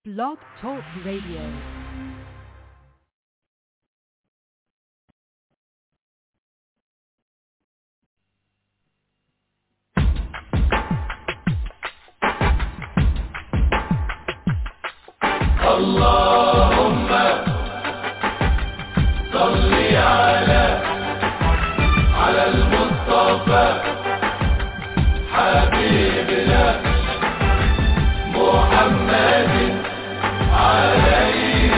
Blog Talk Radio. اللهم صل على على المصطفى حبيبنا محمد عليه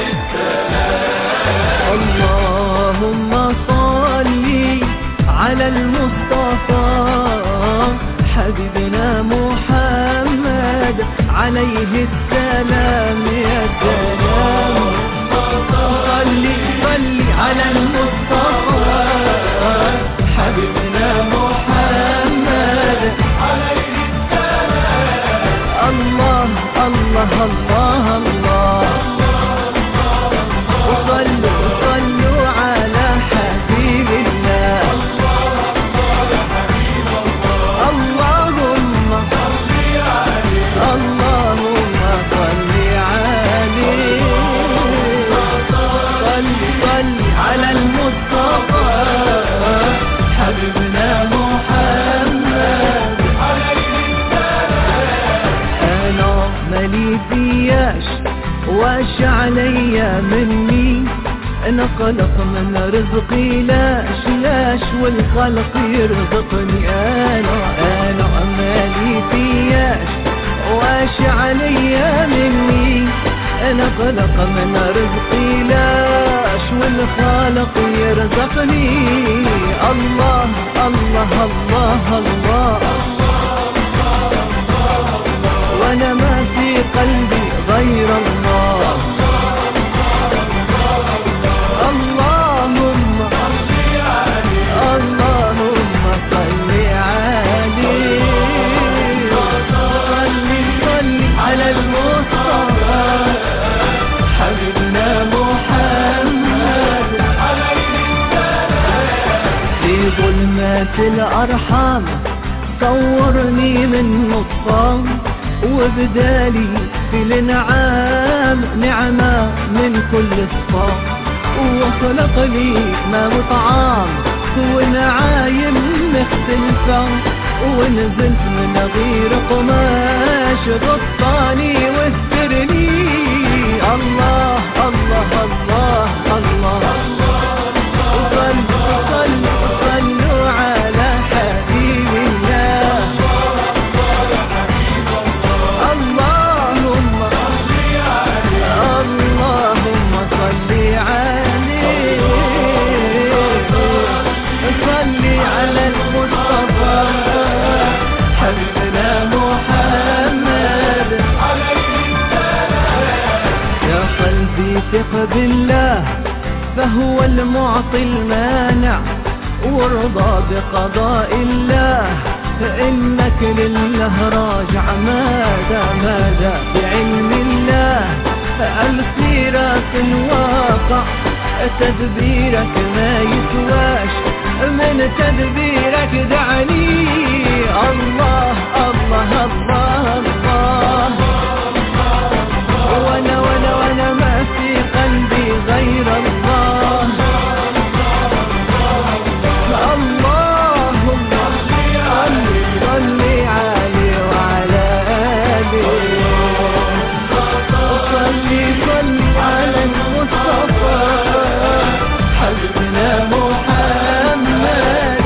اللهم صل على المصطفى حبيبنا محمد عليه السلام يا سلام صل صل على المصطفى حبيبنا محمد عليه السلام الله الله الله الله وصلوا صلوا على حبيب الله اللهم اللهم صل عليه صل صل على المصطفى حبيبنا محمد انا مالي فياش واش عليا مني انا خلق من رزقي لاش لاش والخلق يرزقني انا انا مالي فياش واش عليا مني انا خلق من رزقي لاش والخالق يرزقني الله الله الله, الله وانا ما في قلبي غير الله اللهم اللهم صل عليه صل صل على المصطفى حبيبنا محمد في ظلمات الأرحام صورني من نصام وبدالي في الانعام نعمة من كل الصام وخلق لي ما وطعام ونعايم مختلفة ونزلت من غير قماش غطاني واسترني الله الله الله الله, صلوا صلوا صلوا على حبيب الله اللهم اللهم صل عليه صل على المصطفى حبيبنا محمد يا قلبي ثق بالله فهو المعطي المانع وارضى بقضاء الله فإنك لله راجع ماذا ماذا بعلم الله السيرة الواقع تدبيرك ما يسواش من تدبيرك دعني الله الله الله الله وانا وانا وانا ما في قلبي غير الله اللهم صل صل عليه وعلى آله صل صل على المصطفى حبيبنا محمد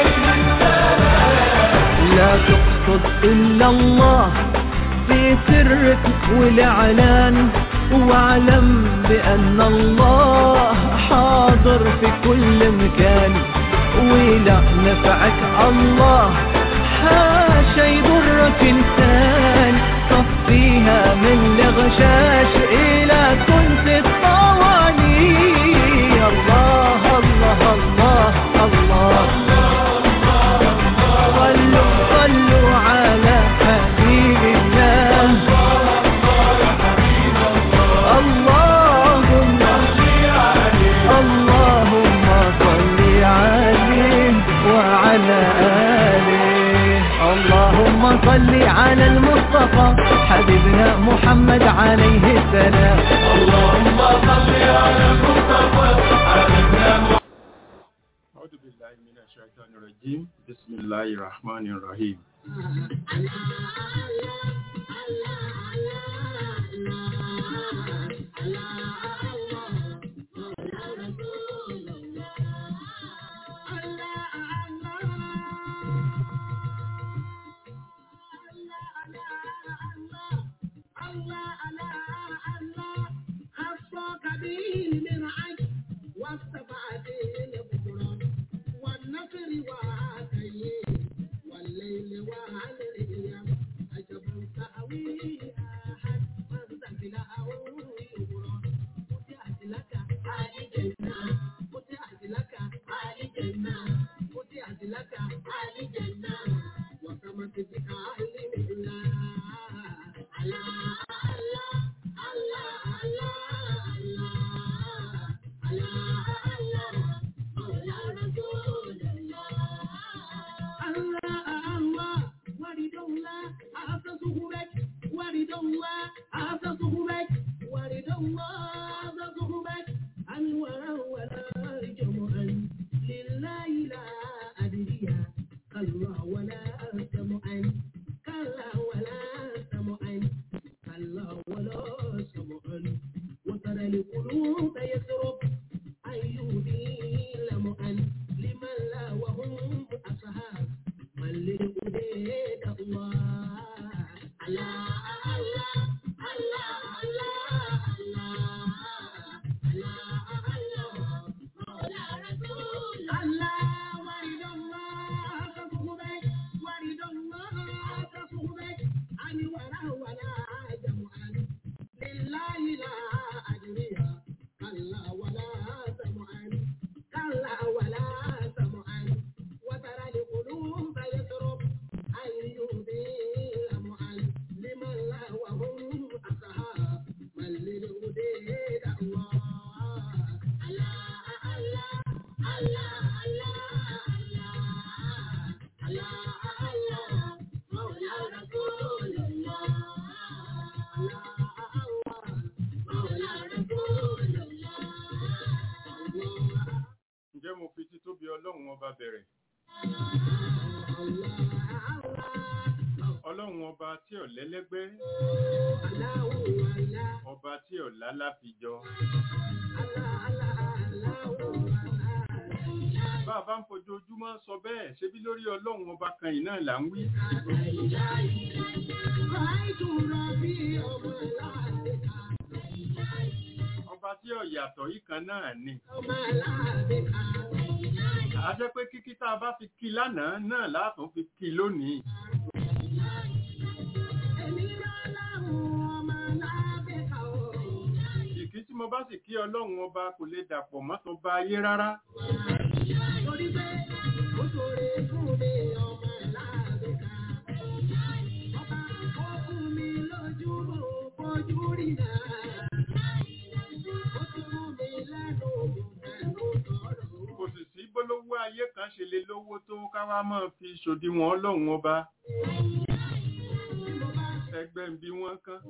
لا تقصد إلا الله في سرك والإعلان واعلم بأن الله حاضر في كل مكان ولا نفعك الله حاشا يضرك إنسان صفيها من الغشاش إلى كنت الطواني الله الله الله الله صلوا صلوا على حبيب الله اللهم اللهم صل عليه وعلى آله اللهم صل على المصطفى حبيبنا محمد عليه السلام الرجيم بسم الله الرحمن الرحيم والليل وعلى عجب تأويل Ǹjẹ́ mo fi títóbi Ọlọ́run ọba bẹ̀rẹ̀? Ọlọ́run ọba tí ò lẹ́lẹ́gbẹ́, ọba tí ò láláfijọ. Bá a bá ń fojoojúmọ́ sọ bẹ́ẹ̀, ṣebí lórí Ọlọ́run ọba kan yìí náà là ń wí. Ọba tí ò yàtọ̀ yìí kan náà ni. A jẹ́ pé kíkí tá a bá fi kí lánàá náà látún fi kí lónìí. Ìkí tí mo bá sì kí Ọlọ́run ọba kò lè dàpọ̀ mọ́ tó bá ayé rárá. Kò sì sí bólówó ayé kan ṣe lè lówó tó káwá máa fi ṣòdiwọ̀n Ọlọ́run ọba. Ẹgbẹ́ ń bí wọ́n kán.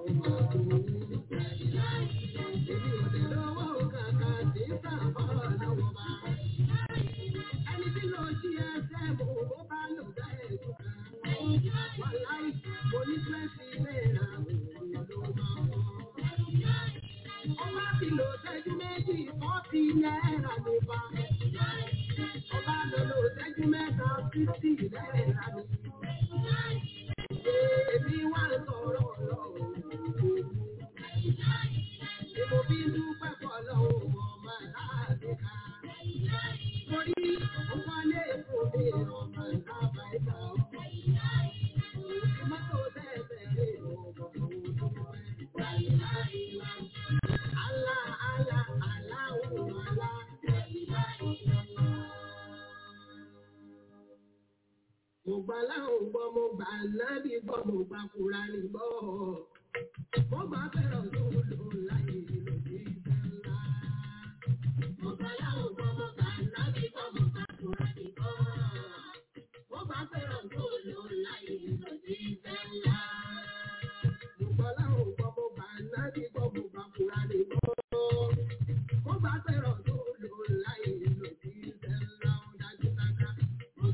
Mo gbà láwọn gbọ́, mo gbà nábì gbọ́, mo gbà Kùránì gbọ́. Mo gbà fẹ́ràn tó lò láyé lòdì ìfẹ́ ńlá. Mo gbà láwọn gbọ́, mo gbà nábì gbọ́, mo gbà Kùránì gbọ́. Mo gbà fẹ́ràn tó lò láyé lòdì ìfẹ́ ńlá. Mo gbà láwọn gbọ́, mo gbà nábì gbọ́, mo gbà Kùránì gbọ́. Mo gbà fẹ́ràn tó lò láyé lòdì ìfẹ́ ńlá. Ó dájú dáadáa. Mo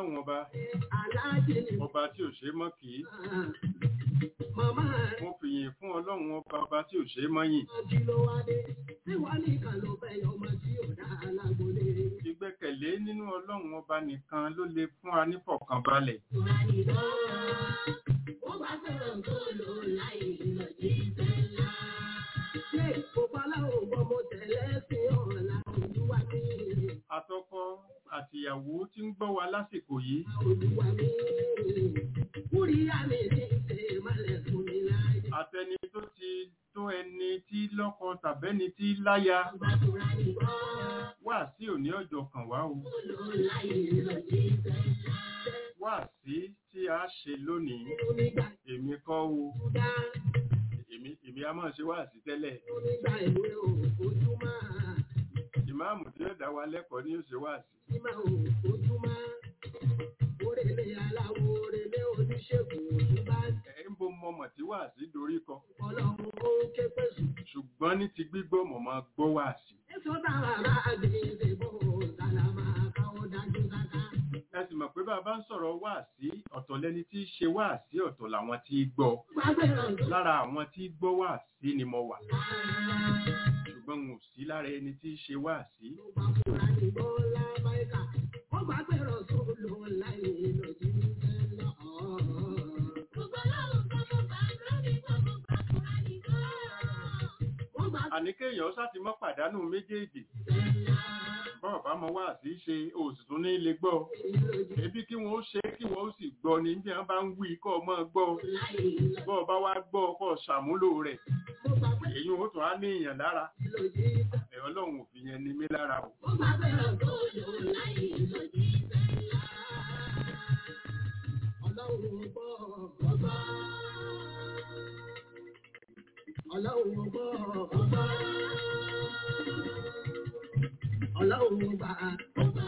ọlọ́run ọba aláàjì ni ọba tí ò ṣe é mọ́ kì í màmá mo fìyìn fún ọlọ́run ọba ọba tí ò ṣe é mọ́ yìn kí ló wá dé tí wọ́n nìkan ló fẹ́ yọ ọmọ tí ò dá alágbólé. ìgbẹ́kẹ̀lé nínú ọlọ́run ọba nìkan ló lè fún wa nífọ̀kànbalẹ̀ Wọ́n bá fẹ́ràn tó lò láì lọ jí sẹ́lá. Ṣé ìfowópamọ́ ògbọ́n mo tẹ̀lé sí ọ̀la olúwa mi? atọ́kọ àtìyàwó tí ń gbọ́ wa lásìkò yìí Olúwa mi. Kúríyá mi ní ṣe ìmọ̀lẹ̀ fún mi láyé. àtẹni tó ti tó ẹni tí lọ́kọ tàbẹ́ni tí láya Gbàdúrà ní bọ́. wá sí òní ọjọ́ kan wá o Lò láì lọ jí sẹ́lá. wá sí tí a ṣe lónìí Onígbà èmi kọ́ o dá. èmi èmi a máa ṣe wá sí tẹ́lẹ̀ Onígbà ìwé òfojúmọ́. ìmáàmù tí ó dá wa lẹ́kọ̀ọ́ ní ó ṣe wá sí Ìmọ̀ òfojúmọ́. Orèlé aláwo orèlé oníṣègùn òṣùbá. ẹ̀ ń bo mọ̀mọ̀ tí wá sí dorí kọ Ọlọ́run ó ké pèsè. ṣùgbọ́n ní ti gbígbọ́ mọ̀ máa gbọ́ wá sí Èso táwa bá gbèsè bò sálámà káwọ́ dájú sáká. ẹ sì mọ̀ pé bàbá ń sọ̀rọ̀ wá sí ọ̀tọ̀ lẹni tí í ṣe wá sí ọ̀tọ̀ làwọn tí í gbọ́ Gbàgbé ọ̀dọ́ lára àwọn tí í gbọ́ wá sí ni mo wà ṣùgbọ́n n ò sí lára ẹni tí í ṣe wá sí ló bá fúra ní bọ́lá báyìíká. Wọ́n gbàgbé ọ̀sùn lò láì lòdì sẹ́lá. Gbogbo ọlọ́run tó mọ̀ bá lórí gbogbo gbàgbọ́ra ní bọ́. Wọ́n gbàgbé àní kéèyàn sá ti mọ́ pàdánù méjèèjì sẹ́lá. bọ́ọ̀ bá mọ wá sí ṣe òsì tún ní ilé gbọ́ ebi kí wọ́n ó ṣe kí wọ́n ó sì gbọ́ ni bí wọ́n bá ń wí kọ́ ọmọ gbọ́ bọ́ọ̀ bá wá gbọ́ kọ́ ṣàmúlò rẹ̀ Mo gbàgbé èyí ó tún á ní èèyàn lára lòdì sẹ́lá. ẹ̀ ọlọ́run ò fi yẹn ní mí lára o Wọ́n gbàgbé ọ̀sùn lò láì lòdì sẹ́lá. Ọlọ́run gbọ́ ọgbọ́. Ọlọ́run gbọ́ ọgbọ́. Ọlọ́run gbà ọgbọ́.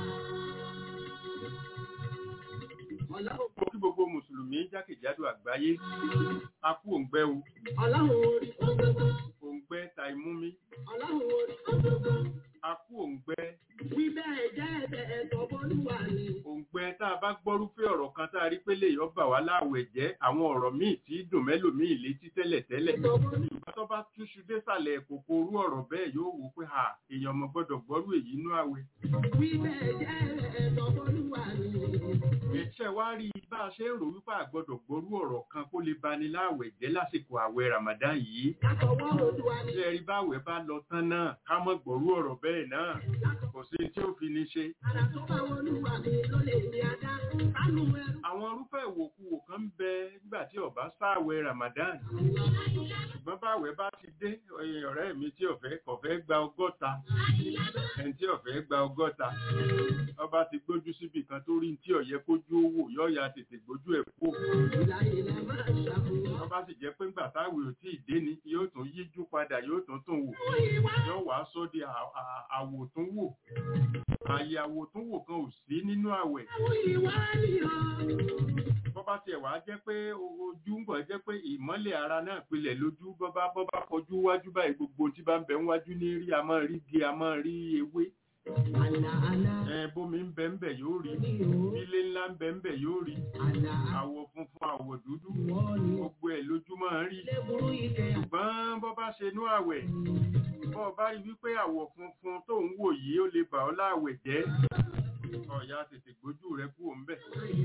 Ọlọ́run mo kí gbogbo mùsùlùmí jákèjádò àgbáyé a kú òǹgbẹ o Ọlọ́run orí ọgbọ́gbọ́. òǹgbẹ ta imú mi Ọlọ́run orí ọgbọ́gbọ́. a kú òǹgbẹ Wí bẹ́ẹ̀ jẹ́ ẹ̀bẹ̀ ẹ̀tọ́ bọ́lúwà ni. òǹgbẹ tá a bá gbọ́rúfẹ́ ọ̀rọ̀ kan tá a rí pé lè yọ bà wá láàwẹ̀ jẹ́ àwọn ọ̀rọ̀ míì tí dùn mẹ́lòmíì létí tẹ́lẹ̀tẹ́lẹ̀ Ẹ̀tọ́ bọ́lúwà ìgbà tó bá túṣu désàlẹ̀ kòkó orú ọ̀rọ̀ bẹ́ẹ̀ yóò wò pé ha èèyàn ọmọ gbọ́dọ̀ gbọ́rú èyí inú àwẹ̀ Wí bẹ́ẹ̀ jẹ́ ẹ̀tọ́ bọ́lúwà ni. ẹ̀ṣẹ̀ wá rí i bá a ṣe ń rò wípé àgbọ́dọ̀ gbọ́rú ọ̀rọ̀ kan kó lè bani láàwẹ̀ jẹ́ lásìkò àwẹ̀ Ramadan yìí Látọwọ́ Olúwa ni. ṣe rí báwẹ̀ bá lọ tán náà ká mọ́ gbọ́rú ọ̀rọ̀ bẹ́ẹ̀ náà kò sí tí ó fi ní ṣe Àrà tó bá Olúwa mi ló lè ní adá. Sánú ẹrú. àwọn irúfẹ́ ìwòkuwò kan ń bẹ nígbà tí ó bá sáàwẹ̀ Ramadan ṣùgbọ́n báwẹ̀ bá ti dé ẹ̀yin ọ̀rẹ́ mi tí ó fẹ́ kò fẹ́ gba ọgọ́ta ẹni tí ó fẹ́ gba ọgọ́ta ọba ti gbójú síbi kan tó rí tí ó yẹ kójú owó yọ̀ọ̀yà tètè gbójú ẹ̀ kó Ìlà ìlà máa ṣàfihàn. ọba sì jẹ́ pé ńgbà táwẹ̀ ò tí ì dé ni yóò tún yíjú padà yóò tún tún wò yóò wá sọ di à- à- àwòtúnwò àyè àwòtúnwò kan ò sí nínú àwẹ̀ Àwọn ìwà ni ọ́. bọ́bá tiẹ̀ wá jẹ́ pé ojú ń bọ̀ jẹ́ pé ìmọ́lẹ̀ ara náà pilẹ̀ lójú bọ́bá bọ́bá kọjú wájú báyìí gbogbo tí bá ń bẹ wájú ní rí a máa rí igi a máa rí ewé Àlà àlà ẹ bómi ń bẹ ń bẹ yóò rí ni ọ́. ilé ńlá ń bẹ ń bẹ yóò rí Àlà àwọ̀ funfun àwọ̀ dúdú àwọ̀ ni ọ́. gbogbo ẹ̀ lójú máa ń rí Ilé burú ìkẹyà. ṣùgbọ́n bọ́bá ṣe nú àwẹ̀ bọ́ bá rí wípé àwọ̀ funfun tó ń wò yìí ó lè bà ọ́ láàwẹ̀ jẹ́ ọ̀yà tètè gbójú rẹ kúrò ńbẹ̀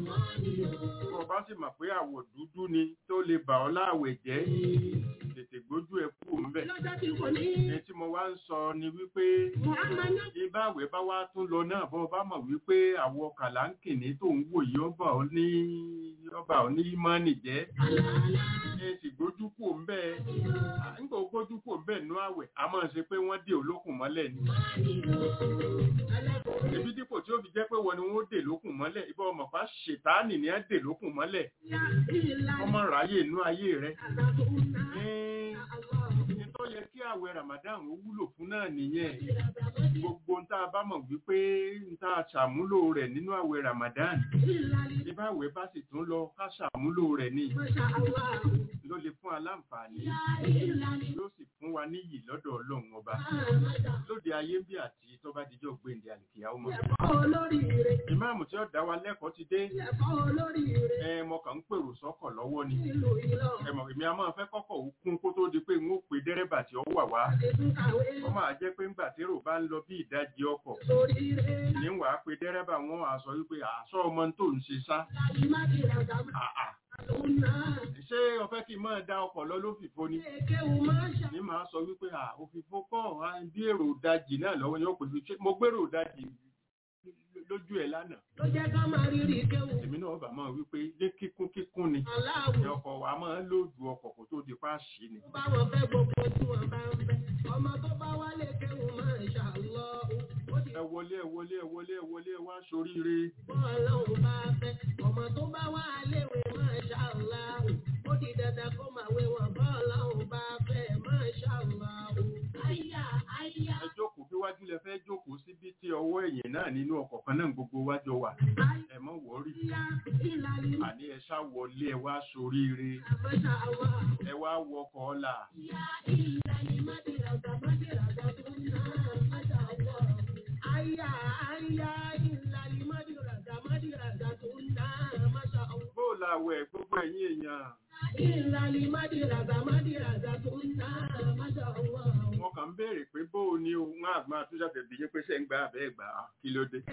bọ́ bá sì mọ̀ pé àwọ̀ dúdú ni tó lè bà ọ́ láàwẹ̀ jẹ́ tètè gbójú ẹ kúrò ńbẹ̀ Lọ́jọ́ tí kò ní. ẹni tí mo wá ń sọ ni wípé Muhammadu. ìbáwẹ̀ bá wá tún lọ náà bọ́ bá mọ̀ wípé àwọ̀ kàláńkìní tó ń wò yìí ọba ò ní ọba ò ní mọ́nì jẹ́ Àlà àlà. ẹ sì gbójú kúrò ńbẹ̀ nígbà ó gbójú kúrò ńbẹ̀ nú àwẹ̀ a máa ṣe pé wọ́n dé olókùn mọ́lẹ̀ ni ebi dípò tí ó fi jẹ́ pé wọ́n ni wọ́n dè lókùn mọ́lẹ̀ ibà ọmọ pa ṣètáànì ni á dè lókùn mọ́lẹ̀ Ya ìlà ọmọ ráyè inú ayé rẹ̀ àtàkùnà. ní tó yẹ kí àwẹ̀ Ramadan ó wúlò fún náà nìyẹn gbogbo ń tá a bá mọ̀ wípé ń tá a ṣàmúlò rẹ̀ nínú àwẹ̀ Ramadan Ìlà ìbáwẹ̀ bá sì tún lọ ká ṣàmúlò rẹ̀ ní Masha Allah. ló lè fún wa láǹfààní yóò sì fún wa níyì lọ́dọ̀ ọlọ́run ọba lóde ayé bí àti tó bá dijọ́ gbèǹde àlìkìyà ọmọ olóríire ìmáàmù tí ó dá wa lẹ́kọ̀ọ́ ti dé ẹ̀fọ́ olóríire ẹ mọ kàn ń pèrò sọ́kọ̀ lọ́wọ́ ni nílùú Ìlọrin ẹ mọ̀ èmi a máa fẹ́ kọ́kọ́ ó kún kó tó di pé n ó pe dẹ́rẹ́bà tí ó wà wá àdéhùn kàwé wọ́n máa jẹ́ pé ńgbà térò bá ń lọ bí ìdajì ọkọ̀ lóríire ní wàá pe dẹ́rẹ́bà wọn á sọ wípé àṣọ ọmọ tó ń ṣe sá láti má ti ràgà àà lòun náà ṣé o fẹ́ kí n máa da ọkọ̀ lọ lófìfo ni kéwù máa ń ṣà ní màá sọ wípé à òfìfo kọ́ à, bí èrò ìdajì náà lọ́wọ́ yóò pè mí ṣé mo gbèrò ìdajì lójú ẹ̀ lánàá ló jẹ́ ká máa rírì kéwù èmi náà bà máa wípé ní kíkún kíkún ni ní aláwọ̀ ọkọ̀ wa máa ń lóòdù ọkọ̀ kó tó di pa ṣì ni bá wọn fẹ́ gbogbo tí wọ́n bá ń fẹ́ ọmọ tó bá wálé kéwù máa ń ṣàlọ́ ó ti ẹ wọlé ẹ wọlé ẹ wọlé ẹ wọlé ẹ wá soríire bọ́ ọlọ́run bá fẹ́ ọmọ tó bá wá léwe máa ṣàlọ́ ó di dandan kó máa wé wọn bọ́ ọlọ́run bá fẹ́ máa ṣàlọ́ àyà àyà ẹ jókòó bí wájú lẹ fẹ́ jókòó síbi tí ọwọ́ ẹ̀yìn náà nínú ọkọ̀ kan náà gbogbo wájọ wà ẹ mọ̀ wọ́rí àyà ìlàlí àní ẹ ṣá wọlé ẹ wá soríire àmọ́ṣà wà. ẹ wá wọkọ̀ ọ̀la bóòlù àwẹ̀ gbogbo ẹ̀yìn èèyàn wọn kàn ń béèrè pé bóò ni o wọn àgbọn àtúnṣàfẹ́ bí yín pé ṣe ń gba àbẹ́ ẹ̀gbà kí ló dé.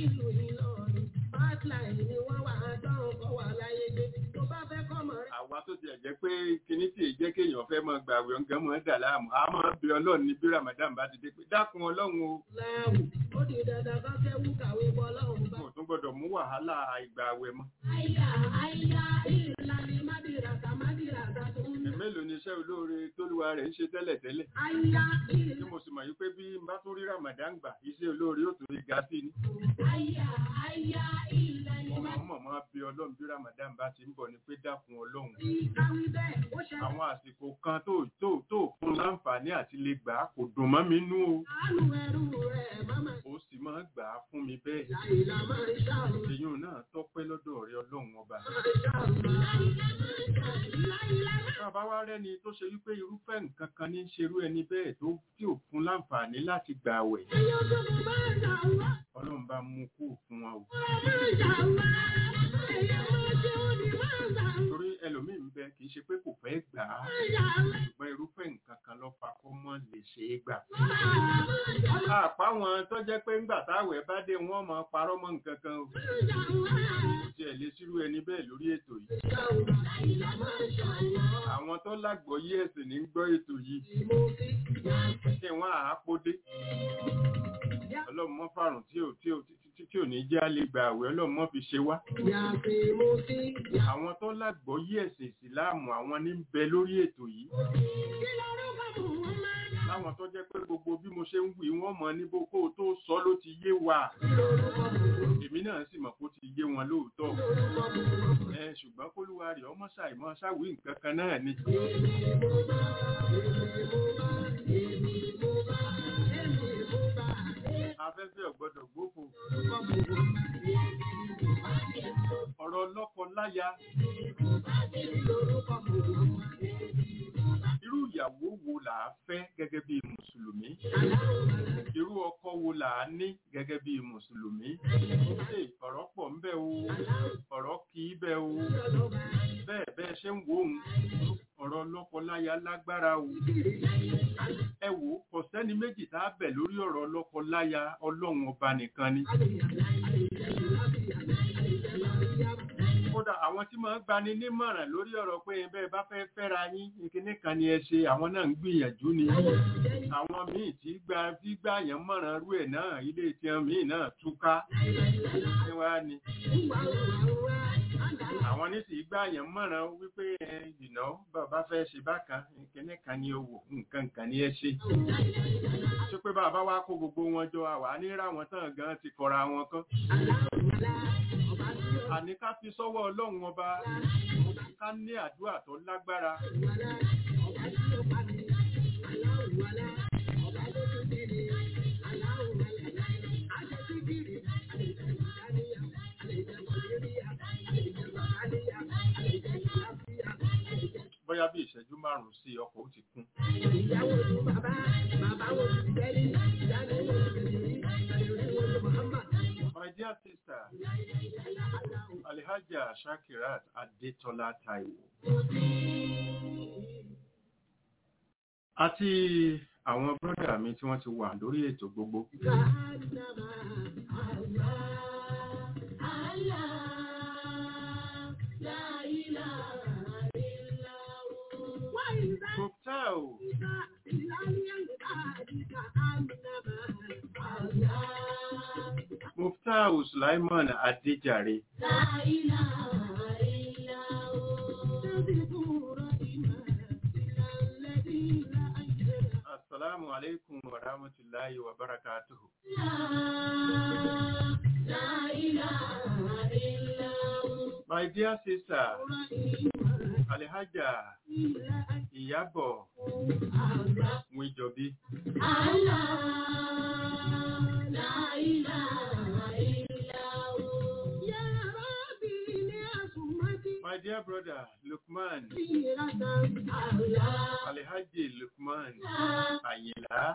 àwa tó tiẹ̀ jẹ́ pé kíní tí èyí jẹ́ kéèyàn fẹ́ máa gbà àwẹ̀ ọ̀gán máa dà láàmú a máa bí ọlọ́run ní bí ramadan bá ti dé pé dákun ọlọ́run o Ó di dandan kọ́ kẹ́wù kàwé bọ́ lọ́hùn bá. kò tún gbọ́dọ̀ mú wàhálà àìgbà àwẹ̀ mọ́. Àyà àyà ìlànà mádìràtà mádìràtà tó ń ẹ̀ mélòó ni iṣẹ́ olóore tóluwa rẹ̀ ń ṣe tẹ́lẹ̀tẹ́lẹ̀ Àyà tí ìlànà mo sì mọ̀ yí pé bí n bá tún rí ramadan gbà iṣẹ́ olóore yóò tún rí ga sí ni. àyà àyà ìlànà mo máa ń mọ̀ máa bí ọlọ́run bí ramadan bá ti ń bọ̀ ni pé dákun ọlọ́run ìkàwé bẹ́ẹ̀ ó ṣe àwọn àsìkò kan tó tó tó fún láǹfààní àti lè gbà á kò dùn mọ́ mi nú o àánú ẹrú rẹ̀ máma ó sì máa gbà á fún mi bẹ́ẹ̀ ìlà máa ń ṣàlù èyí náà tọ́pẹ́ lọ́dọ̀ rẹ ọlọ́run ọba bàbá wa rẹ́ni tó ṣe wípé irúfẹ́ nǹkan kan ní í ṣerú ẹni bẹ́ẹ̀ tó tí ò fún láǹfààní láti gbà àwẹ̀ ọlọ́run bá mú kú fún wa o torí ẹlòmíín bẹ kì í ṣe pé kò fẹ́ gbà á ṣùgbọ́n irúfẹ́ nǹkan kan ló fa kó mọ́ lè ṣe é gbà. àpá wọn tó jẹ́ pé ńgbà táwẹ̀ bá dé wọ́n máa parọ́ mọ́ nǹkan kan o kò tiẹ̀ lè sírú ẹni bẹ́ẹ̀ lórí ètò yìí àwọn tó lágbọ́yé ẹ̀sìn ní gbọ́ ètò yìí kí wọ́n àápódé ọlọ́run mọ́ fàrùn tí ò tí ò tí tí ò ní jẹ́ àlè gbà àwẹ̀ ọlọ́run mọ́ fi ṣe wá àwọn tó lágbọ́yé ẹ̀sìn ìsìláàmù àwọn ní ń bẹ lórí ètò yìí láwọn tó jẹ́ pé gbogbo bí mo ṣe ń wí wọ́n mọ̀ ní bó kó o tó sọ ló ti yé wa èmi náà sì mọ̀ kó ti yé wọn lóòótọ́ ẹ ṣùgbọ́n kólúwa rẹ̀ ọmọ ṣàìmọ́ ṣàwí nǹkan kan náà ni afẹ́fẹ́ ọ̀gbọ́dọ̀ gbófo ọ̀rọ̀ lọ́kọ láya irú ìyàwó wo là á fẹ́ gẹ́gẹ́ bí mùsùlùmí irú ọkọ wo là á ní gẹ́gẹ́ bí mùsùlùmí ṣe ọ̀rọ̀ pọ̀ ń bẹ o ọ̀rọ̀ kì í bẹ o bẹ́ẹ̀ bẹ́ẹ̀ ṣe ń wò ó ọ̀rọ̀ lọ́kọ-láya lágbára o ẹ wò ó kò sẹ́ni méjì tá a bẹ̀ lórí ọ̀rọ̀ lọ́kọ-láya ọlọ́run ọba nìkan ni kódà àwọn tí máa ń gbani nímọ̀ràn lórí ọ̀rọ̀ pé bẹ́ẹ̀ bá fẹ́ fẹ́ra yín ìkíní kan ni ẹ ṣe àwọn náà ń gbìyànjú ni àwọn míì tí gba tí gbà yàn mọ̀ràn rú ẹ̀ náà ilé tiẹ̀ míì náà túká ní wá ni àwọn ní sì gbà yàn mọ̀ràn wípé ẹ ìná bàbá fẹ́ ṣe bákan ìkíní kan ni owó nǹkan kan ni ẹ ṣe ṣé pé bàbá wa kó gbogbo wọn jọ àwa ní ráwọn tán gan ti kọra wọn kan àní ká fi sọ́wọ́ ọlọ́run ọba ká ní àdúrà tó lágbára bóyá bí ìṣẹ́jú márùn-ún sí ọkọ̀ ó ti kún. Ìyàwó ni bàbá, bàbá wo ti tẹ́lẹ̀, ìyá ni wo ti tẹ̀lé, àlèrè wo ti Muhammad. My dear sister, Alhaja Shakirat Adetola Taiwo. Àti àwọn bọ́dà mi tí wọ́n ti wà lórí ètò gbogbo. Jahannama, Allah, Allah, la ilaha illa hu. Wa idha Muftau Muftau Sulaiman Adejare. Assalamu alaikum wa rahmatullahi wa barakatuhu. My dear sister, Alhaja Iyabo Mwijobi. My dear brother Lukman, Alhaji Lukman Ayila.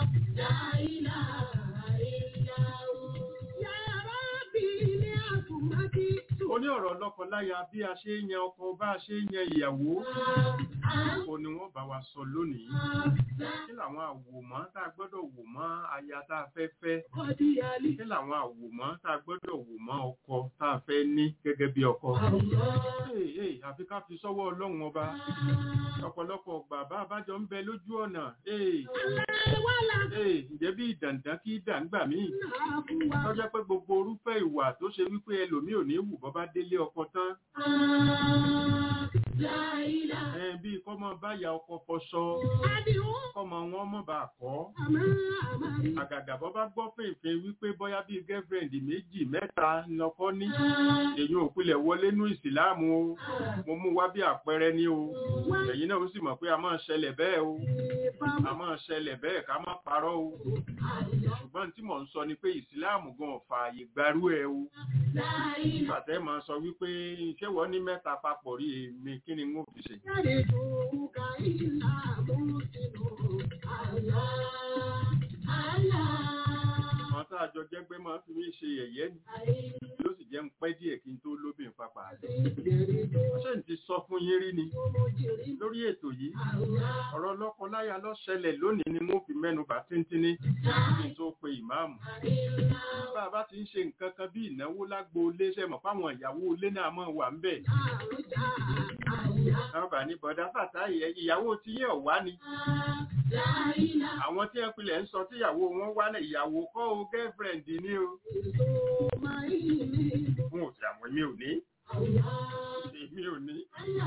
Ó ní ọ̀rọ̀ lọ́kọ láya bí a ṣe ń yan ọkọ bá a ṣe ń yan ìyàwó. Ó ní wọ́n bá wa sọ lónìí. Kí làwọn àwòmọ́ tá a gbọ́dọ̀ wò mọ́ aya tá a fẹ́ fẹ́? Kí làwọn àwòmọ́ tá a gbọ́dọ̀ wò mọ́ ọkọ tá a fẹ́ ní gẹ́gẹ́ bí ọkọ? Hey, hey, àfi ká fi sọ́wọ́ ọlọ́run ọba. Ọ̀pọ̀lọpọ̀ ọgbà bá a bá jọ ń bẹ lójú ọ̀nà. Hey, hey, ǹjẹ́ bí ìdàǹdà kí dàǹgbà míì? Tọ́jọ́ pé gbogbo orúfẹ́ ìwà tó ṣe wípé ẹlòmíì ò ní wù bọ́ bá délé ọkọ tán. Ẹ bí kọ́mọ báyà ọkọ fọṣọ, kọ́mọ wọn mọ̀ bá kọ́. Àgàgà bọ́ bá gbọ́ fèèfèé wípé bóyá bíi girlfriend méjì mẹ́ta lọ́kọ́ ní. Èyí ò pilẹ̀ wọlé nú ìsìláàmù o. Mo mú wá bí àpẹẹrẹ ní o. Ẹ̀yin náà ó sì mọ̀ pé a máa ṣẹlẹ̀ bẹ́ẹ̀ o. A máa ṣẹlẹ̀ bẹ́ẹ̀ ká má parọ́ o. Ṣùgbọ́n tí mò ń sọ ni pé ìsìláàmù gan ò fààyè gbarú ẹ o. Bàtẹ́ máa sọ wípé ṣé wọ́n ní mẹ́ta papọ̀ rí èmi kí ni n ó fi ṣe. Àwọn tá a jọ jẹ́gbẹ́ máa fi mí ṣe yẹ̀yẹ́ ni. Yóò sì jẹ́ ń pẹ́ díẹ̀ kí n tó lóbìn papà. Ṣé n ti sọ fún yín rí ni? Lórí ètò yìí, ọ̀rọ̀ lọ́kọ-láya ló ṣẹlẹ̀ lónìí ni mo fi mẹ́nu bà tíntínní kí n tó pe ìmáàmù. Bá a bá ti ń ṣe nǹkan kan bí ìnáwó lágbo ilé ṣe mọ̀ fáwọn ìyàwó ilé náà máa wà ń bẹ̀. Àwọn bà ní bọ̀dá fàtà ìyàwó tí yẹ̀ wá ni. Àwọn tí wọ́n pilẹ̀ ń sọ tíyàwó wọn wá náà ìyàwó kọ́ o girlfriend ni o. Fún òsì àwọn èmi ò ní. Èmi ò ní.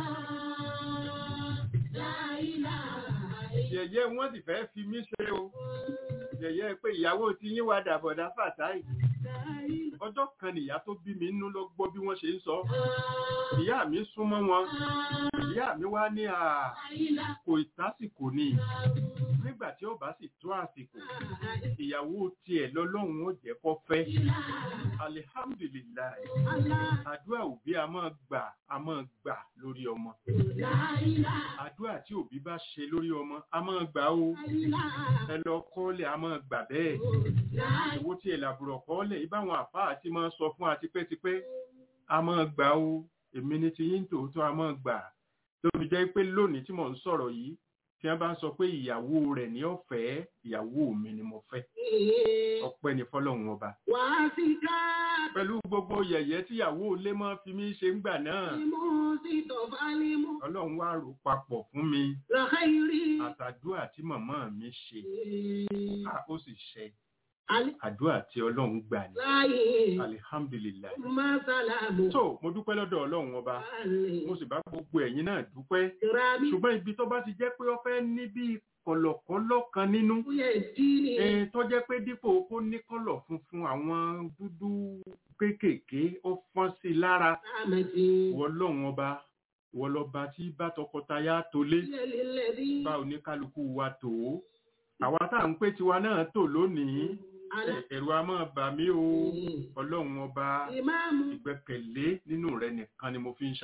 Yẹ̀yẹ́ wọ́n sì fẹ́ fi mí ṣe o. Yẹ̀yẹ́ pé ìyàwó tí yín wá dàbọ̀dá fàtà yìí. Ọjọ́ kan nìyá tó bí mi nínú lọ gbọ́ bí wọ́n ṣe ń sọ. Ìyá mi súnmọ́ wọn. Ìyá mi wá ní à kò ìtásìkò ni. Nígbà tí ó bá sì tó àsìkò, ìyàwó tiẹ̀ lọ́lọ́run ó jẹ́ kó fẹ́. Alihamdulilayi. Àdúrà òbí a máa gbà a máa gbà lórí ọmọ. Àdúrà tí òbí bá ṣe lórí ọmọ a máa gbà o. Ẹ lọ kọ́lẹ̀ a máa gbà bẹ́ẹ̀. Ìwó tí ẹ̀ làbùrọ̀ kọ́lẹ̀ ibáwọn àfáà ti máa sọ fún wa tipẹ́tipẹ́ a máa gbà o. Èmi ni ti yín tòótọ́ a máa gbà. Lóbi jẹ́ pé lónìí tí mò ń sọ̀rọ̀ yìí tí wọ́n bá ń sọ pé ìyàwó rẹ̀ ní ọ̀fẹ́ ìyàwó mi ni mo fẹ́ ọpẹ́ ni fọlọ́run ọba. Wàá sí ká pẹ̀lú gbogbo yẹ̀yẹ́ tíyàwó ilé máa fi mí ṣe ń gbà náà ìmú sí tọ̀fálímù ọlọ́run wá rò papọ̀ fún mi lọ́kàírí. àtàdúrà tí màmá mi ṣe a ó sì ṣe Alẹ́ àdúrà tí ọlọ́run gbà ní láyé alihamdulilayi. Másálàmù. tó mo dúpẹ́ lọ́dọ̀ ọlọ́run ọba mo sì bá gbogbo ẹ̀yin náà dúpẹ́ Rámi. ṣùgbọ́n ibi tó bá ti jẹ́ pé ó fẹ́ ní bí kọ̀lọ̀kọ́lọ̀ kan nínú Kúyẹ̀ díìnì. Eh, tó jẹ́ pé dípò kó ní kọ́lọ̀ funfun àwọn dúdú kéékèèké ó fọ́n sí i lára Àmàdì. wọ́n lọ́wọ́n ọba wọ́n lọ́ba tí bá tọkọtaya tó lé Lẹ́lẹ́lẹ́rí. bá oníkálukú wa tó àwa tá à ń pè tiwa náà tò lónìí Àlẹ́. eh, ẹ̀rù a máa bà mí o ọlọ́run ọba Ìmáàmù. ìgbẹ́kẹ̀lé nínú rẹ nìkan ni mo fi ń ṣayé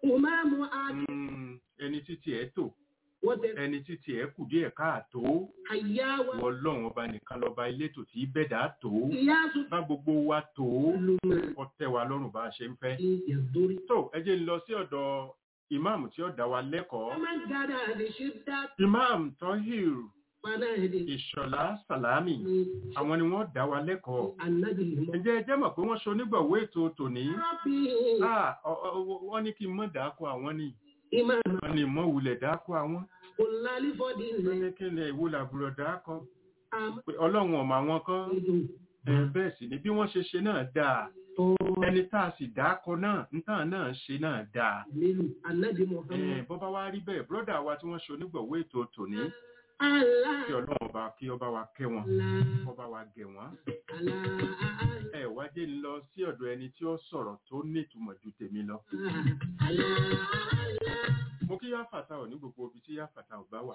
Umamu Adi Mm, ẹni títí ẹ̀ tò wọ́n tẹ ẹni títí ẹ̀ kù díẹ̀ káàtó àyáwá wọ ọlọ́run ọba nìkan lọ́ba elétò tí bẹ́ẹ̀dá tó ìyáàsù bá gbogbo wa tó lùmọ̀ kọ́ tẹ́ wa lọ́rùn bá a ṣe ń fẹ́. sí ìyàdórí. tó ẹ jẹ́ ń lọ sí ọ̀dọ̀ ìmáàmù tí ó dá wa lẹ́kọ̀ọ́ Ọmọ gàdá lè ṣe dá ìmáàmù Tahir padà èdè Ìṣọ̀lá Sàlámì ní àwọn ni wọ́n dá wa lẹ́kọ̀ọ́ ànábì mọ́. ǹjẹ́ ẹ jẹ́ mọ̀ pé wọ́n ṣe onígbọ̀wọ́ ètò tòní Rọ́bì Ah, ọ- ọ- wọ́n ní kí n mọ̀ dáko àwọn ni ìmáàmù wọ́n ní mọ̀ wulẹ̀ dáko àwọn kò lálífọ́dì wọ́n ilẹ̀ ní kí ni ìwo làbúrò dáko àmọ́ pé ọlọ́run ọ̀mọ̀ àwọn kan ìdùn ẹ, bẹ́ẹ̀ sì ni bí wọ́n ṣe ṣe náà dáa tó ẹni tá a sì dáko náà nǹkan náà ṣe náà dáa nílùú ànábì Ẹ, Muhammad. bó bá wá rí bẹ́ẹ̀ bọ́dà wa tí wọ́n ṣe onígbọ̀wọ́ ètò tòní Allah kí ọlọ́run ọba kí ọba wa kẹ́ wọn Allah kó bá wa gẹ̀ wọ́n Allah ẹ wá jẹ́ ń lọ sí ọ̀dọ̀ ẹni tí ó sọ̀rọ̀ tó nítumọ̀ ju tèmi lọ Allah mo kí yá fàtà ò ní gbogbo ibi tí yá fàtà ò bá wà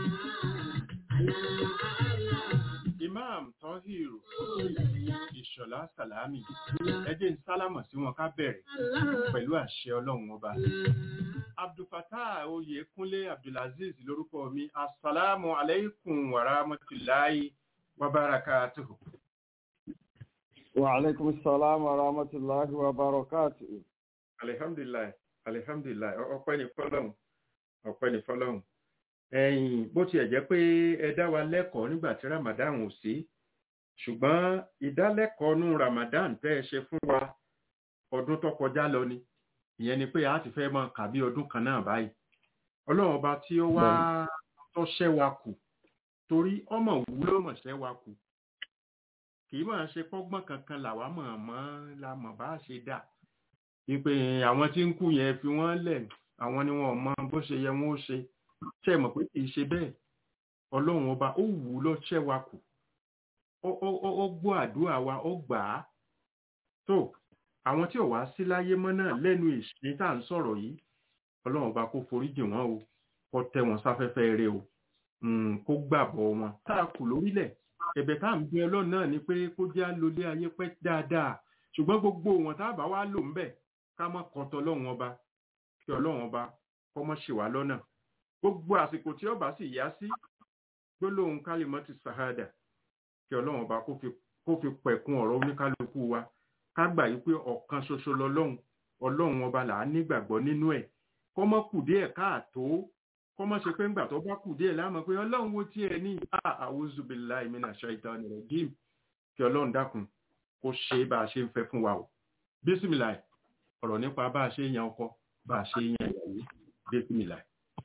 imam Tahir Ìṣọ̀lá Sàlámì ẹ jẹ́ ń sálámọ̀ sí wọn ká bẹ̀rẹ̀ pẹ̀lú àṣẹ ọlọ́run ọba abdulfatah oyèkúnlé abdulaziz lórúkọ mi asalaamu aleykum wa rahmatulahi wa barakatuhu. وعليكم السلام ورحمة الله وبركاته alihamdulilayi alihamdulilayi Ọ- ọpẹ́ ni fọ́lọ́run ọpẹ́ ni fọ́lọ́run ẹ̀yin bó tiẹ̀ jẹ́ pé ẹ dá wa lẹ́kọ̀ọ́ nígbà tí ramadan ò sí ṣùgbọ́n ìdálẹ́kọ̀ọ́ nú ramadan tẹ́ ẹ ṣe fún wa ọdún tó kọjá lọ ni ìyẹn ni pé a ti fẹ́ máa kà bí ọdún kan náà báyìí ọlọ́run ọba tí ó wá tó ṣẹ́ wa kù torí ọmọ wúlò mọ̀ ṣẹ́ wa kù kì í máa ṣe pọ́gbọ́n kankan làwa mọ̀ mọ́ la mọ̀ bá ṣe dà wípé àwọn tí ń kú yẹn fi wọ́n lẹ̀ àwọn ni wọn ò mọ bó ṣe yẹ wọn ó ṣe ṣe mọ̀ pé kì í ṣe bẹ́ẹ̀ ọlọ́run ọba ó wù ú lọ ṣẹ́ wa kù ó ó- ó- ó gbọ́ àdúrà wa ó gbà á tó àwọn tí ò wá sí láyé mọ́ náà lẹ́nu ìṣe tá à ń sọ̀rọ̀ yìí ọlọ́run ọba kó foríjì wọn o kó tẹ́ wọn sáfẹ́fẹ́ rẹ o Mm, kó gbàbọ̀ wọn tá a kù lórílẹ̀ ẹ̀bẹ̀ tá à ń bẹ ọlọ́run náà ni pé kó jẹ́ àlọlé ayé pẹ́ dáadáa ṣùgbọ́n gbogbo wọn tá a bá wá lò ń bẹ̀ ká má kọtọ ọlọ́run ọba kí ọlọ́run ọba kọ́ mọ́ ṣì wá lọ́nà gbogbo àsìkò tí ọba sì yá sí gbólóhùn kálímọ́ ti sàhádà kí ọlọ́run ọba kó fi kó fi pẹ̀kun ọ̀rọ̀ oníkálukú wa ká gbà yí pé ọ̀kan ṣoṣo lọ́lọ́run ọlọ́run ọba là á nígbàgbọ́ nínú ẹ̀ kọ́ mọ́ kù díẹ̀ káàtó kọ́ mọ́ ṣe pé ńgbà tó bá kù díẹ̀ láàmú pé ọlọ́run wo tiẹ̀ ní a'udhu billahi minash shaitani rajim kí ọlọ́run dákun kó ṣe bá a ṣe ń fẹ́ fún wa o bísímìláì ọ̀rọ̀ nípa bá a ṣe yan ọkọ bá a ṣe yan ìyàwó bísímìláì.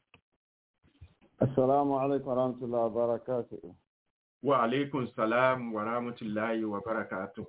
السلام عليكم ورحمة الله وبركاته wa aleykum salam wa rahmatulahi wa barakatuh.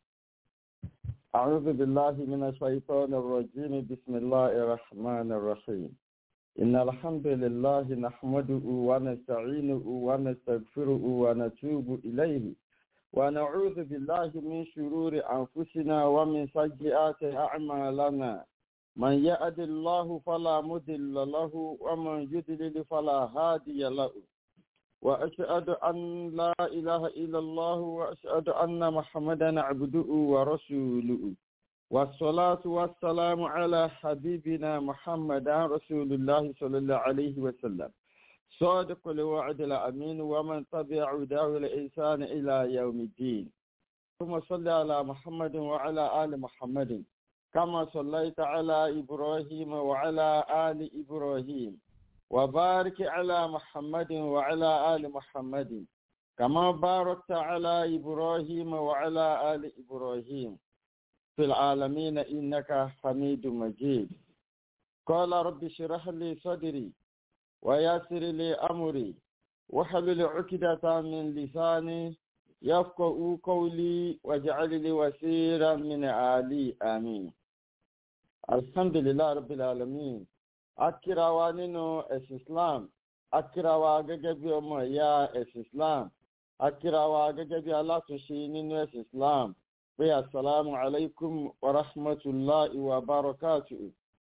أعوذ بالله من الشيطان الرجيم بسم الله الرحمن الرحيم إن الحمد لله نحمده ونستعينه ونستغفره ونتوب إليه ونعوذ بالله من شرور أنفسنا ومن سيئات أعمالنا من يهد الله فلا مضل له ومن يضلل فلا هادي له وأشهد أن لا إله إلا الله وأشهد أن محمدا عبده ورسوله والصلاة والسلام على حبيبنا محمد رسول الله صلى الله عليه وسلم صادق الوعد الأمين ومن تبع دعوة الإنسان إلى يوم الدين ثم صل على محمد وعلى آل محمد كما صليت على إبراهيم وعلى آل إبراهيم وبارك على محمد وعلى آل محمد كما باركت على إبراهيم وعلى آل إبراهيم في العالمين إنك حميد مجيد قال رب اشرح لي صدري ويسر لي أمري وحلل عقدة من لساني يفقه قولي واجعل لي وسيرا من آلي آمين الحمد لله رب العالمين akíra wa nínú ẹ̀sìn islam akíra wa gẹ́gẹ́ bí ọmọ ìyá ẹ̀sìn islam akíra wa gẹ́gẹ́ bí alátúnṣe nínú ẹ̀sìn islam pé asalaamu alaykum wa rahmatulahi wa barakatuhu.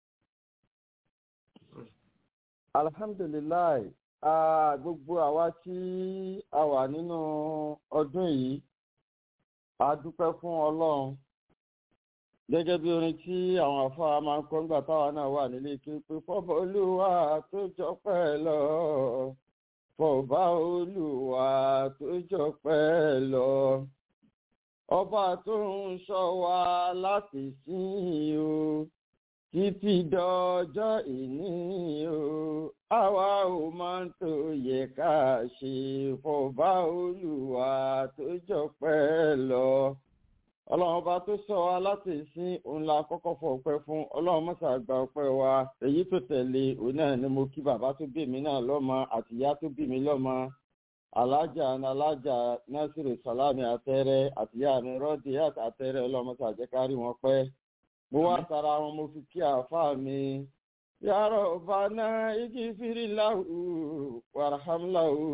alhamdulilayi gbogbo àwa tí a wà nínú ọdún yìí a dúpẹ́ fún ọlọ́run gẹ́gẹ́ bí orin tí àwọn afáà máa ń kọ́ nígbà táwa náà wà nílé kí pé fọ́bọ̀ olúwa tó jọpẹ́ lọ fọba olúwa tó jọpẹ́ lọ ọba tó ń ṣọ́ wa láti sìn o títí dọjọ́ ìní o àwa ò máa ń tó yẹ ká ṣe fọba olúwa tó jọpẹ́ lọ ọlọ́run ọba tó sọ wa láti ìsín òun la kọ́kọ́ fọ ọpẹ́ fún ọlọ́run mọ́sà gba ọpẹ́ wa èyí tó tẹ̀lé òun náà ni mo kí bàbá tó bí mi náà lọ́mọ àti ìyá tó bí mi lọ́mọ alájà alájà nasiru salami àtẹrẹ àti ìyá mi rọ́ọ̀dì àtẹrẹ ọlọ́run mọ́sà jẹ́ ká rí wọn pẹ́ mo wá tara wọn mo fi kí àáfàá mi yàrá ọba náà igi fìrí láwù wàràhàmláwù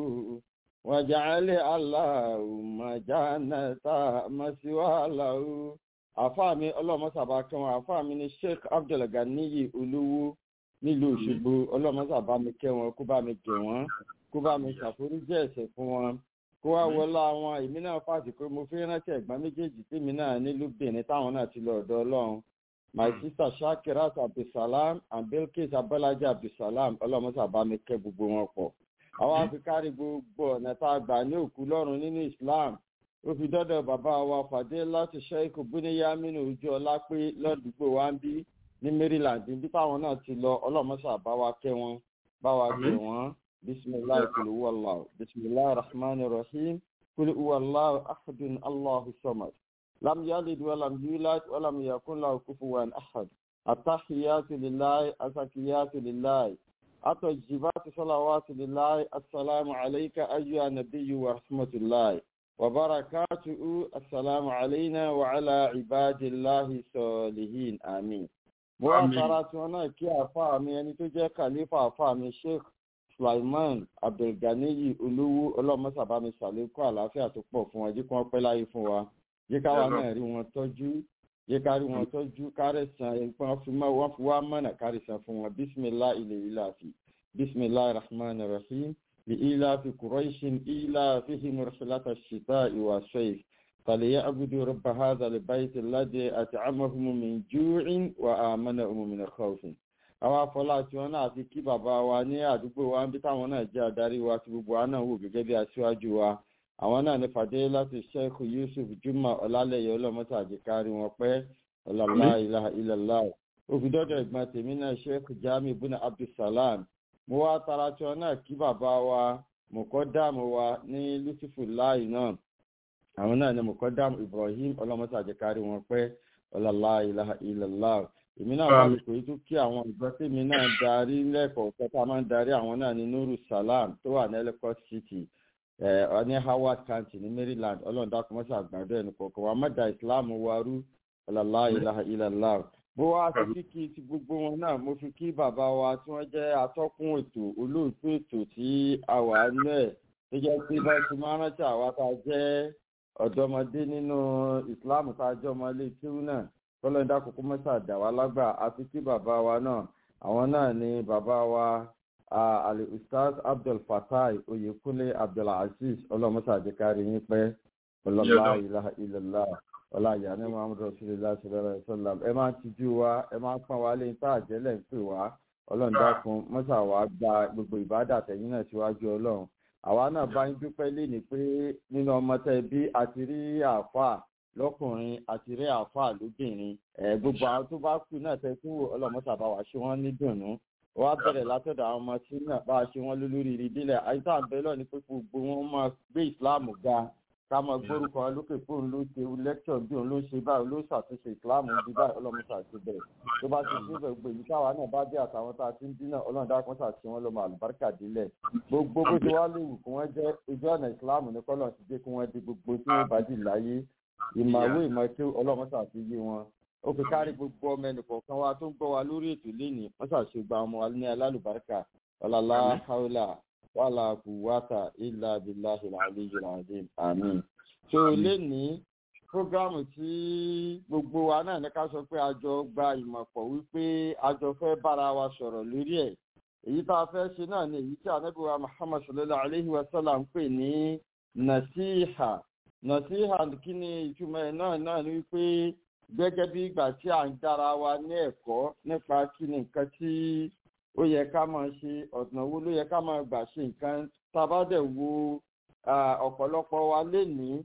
wàjàlẹ aláwùmọ jánẹta mọsíwáláwù àfáà mi ọlọmọsàbà kẹwọn àfáà mi ni sheikh abdulganiyi olówó nílùú òṣogbo ọlọmọsàbà mi kẹwọn kó bá mi gẹ wọn kó bá mi ṣàforíjì ẹsẹ fún wọn kó wá wọlé àwọn èmi náà fàtí pé mo fi rántí ẹgbọn méjèèjì tèmi náà nílùú benin táwọn náà ti lọ ọdọ ọlọrun my sister shakirat abdulsalam and bilkis abọlájà abdulsalam ọlọmọsàbà mi kẹ gbogbo wọn pọ àwọn afikárí gbogbo ọ̀nà tá a gbà ní òkú lọ́rùn nínú islam ó fi dọ́dọ̀ bàbá wa fàdé láti sheik buniyamin ojú ọlá pé lọ́dúgbò wa ń bí ní maryland bí táwọn náà ti lọ ọlọ́mọṣà bá wa kẹ́ wọn bá wa kẹ́ wọn bisimilahi kulu wàlláhu bisimilahi rahman rahim kulu wàlláhu ahadun allahu samad lam yalid walam yulad walam yakun lahu kufuwan ahad atahiyatu lillahi asakiyatu lillahi الطيبات صلوات لله السلام عليك أيها النبي ورحمة الله وبركاته السلام علينا وعلى عباد الله الصالحين آمين مواصلات هنا كي أفهمي يعني تجي خليفة أفهمي شيخ sulaiman abdulganiyi olówó ọlọmọsàbámi sàlékọ àlàáfíà tó pọ fún wọn jí kí wọn pẹ láyé fún wa yí káwa náà rí wọn tọjú yí ká rí wọn tọjú kárẹsàn nǹkan fi mọ wọn fi wá mọnà kárẹsàn fún wọn bísímilá ilẹ ìlàfi bísímilá rahman rahim bí ìlàfi kùrọ̀ṣin ìlàfihìm rẹ̀ṣẹ̀láta ṣìtá ìwà ṣẹ́yì fàlẹ́yà abudu rọ̀bà hàzà lè báyìí ti ládé àti àmọ́fún mi júwìn wà á mọ́nà òmùmínà kọ́ọ̀fin àwọn afọlá tí wọn náà fi kí bàbá wa ní àdúgbò wa ń bí táwọn náà jẹ adarí wa tí gbogbo wa náà wò gẹgẹ bí aṣíwájú wa àwọn náà ní fàdé láti sheikh yusuf juma ọlálẹyẹ ọlọmọta àjẹkárí wọn pẹ ọlọlá ilaha ilàlá òfìdọdọ ìgbọn tèmi náà sheikh jami buna abdulsalam mo wá tara tí wọn náà kí bàbá wa mọkọdàmù wa ní lucifu láì náà àwọn náà ní mọkọdàmù ibrahim ọlọmọta àjẹkárí wọn pẹ ọlọlá ilaha ilàlá èmi náà wà lóko yìí tó kí àwọn ìgbà tèmi náà darí lẹ́kọ̀ọ́ kẹta máa ń darí àwọn náà ní nuru salam tó wà ní ellicott city ní howard county ní maryland ọlọ́run dákun mọ́sá àgbàdo ẹni kọ̀ọ̀kan wa mọ́dà islam warú ọ̀làlá ìlàhà ìlàlá bó wá sí kíkí ti gbogbo wọn náà mo fi kí bàbá wa tí wọ́n jẹ́ atọ́kùn ètò olóòtú ètò tí a wà nú ẹ̀ tó jẹ́ pé bá ti máa rántí àwa tá a jẹ́ ọ̀dọ́mọdé nínú islam tá a jẹ́ ọmọ ilé tíú náà tọ́lọ́dá kókó mẹ́ta dà wá lágbà àti kí bàbá wa náà àwọn náà ni bàbá wa ali ustaz abdul fatai oyekunle abdulaziz ọlọ́mọta àjẹkárí yín pẹ́ ọlọ́lá ilaha illallah ọlá ìyàní muhammed rasulillah sallallahu alayhi wa sallam ẹ máa ń tijú wa ẹ máa ń pọ́n wa lé tá àjẹlẹ̀ ń pè wá ọlọ́run dákun mọ́sà wa gba gbogbo ìbádà tẹ̀yìn náà síwájú ọlọ́run àwa náà bá ń dúpẹ́ lé ní pé nínú ọmọ tẹ́ bí àti rí àáfàá lọkùnrin àti rẹ àáfàá lóbìnrin ẹ gbogbo àwọn tó bá kú náà tẹ kú ọlọmọta bá wà ṣé wọn ní dùnú wọn á bẹrẹ látọdọ àwọn ọmọ tí náà bá ṣe wọn lólórí ìdílé àyíká àbẹlọ ní pé gbogbo wọn máa gbé ìsìláàmù ga ká máa gbórúkọ lókè fóun ló ṣe lẹ́kṣọ̀ bí òun ló ṣe báyìí ló ṣàtúnṣe ìsìláàmù bí báyìí ọlọ́mọta ti bẹ̀rẹ̀ tó bá ti ṣe gbogbo èyí káwa náà bá dé àtàwọn tá a ti ń dín náà ọlọ́run dákun ṣàṣì wọn lọ́mọ àlùbáríkà délẹ̀ gbogbo bó ṣe wá léwu kí wọ́n jẹ́ ojú ọ̀nà ìsìláàmù ní kọ́lọ̀ ti dé kí wọ́n di gbogbo tí wọ́n bá dì láyé ìmọ̀wé ìmọ̀tí ọlọ́mọṣà fi yé wọn ó fi kárí gbogbo ọmọ ẹnìkọ̀ọ̀kan wa tó ń gbọ́ wa lórí ètò lénìí wọ́n ṣàṣègbà ọmọ wa ní alálùbáríkà ọ̀làlá haúlà wàhálà kùwàtà ilà abiláhi àlejò àdìm àmín. tó lénìí prógrámù tí gbogbo wa náà ní ká sọ pé a jọ gba ìmọ̀pọ̀ wípé a jọ fẹ́ bára wa sọ̀rọ̀ lórí ẹ̀ èyí tá a fẹ́ ṣe náà ni èyí tí anábìwá muhammad sallallahu alayhi wa sallam ń pè ní nasiha nasiha kí ni ìtumọ̀ ẹ̀ náà náà ni wípé gẹ́gẹ́ bí ìgbà tí à ń dára wa ní ẹ̀kọ́ nípa kí ni nǹkan tí ó yẹ ká máa ṣe ọ̀nà wo ló yẹ ká máa gbà ṣe nǹkan tá a bá dẹ̀ wo ọ̀pọ̀lọpọ̀ wa lénìí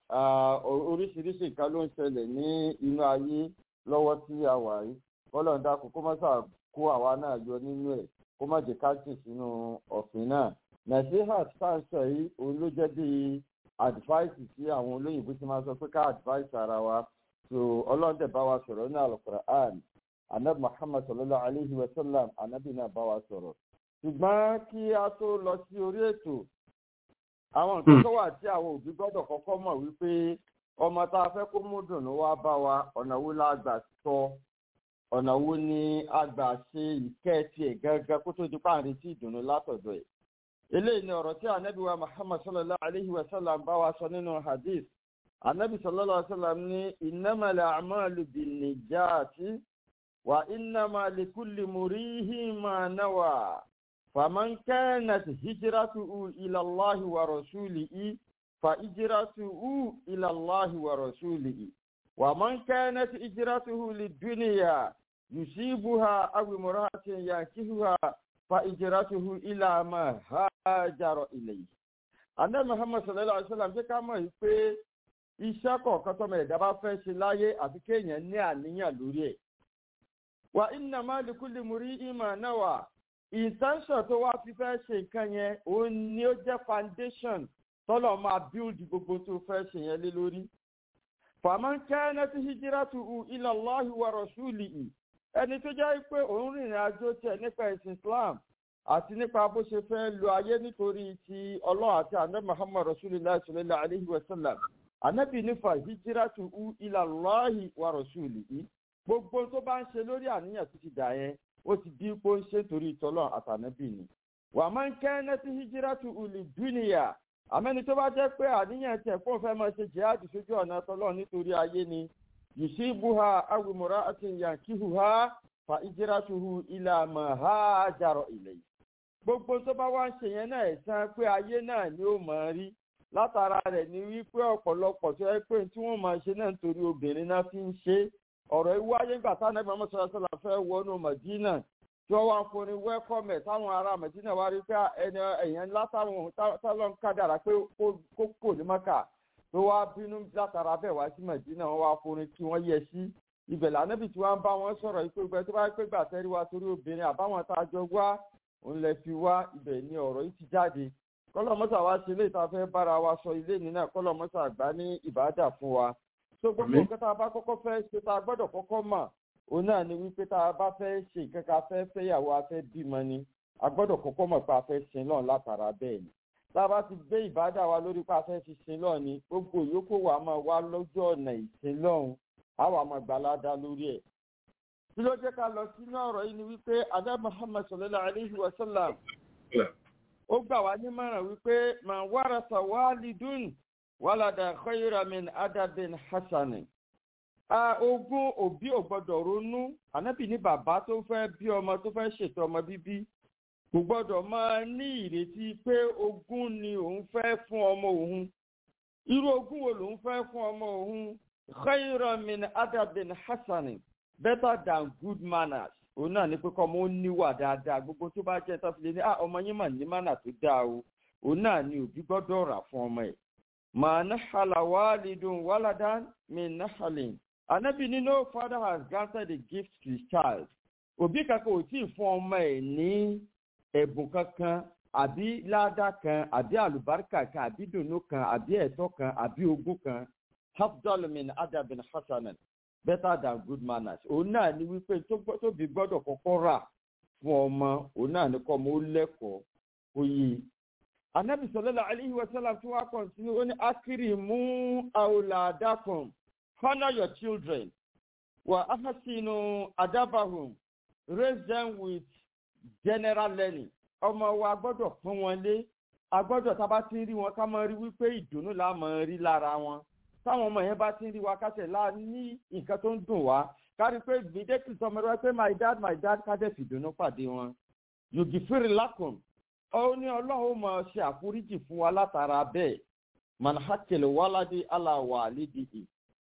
oríṣiríṣi nǹkan ló ń ṣẹlẹ̀ ní inú ayé lọ́wọ́ tí a wà yìí kọ́lọ̀ ń dákun kó má sà kó àwa náà yọ nínú ẹ̀ kó má jẹ́ ká jì sínú ọ̀fìn náà nàìjíríà sáǹsọ̀ yìí òun ló jẹ́ bí advice sí àwọn olóyìnbó tí máa sọ pé ká advice ara wa so ọlọ́dẹ̀ bá wa sọ̀rọ̀ ní alukur'an anabi muhammad sallallahu alayhi wa sallam anabi náà bá wa sọ̀rọ̀ ṣùgbọ́n kí a tó lọ sí orí ètò àwọn nǹkan tó wà tí àwọn òbí gbọ́dọ̀ kọ́kọ́ mọ̀ wípé ọmọ tá a fẹ́ kó mú dùnú wá bá wa ọ̀nà wo la gbà sọ ọ̀nà wo ni a gbà ṣe ìkẹ́ tiẹ̀ gángan kó tó di páàrin tí ìdùnnú látọ̀dọ̀ ẹ̀ eléyìí ni ọ̀rọ̀ tí anabi wa muhammad sallallahu alayhi wa sallam bá wa sọ nínú hadith anabi sallallahu alayhi wa sallam ní ìnámàlẹ̀ àmàlù bìnnìjáàtì wà ìnámàlẹ̀ kúlì múríhì máa náwà fàmán kẹ́nàtì hijiratu ilallahi wa rasulihi fa hijiratu ilallahi wa rasulihi wa man kẹ́nàtì hijiratu liduniya yusibuha awi muratin yankihuha fa hijiratuhu ila ma hajara ilayhi anabi muhammad sallallahu alaihi wa sallam jẹ́ ká mọ̀ yìí pé iṣẹ́ kọ̀ọ̀kan tọ́mọ ẹ̀dá bá fẹ́ ṣe láyé àfi kéèyàn ní àníyàn lórí ẹ̀. wà iná máa lè kú lè mú rí ìmọ̀ náà wà intention tó wá fi fẹ́ ṣe nǹkan yẹn òun ni ó jẹ́ foundation tọ́lọ̀ máa build gbogbo tó fẹ́ ṣe yẹn lé lórí. fàmọ́ kẹ́ẹ́nẹ́ tí hijira tu hu ilẹ̀ allahi wa rasuli i ẹni tó jẹ́ pé òun rìnrìn àjò tiẹ̀ nípa ẹ̀sìn islam àti nípa bó ṣe fẹ́ lo ayé nítorí ti ọlọ́run àti àná muhammad rasulillah sallallahu alayhi wa sallam anabi nífa hijiratu u ilallahi wa rasulihi gbogbo tó bá ń ṣe lórí àníyàn tó ti dà yẹn ó ti di pé ó ń ṣe torí ìtọ́lọ̀ àtànábì ni wà máa ń kẹ́ ẹ́nẹ́ tí hijiratu uli dúnìyà àmẹ́ni tó bá jẹ́ pé àníyàn tẹ̀ fún òfẹ́ máa ṣe jihadi sójú ọ̀nà tọ́lọ̀ nítorí ayé ni yusibuha awimura àti yankihuha fa hijiratuhu ila ma hajaro ilẹ̀ gbogbo tó bá wá ń ṣe yẹn náà ẹ̀sán pé ayé náà ni ó mọ̀ rí látara rẹ̀ ni wípé ọ̀pọ̀lọpọ̀ tó yẹ pé tí wọ́n máa ṣe náà nítorí obìnrin náà fi ń ṣe ọ̀rọ̀ ewu ayé gbà táwọn ẹgbẹ́ ọmọ sọ̀rọ̀ sọ̀rọ̀ fẹ́ wọnú mọ̀dínà tí wọ́n wá ń forin wẹ́kọ̀mẹ̀ táwọn ará mọ̀dínà wá rí pé ẹni èèyàn ńlá táwọn táwọn ń kádàrà pé kó kò ní mọ́kà tó wá bínú látara bẹ́ẹ̀ wá sí mọ̀dínà wọ́n wá forin kí wọ́n yẹ sí ibẹ̀ lànàbì tí wọ́n bá wọn sọ̀rọ̀ ìpè gbẹ tó bá pé gbà tẹ́rí wa torí obìnrin àbáwọn tá a jọ wá òun lẹ fi wá ibẹ̀ ni ọ̀rọ̀ yìí ti jáde kọlọmọsà wa ṣe ilé ìta fẹ́ bára wa sọ ilé ní náà kọlọmọsà gbá ní ìbàdà fún wa tó gbogbo nǹkan tá a bá kọ́kọ́ fẹ́ ṣe tá a gbọ́dọ̀ kọ́kọ́ mọ̀ òun náà ni wípé tá a bá fẹ́ ṣe nǹkan ká fẹ́ fẹ́yàwó a fẹ́ bímọ ni a gbọ́dọ̀ kọ́kọ́ mọ̀ pé a fẹ́ sin lọ́n látara bẹ́ẹ̀ ni tá a bá ti gbé ìbàdà wa lórí pé a fẹ́ fi sin lọ́n ni gbogbo ìyókù wa máa wá lójú ọ̀nà ìsin lọ́hùn á wà máa gbalada lórí ẹ̀ tí ló jẹ́ ká lọ sínú ọ̀rọ̀ yìí ni wípé adá muhammad sallallahu alayhi wa sallam ó gbà wá nímọ̀ràn wípé mà wàràsà wàlídùn wàlàdà khayramin adabin hasani. ogún òbí ò gbọdọ̀ ronú ànábì ní bàbá tó fẹ́ bí ọmọ tó fẹ́ ṣètò ọmọ bíbí kò gbọdọ̀ máa ní ìrètí pé ogún ni òun fẹ́ fún ọmọ òun irú ogún wo lòun fẹ́ fún ọmọ òun khayramin adabin hasani better than good manners òun náà ní pé kọ́ ọmọ ó níwà dáadáa gbogbo tó bá jẹ́ tọ́fìlẹ̀ ní ọmọ yín mà ní mánà tó dáa o òun náà ni òbí gbọ́dọ̀ rà fún ọmọ ẹ̀. màá náhàlà wàlídùn wàládán mi náhàlìn anabi ní no father has granted a gift to his child òbí kankan ò tí ì fún ọmọ ẹ̀ ní ẹ̀bùn kankan àbí ládàá kan àbí àlùbáríkà kan àbí dùnú kan àbí ẹ̀tọ́ kan àbí ogún kan hafdolmin adabin hasanan better than good manners òun náà ni wípé tóbi gbọ́dọ̀ kọ́kọ́ rà fún ọmọ òun náà ni kọ́ ọmọ ó lẹ́kọ̀ọ́ ó yí. anabi sọlẹ́la alayhi wa sallam tí wọ́n kàn sí ó ní akiri mú àwòlàdàkùn honour your children wà áhásínú adabahum raise them with general learning ọmọ wa gbọ́dọ̀ pọ́n wọn lé a gbọ́dọ̀ tá a bá ti ń rí wọn ká máa rí wípé ìdùnnú la máa rí lára wọn táwọn ọmọ yẹn bá ti ń rí wa kásẹ̀ láà ní nǹkan tó ń dùn wá kárí pé gbèdéke sọmọ rẹ pé my dad my dad kájẹ́ fìdùnnú pàdé wọn yòókì fèrè lákùn ó ní ọlọ́run ó máa ṣe àforíjì fún wa látara bẹ́ẹ̀ manhakele wáládé aláwọ̀ àlédìí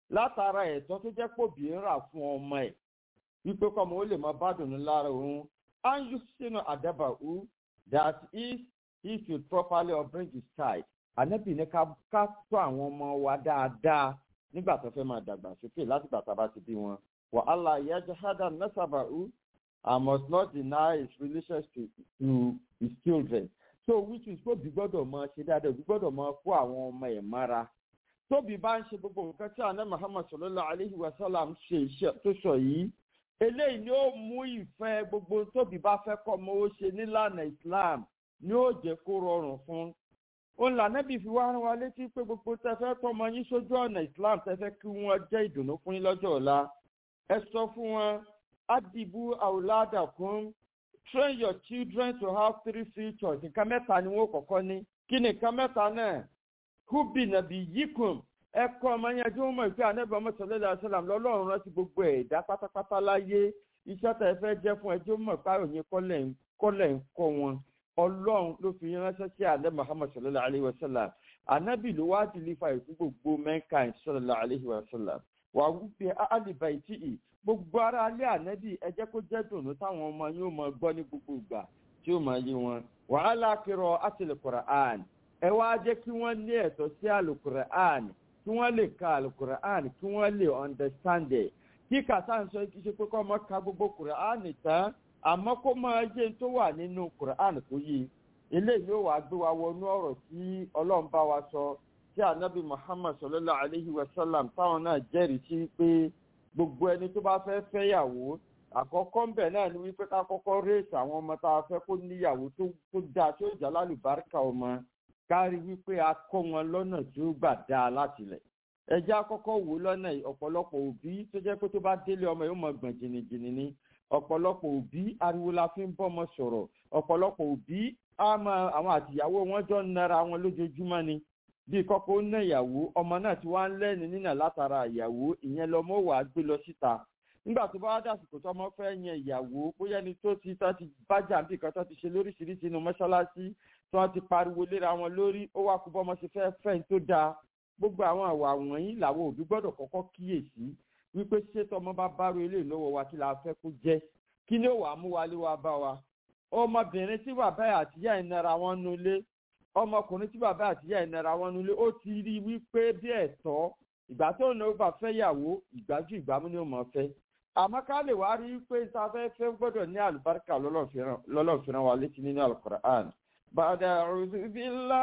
látara ẹ̀tọ́ tó jẹ́ pòbí ń rà fún ọmọ ẹ̀ wípé kọ́mọ ó lè mọ bá dùnú lára òun and you sínú àdábà who that is he should properly upbring his child ànábì ní ká ká tó àwọn ọmọ wa dáadáa nígbà tó fẹ́ máa dàgbà sókè láti gbàtà bá ti bí wọn wàhálà yajahada nasaba who I must not deny his relations to, to his children so which is tóbi gbọ́dọ̀ máa ṣe dáadáa òbí gbọ́dọ̀ máa kó àwọn ọmọ ẹ̀ mára tóbi bá ń ṣe gbogbo nǹkan tí àná muhammad sallallahu alayhi wa sallam ṣe iṣẹ́ tó sọ yìí eléyìí ni ó mú ìfẹ́ gbogbo tóbi bá fẹ́ kọ́ ọmọ ó ṣe nílànà islam ni ó jẹ́ kó rọrùn fún òun lànàbì fi wá rán wa létí pé gbogbo tẹfẹ́ tọmọ yín sójú ọ̀nà islam tẹfẹ́ kí wọ́n jẹ́ ìdùnnú fún yín lọ́jọ́ ọ̀la ẹ sọ fún wọn adibu awladakum train your children to have three futures nǹkan mẹ́ta ni wọ́n kọ́kọ́ ní kí ni nǹkan mẹ́ta náà hubi nàbí yikum ẹ kọ́ ọmọ yẹn tí wọ́n mọ̀ pé anábì ọmọ sọlẹ́lẹ̀ àṣàlám lọ́lọ́run rántí gbogbo ẹ̀dá pátápátá láyé iṣẹ́ tẹ̀ fẹ́ jẹ́ fún ẹ tí ó mọ̀ pé àròyìn kọ́lẹ̀ ń kọ́ wọn ọlọ́run ló fi ránṣẹ́ sí alẹ́ muhammad sọlẹ́lẹ̀ alayhi wa sallam anábì ló wá ti lífa ìfú gbogbo mankind sọlẹ́lẹ̀ alayhi wa sallam wà wípé alìbà ìtìì gbogbo ara alẹ́ ànábì ẹ jẹ́ kó jẹ́ dùnú táwọn ọmọ yóò mọ gbọ́ ní gbogbo ìgbà tí ó máa yé wọn wàhálà kírọ àtìlẹ̀ quran ẹ wá jẹ́ kí wọ́n ní ẹ̀tọ́ sí alukur'an kí wọ́n lè ka alukur'an kí wọ́n lè understand ẹ̀ kí kàtà ń sọ kí ṣe pé kọ́ ọmọ ka gbogbo quran tán àmọ́ kó máa jẹ́ tó wà nínú quran kó yé eléyìí yóò wá gbé wa wọnú ọ̀rọ̀ tí ọlọ́run bá wa sọ tí anabi muhammad sallallahu alayhi wa sallam táwọn náà jẹ́rìí sí pé gbogbo ẹni tó bá fẹ́ fẹ́yàwó àkọ́kọ́ ń bẹ̀ náà ni wípé ká kọ́kọ́ réèsì àwọn ọmọ tá a fẹ́ kó níyàwó tó dáa tó jà lálùbáríkà ọmọ kárí wípé a kọ́ wọn lọ́nà tí ó gbà dáa láti lẹ̀ ẹjẹ́ akọ́kọ́ wò lọ́nà ọ̀pọ̀lọpọ̀ òbí tó jẹ́ pé tó bá délé ọmọ yóò mọ gbọ̀n jìnnìjìnnì ni ọ̀pọ̀lọpọ̀ òbí ariwo la fi ń bọ́mọ sọ̀rọ̀ ọ̀pọ̀lọpọ̀ òbí àwọn àtìyàwó wọn jọ ń nara wọn lójoojúmọ́ ni bí kọ́kọ́ ó ná ìyàwó ọmọ náà ti wá ń lẹ́ni nínà látara ìyàwó ìyẹn lọmọ wàá gbé lọ síta nígbà tó bá wá dàsìkò tó ọmọ fẹ́ yan ìyàwó bóyá ni tó ti tó ti bájà bí kan tó ti ṣe lóríṣiríṣi inú mọ́ṣáláṣí tí wọ́n ti pariwo léra wọn lórí ó wá kú bọ́mọ ṣe fẹ́ fẹ́ tó dáa gbogbo àwọn àwà wọ̀nyí làwọn òbí gbọ́dọ̀ kọ́kọ́ kíyèsí wípé ṣé tọmọ bá bárò ilé lọ́wọ́ wa kí la fẹ́ kó jẹ́ kí ni ó wàá mú wálé wá bá wa ọmọbìnrin tí bàbá àtìyá ìnara wọn nulẹ̀ ọmọkùnrin tí bàbá àtìyá ìnara wọn nílé ó ti rí wípé bí ẹ̀tọ́ ìgbà tó ní ó bá fẹ́ yàwó ìgbájú ìgbàmú ni ó mọ̀ fẹ́ àmọ́ ká lè wá rí pé tá a fẹ́ fẹ́ gbọ́dọ̀ ní àlùbáríkà lọ́lọ́fìrán wa létí nínú alukur'an. bàdà ọ̀rùbílà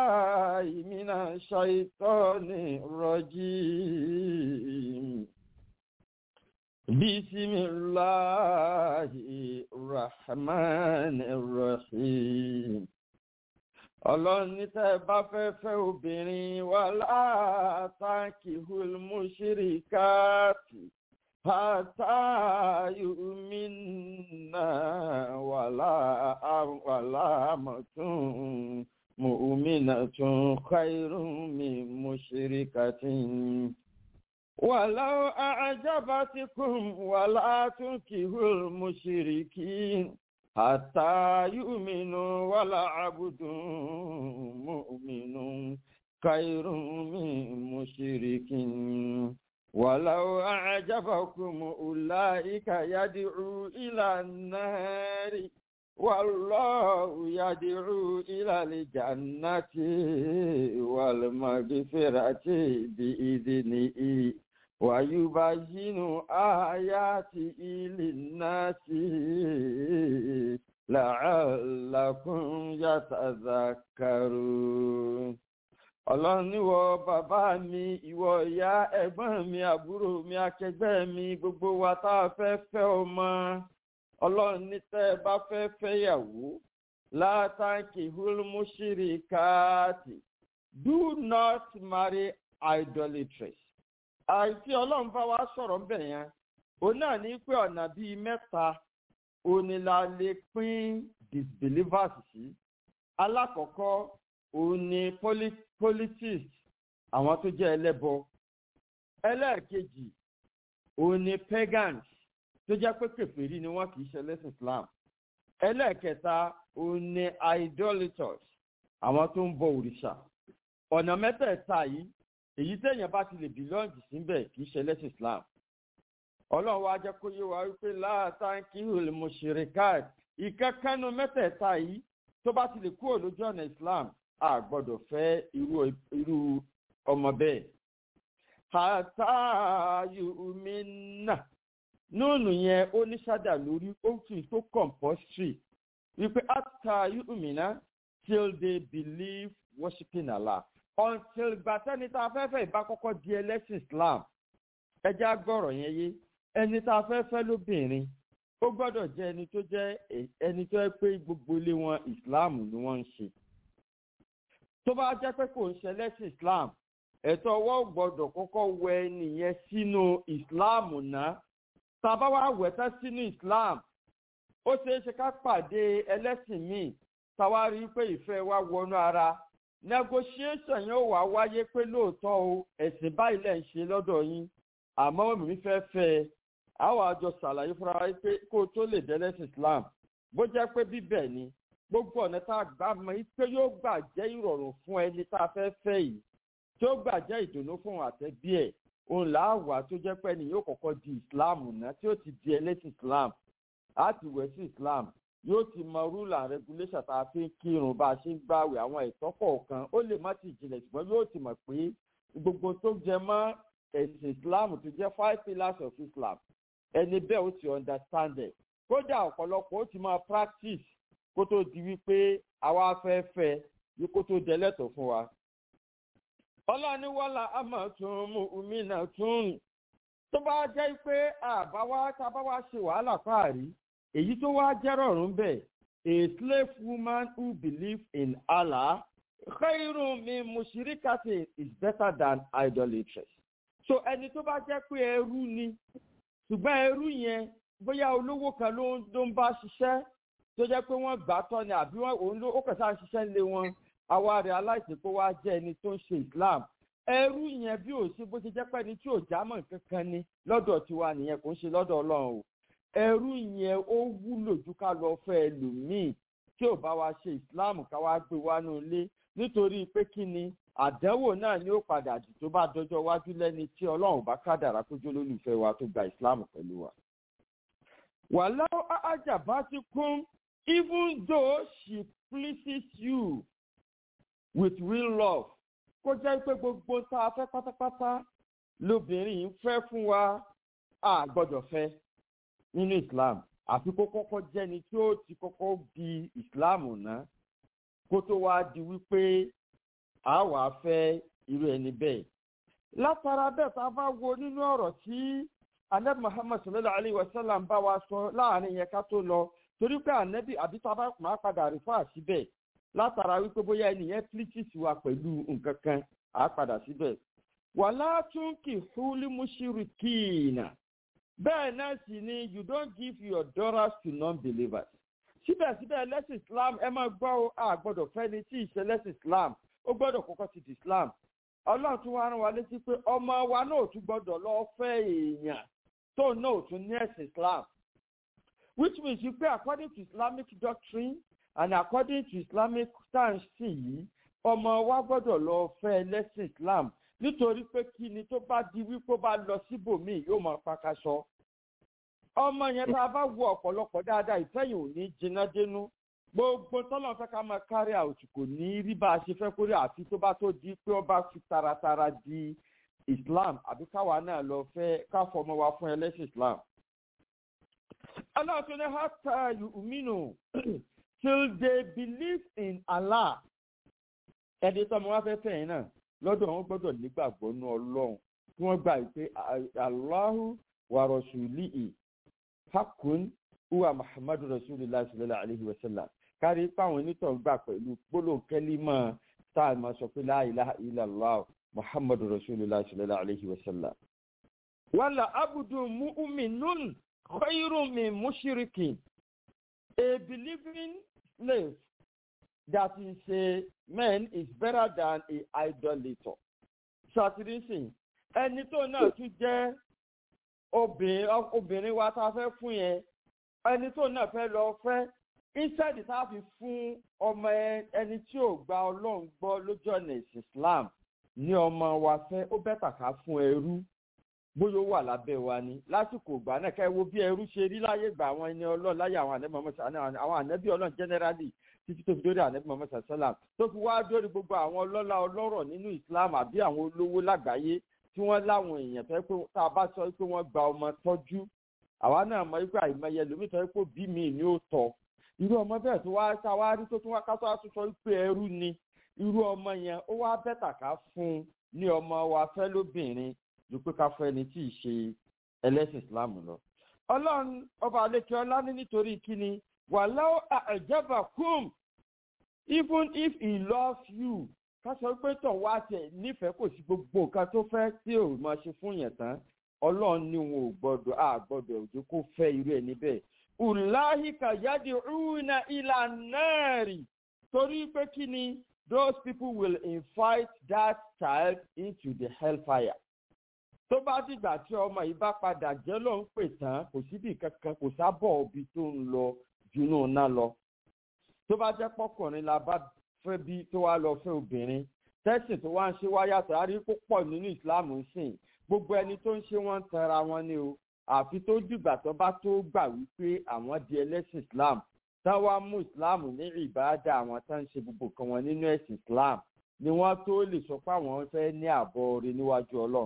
ìmínà ṣàìtọ́ ní rọ́jí bisimilahi rahman rahim ọlọ́run ní tẹ́ ẹ bá fẹ́ fẹ́ obìnrin wà látàkì hulmuṣiri káàtì hátàyùmínà wà láàmọ̀tún mùmínà tún khairumi muṣiri kàtín. ولو أعجبتكم ولا تنكهوا المشركين حتى يؤمنوا ولا عبد مؤمن خير من مشرك ولو أعجبكم أولئك يدعو إلى النار والله يدعو إلى الجنة والمغفرة بإذنه ويبين آياته للناس لعلكم يتذكرون ọlọ́run níwọ bàbá mi ìwọ ìyá ẹ̀gbọ́n mi àbúrò mi akẹgbẹ́ mi gbogbo wa tá a fẹ́ fẹ́ ọmọ ọlọ́run ní tẹ́ ẹ bá fẹ́ fẹ́yàwó látàkì hulmushiri káàtì do not marry idolatress àìsí ọlọ́run bá wa sọ̀rọ̀ ń bẹ̀ yẹn òun náà ní pé ọ̀nà bíi mẹ́ta òní la lè pín disbelievers sí alákọ̀ọ́kọ́ òun ni politics àwọn tó jẹ́ ẹlẹ́bọ ẹlẹ́ẹ̀kejì òun ni pagans tó jẹ́ pé kèfèrí ni wọ́n kì í ṣe lẹ́sìn islam ẹlẹ́ẹ̀kẹta òun ni idolaters àwọn tó ń bọ òrìṣà ọ̀nà mẹ́tẹ̀ẹ̀ta yìí èyí téèyàn bá ti lè bìlọ́ǹgì síbẹ̀ kì í ṣe lẹ́sìn islam ọlọ́run wa jẹ́ kó yé wa wípé láàtàǹkì olùmọ̀ṣẹ̀rẹ̀káàt ìkẹ́kẹ́nu mẹ́tẹ̀ẹ̀ta yìí tó bá ti lè kúrò lójú ọ̀nà islam a gbọ́dọ̀ fẹ́ irú irú ọmọ bẹ́ẹ̀. àtàyùmínà nùnù yẹn ó ní ṣádà lórí ó fi tó compulsory wípé àtàyùmínà till they believe worshiping allah until gbàtẹ́ni tá a fẹ́ fẹ́ ìbá kọ́kọ́ di ẹlẹ́sìn islam ẹjẹ́ agbọ́rọ̀ yẹn yé ẹni tá a fẹ́ fẹ́ lóbìnrin ó gbọ́dọ̀ jẹ́ ẹni tó jẹ́ ẹni tó yẹ pé gbogbo ilé wọn islam ni wọ́n ń ṣe tó bá jẹ́ pé kò ń ṣe ẹlẹ́sìn islam ẹ̀tọ́ ọwọ́ gbọ́dọ̀ kọ́kọ́ wẹ nìyẹn sínú islam náà tá a bá wá wẹ̀ tán sínú islam ó ṣeé ṣe ká pàdé ẹlẹ́sìn míì táwa rí i pé ìfẹ́ wa wọnú ara negotiation yóò wá wáyé pé lóòótọ́ o ẹ̀sìn báyìí lẹ̀ ń ṣe lọ́dọ̀ yín àmọ́ mi fẹ́ fẹ́ ẹ àwọn àjọ ṣàlàyé fúnra wa pé kó o tó lè dẹ́lẹ́sìn islam bó jẹ́ pé bíbẹ̀ ni gbogbo ọ̀nà tá a gbà mọ́ yìí pé yóò gbà jẹ́ ìrọ̀rùn fún ẹni tá a fẹ́ fẹ́ yìí tí ó gbà jẹ́ ìdùnnú fún àtẹ̀bí ẹ̀ òun làá tó jẹ́ pé ẹni yóò kọ́kọ́ di islam náà tí ó ti di ẹlẹ́sìn islam á ti wẹ̀ sí islam yóò ti mọ rúlà regulation tá a fi ń kírun bá a ṣe ń gbàwé àwọn ẹ̀tọ́ kọ̀ọ̀kan ó lè má ti jìnlẹ̀ ṣùgbọ́n yóò ti mọ̀ pé gbogbo tó jẹ mọ́ ẹ̀sìn islam tó jẹ́ five pillars of islam ẹni bẹ́ẹ̀ ó ti understand ẹ̀ kódà ọ̀pọ̀lọpọ̀ ó ti máa practice kó tó di wípé àwa fẹ́ fẹ́ yí kó tó dẹ́lẹ́tọ̀ fún wa. ọlọ́ni wọ́lá àmọ́ tún mú omi náà tún rìn tó bá jẹ́ pé àbáwá tá a bá wá ṣe wàhálà fáàrí èyí tó wá jẹ́rọ̀ ọ̀run bẹ́ẹ̀ a slave woman who believes in allah khairun min mushrikati is better than idolatress. so ẹni tó bá jẹ́ pé ẹrú ni ṣùgbọ́n ẹrú yẹn bóyá olówó kan ló ń bá ṣiṣẹ́ tó jẹ́ pé wọ́n gbà tọ́ ni àbí òun ló ó kẹsàn-án ṣiṣẹ́ lé wọn àwa rẹ̀ aláìsí pé wá jẹ́ ẹni tó ń ṣe islam ẹrú yẹn bí ò sí bó ṣe jẹ́ pé ẹni tí ò jámọ̀ kankan ni lọ́dọ̀ tiwa nìyẹn kò ń ṣe lọ́dọ̀ ọlọ́run o ẹrú yẹn ó wúlò ju ká lọ fẹ́ ẹlòmíì tí ò bá wa ṣe islam ká wá gbé wá nù ilé nítorí pé kí ni àdánwò náà ni ó padà jù tó bá dọjọ́ wájú lẹ́ni tí ọlọ́run bá kádàrá kójú olólùfẹ́ wa tó gba islam pẹ̀lú wa. wàhálà àjàbá ti kún even though she pleases you with real love kó jẹ́ pé gbogbo tá a fẹ́ pátápátá lóbìnrin yìí fẹ́ fún wa a gbọ́dọ̀ fẹ́ nínú islam àfi kó kọ́kọ́ jẹ́ni tí ó ti kọ́kọ́ di islam náà kó tó wá di wípé a wà fẹ́ irú ẹni bẹ́ẹ̀. látara bẹ́ẹ̀ tá a bá wo nínú ọ̀rọ̀ tí anabi muhammad sallallahu alayhi wa sallam bá wa sọ láàrin yẹn ká tó lọ torí pé anabi àbí tá a bá máa padà rí fún àṣìbẹ̀ látara wípé bóyá ẹnìyẹn pílíṣìṣì wa pẹ̀lú nǹkan kan á padà síbẹ̀. wàlá tún kì húlí mushrikiina bẹ́ẹ̀ náà sì ni you don't give your daughters to non-believers síbẹ̀síbẹ̀ lẹ́sìn islam ẹ máa gbọ́ ọ a gbọ́dọ̀ fẹ́ni tí ìṣe lẹ́sìn islam ó gbọ́dọ̀ kọ́kọ́ ti di islam ọlọ́run tún wá rán wa létí pé ọmọ wa náà tún gbọ́dọ̀ lọ fẹ́ èèyàn tó náà tún ní ẹ̀sìn islam which means pé according to islamic doctrine and according to islamic stance yìí ọmọ wa gbọ́dọ̀ lọ fẹ́ lẹ́sìn islam nítorí pé kí ni tó bá di wípé ó bá lọ síbòmíì yóò máa pakaṣọ ọmọ yẹn tá a bá wo ọ̀pọ̀lọpọ̀ dáadáa ìfẹ́yìn ò ní jiná dénú gbogbo tọ́lọ̀ fẹ́ ká máa kárí àwòtí kò ní rí bá a ṣe fẹ́ kórè àfi tó bá tó di pé ó bá fi taratara di islam àbí káwa náà lọ fẹ́ ká fọmọ wa fún ẹlẹ́sìn islam. aláàtún ní hata yuminu till they believe in allah ẹni tọ́mọ wa fẹ́ fẹ́ yẹn náà lọ́dọ̀ wọn gbọ́dọ̀ nígbàgbọ́ nú ọlọ́run tí wọ́n gbà pé aláhu wa rasulihi hakun uwa muhammadu rasulillah sallallahu alayhi wa sallam kárí páwọn onítàn gbà pẹ̀lú gbólóhùn kẹ́límọ̀ tá a máa sọ pé la ilaha illallah muhammadu rasulillah sallallahu alayhi wa sallam. wàlà abudu mu'minun khayrun min mushrikin a believing slave that is a man is better than a idolator. ṣàtìrísìn ẹni tó náà tún jẹ́ obìnrin wa tá a fẹ́ fún yẹn ẹni tó náà fẹ́ lọ fẹ́ instead tá a fi fún ọmọ ẹni tí ò gba ọlọ́run gbọ́ lójú ọ̀nà ìsìn islam ní ọmọ wa fẹ́ ó bẹ́tà ká fún ẹrú bóyá ó wà lábẹ́ wa ni lásìkò ìgbà náà ká ẹ wo bí ẹrú ṣe rí láyé gbà àwọn ẹni ọlọ́run láyé àwọn ànẹ́bí mọ́mọ́sá àwọn ànẹ́bí ọlọ́run generally títí tó fi dórí ànẹ́bí mọ́mọ́sá sọ́làm tó fi wá dórí gbogbo àwọn ọlọ́lá ọlọ́rọ̀ nínú islam àbí àwọn olówó lágbàáyé tí wọ́n láwọn èèyàn tó yẹ pé tá a bá sọ pé wọ́n gba ọmọ tọ́jú àwa náà mọ wípé àìmọye lómi tó yẹ pé bí mi ni ó tọ́ irú ọmọ bẹ́ẹ̀ tó wá tá a wá rí tó tún wá ká tó wá tún sọ wípé ẹrú ni irú ọmọ yẹn ó wá bẹ́tà ká fún un ní ọmọ wa fẹ́ lóbìnrin ju pé ká fẹ́ ẹni tí ì ṣe ẹlẹ́sìn islam lọ. ọlọ́run ọba àlekè ọlá ní nítorí kíni wàláwọ́ àjẹbà kùm even if he loves you ká sọ pé tàn wá tẹ̀ nífẹ̀ẹ́ kò sí gbogbo nǹkan tó fẹ́ tí ò máa ṣe fún yẹn tán ọlọ́run ní wọn ò gbọ́dọ̀ á gbọ́dọ̀ òjò kó fẹ́ irú ẹ̀ níbẹ̀. ùláhìkà yáde rúnà ìlà náà rì torí pé kí ni those people will invite that child into the hellfire. tó bá dìgbà tí ọmọ yìí bá padà jẹ́ ló ń pè tán kò síbi kankan kò sábọ̀ òbí tó ń lọ junú náà lọ. tó bá jẹ́ pọ́kùnrin la bá fẹ́ bí tó wá lọ fẹ́ obìnrin tẹ́sìn tó wá ń ṣe wáyàtọ̀ á rí púpọ̀ nínú ìsìláàmù sìn gbogbo ẹni tó ń ṣe wọ́n ń tẹra wọn ni o àfi tó dìgbà tó bá tó gbà wípé àwọn di ẹlẹ́sìn islam tán wá mú islam ní ìbáàdà àwọn tó ń ṣe gbogbo kan wọn nínú ẹ̀sìn islam ni wọ́n tó lè sọ pé àwọn fẹ́ ní àbọ̀ orí níwájú ọlọ́run.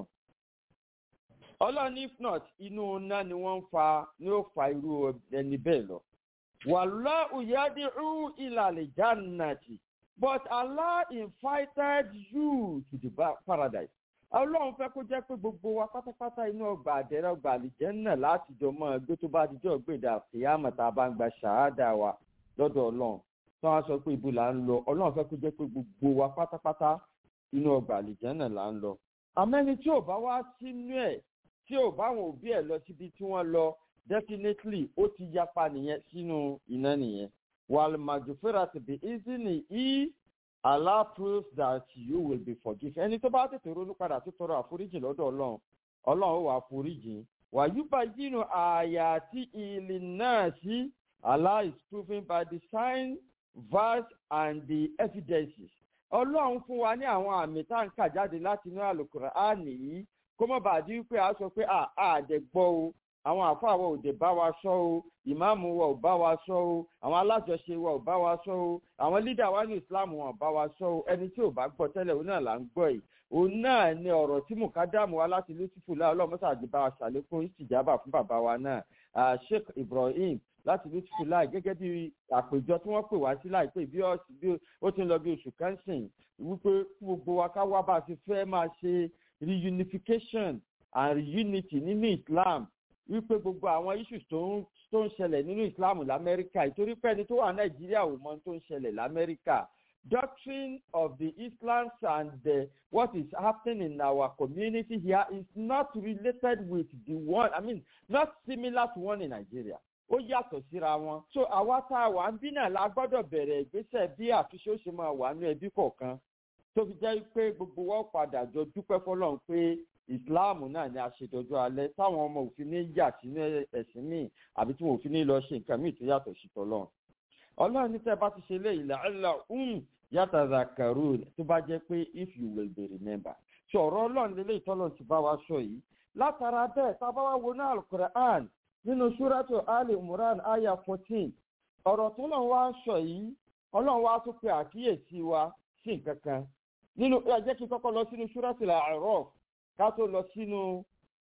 ọlọ́run if not inú iná ni wọ́n ń fa ni ó fa irú ẹni bẹ́ẹ̀ lọ. wàlúwà òyàdí rú ìlàlẹ̀ jannati but allah invited you to the paradise ọlọ́run fẹ́ kó jẹ́ pé gbogbo wa pátápátá inú ọgbà àdẹ́rẹ́ ọgbà àlìjẹ́ náà láti jọ mọ́ ẹgbẹ́ tó bá dijọ́ gbèdà àfìyàmọ̀ tá a bá ń gba ṣàádà wa lọ́dọ̀ ọlọ́run tí wọ́n sọ pé ibo là ń lọ ọlọ́run fẹ́ kó jẹ́ pé gbogbo wa pátápátá inú ọgbà àlìjẹ́ náà là ń lọ. àmẹ́ni tí ò bá wá sínú ẹ̀ tí ò bá àwọn òbí ẹ̀ lọ síbi tí wọ́n lọ definitely ó ti yapa nìyẹn sínú iná nìyẹn wàlùmàjòfẹ́ra ti bí easily e Allah proves that you will be forgiven. Ẹni tó bá tètè ronú padà tó tọrọ àforíjì lọ́dọ̀ ọlọ́run, ọlọ́run ó wà àforíjì. Wàyúbà yínú àyà àti ìlì náà sí Allah is proven by the sign, verse and the evidences. Ọlọ́run fún wa ní àwọn àmì tá à ń kà jáde láti inú àlùkùrọ̀ á nìyí. Kó má bàa di wípé a sọ pé àdẹ̀gbọ́ o, àwọn àfáà wa ò dé bá wa sọ o ìmáàmù wa ò bá wa sọ o àwọn alájọṣe wa ò bá wa sọ o àwọn lídà wa ní islam wọn ò bá wa sọ o ẹni tí ò bá gbọ́ tẹ́lẹ̀ òun náà là ń gbọ́ yìí òun náà ni ọ̀rọ̀ tí mùkádàmù wa láti lùtìfù láà ọlọ́mọ́sá àdìbá wa ṣàlékún ìtìjábà fún bàbá wa náà sheikh ibrahim láti lùtìfù láì gẹ́gẹ́ bí àpèjọ tí wọ́n pè wá sí láìpẹ́ bí ó ti ń lọ bí oṣù kan sìn wípé gbogbo wa ká wá bá a ti fẹ́ máa ṣe reunification and reunity nínú islam wípé gbogbo àwọn issues tó ń tó ń ṣẹlẹ̀ nínú islam lamẹ́ríkà ìtorí pé ẹni tó wà nàìjíríà ò mọ tó ń ṣẹlẹ̀ lamẹ́ríkà doctrine of the islam and the, what is happening in our community here is not related with the one i mean not similar to one in nigeria ó yàtọ̀ síra wọn so àwa tá a wà ń bí náà la gbọ́dọ̀ bẹ̀rẹ̀ ìgbésẹ̀ bí àtúnṣe ó ṣe máa wà ní ẹbí kọ̀ọ̀kan tó fi jẹ́ pé gbogbo wọn padà jọ dúpẹ́ fọlọ́run pé islam náà ni aṣèdọjọ alẹ táwọn ọmọ òfin ní yà sínú ẹsìn míì àbí tí wọn òfin ní lọ ṣe nǹkan míì tó yàtọ̀ sí tọlọ ọlọ́run ní tẹ́ bá ti ṣe léyìí làálà um yàtọ̀ zakaru tó bá jẹ́ pé if you will be remember ṣọ̀rọ̀ ọlọ́run lélẹ́yìí tọ́lọ́run ti bá wa sọ yìí látara bẹ́ẹ̀ tá a bá wá wo náà alukur'an nínú súrátù ali imran aya fourteen ọ̀rọ̀ tọ́lọ́run wá ń sọ yìí ọlọ́run wá tún pe àkíyèsí wa sí nǹkan kan nínú ẹ jẹ́ kí n kọ́kọ́ lọ sínú súrátù làárọ̀ ká tó lọ sínú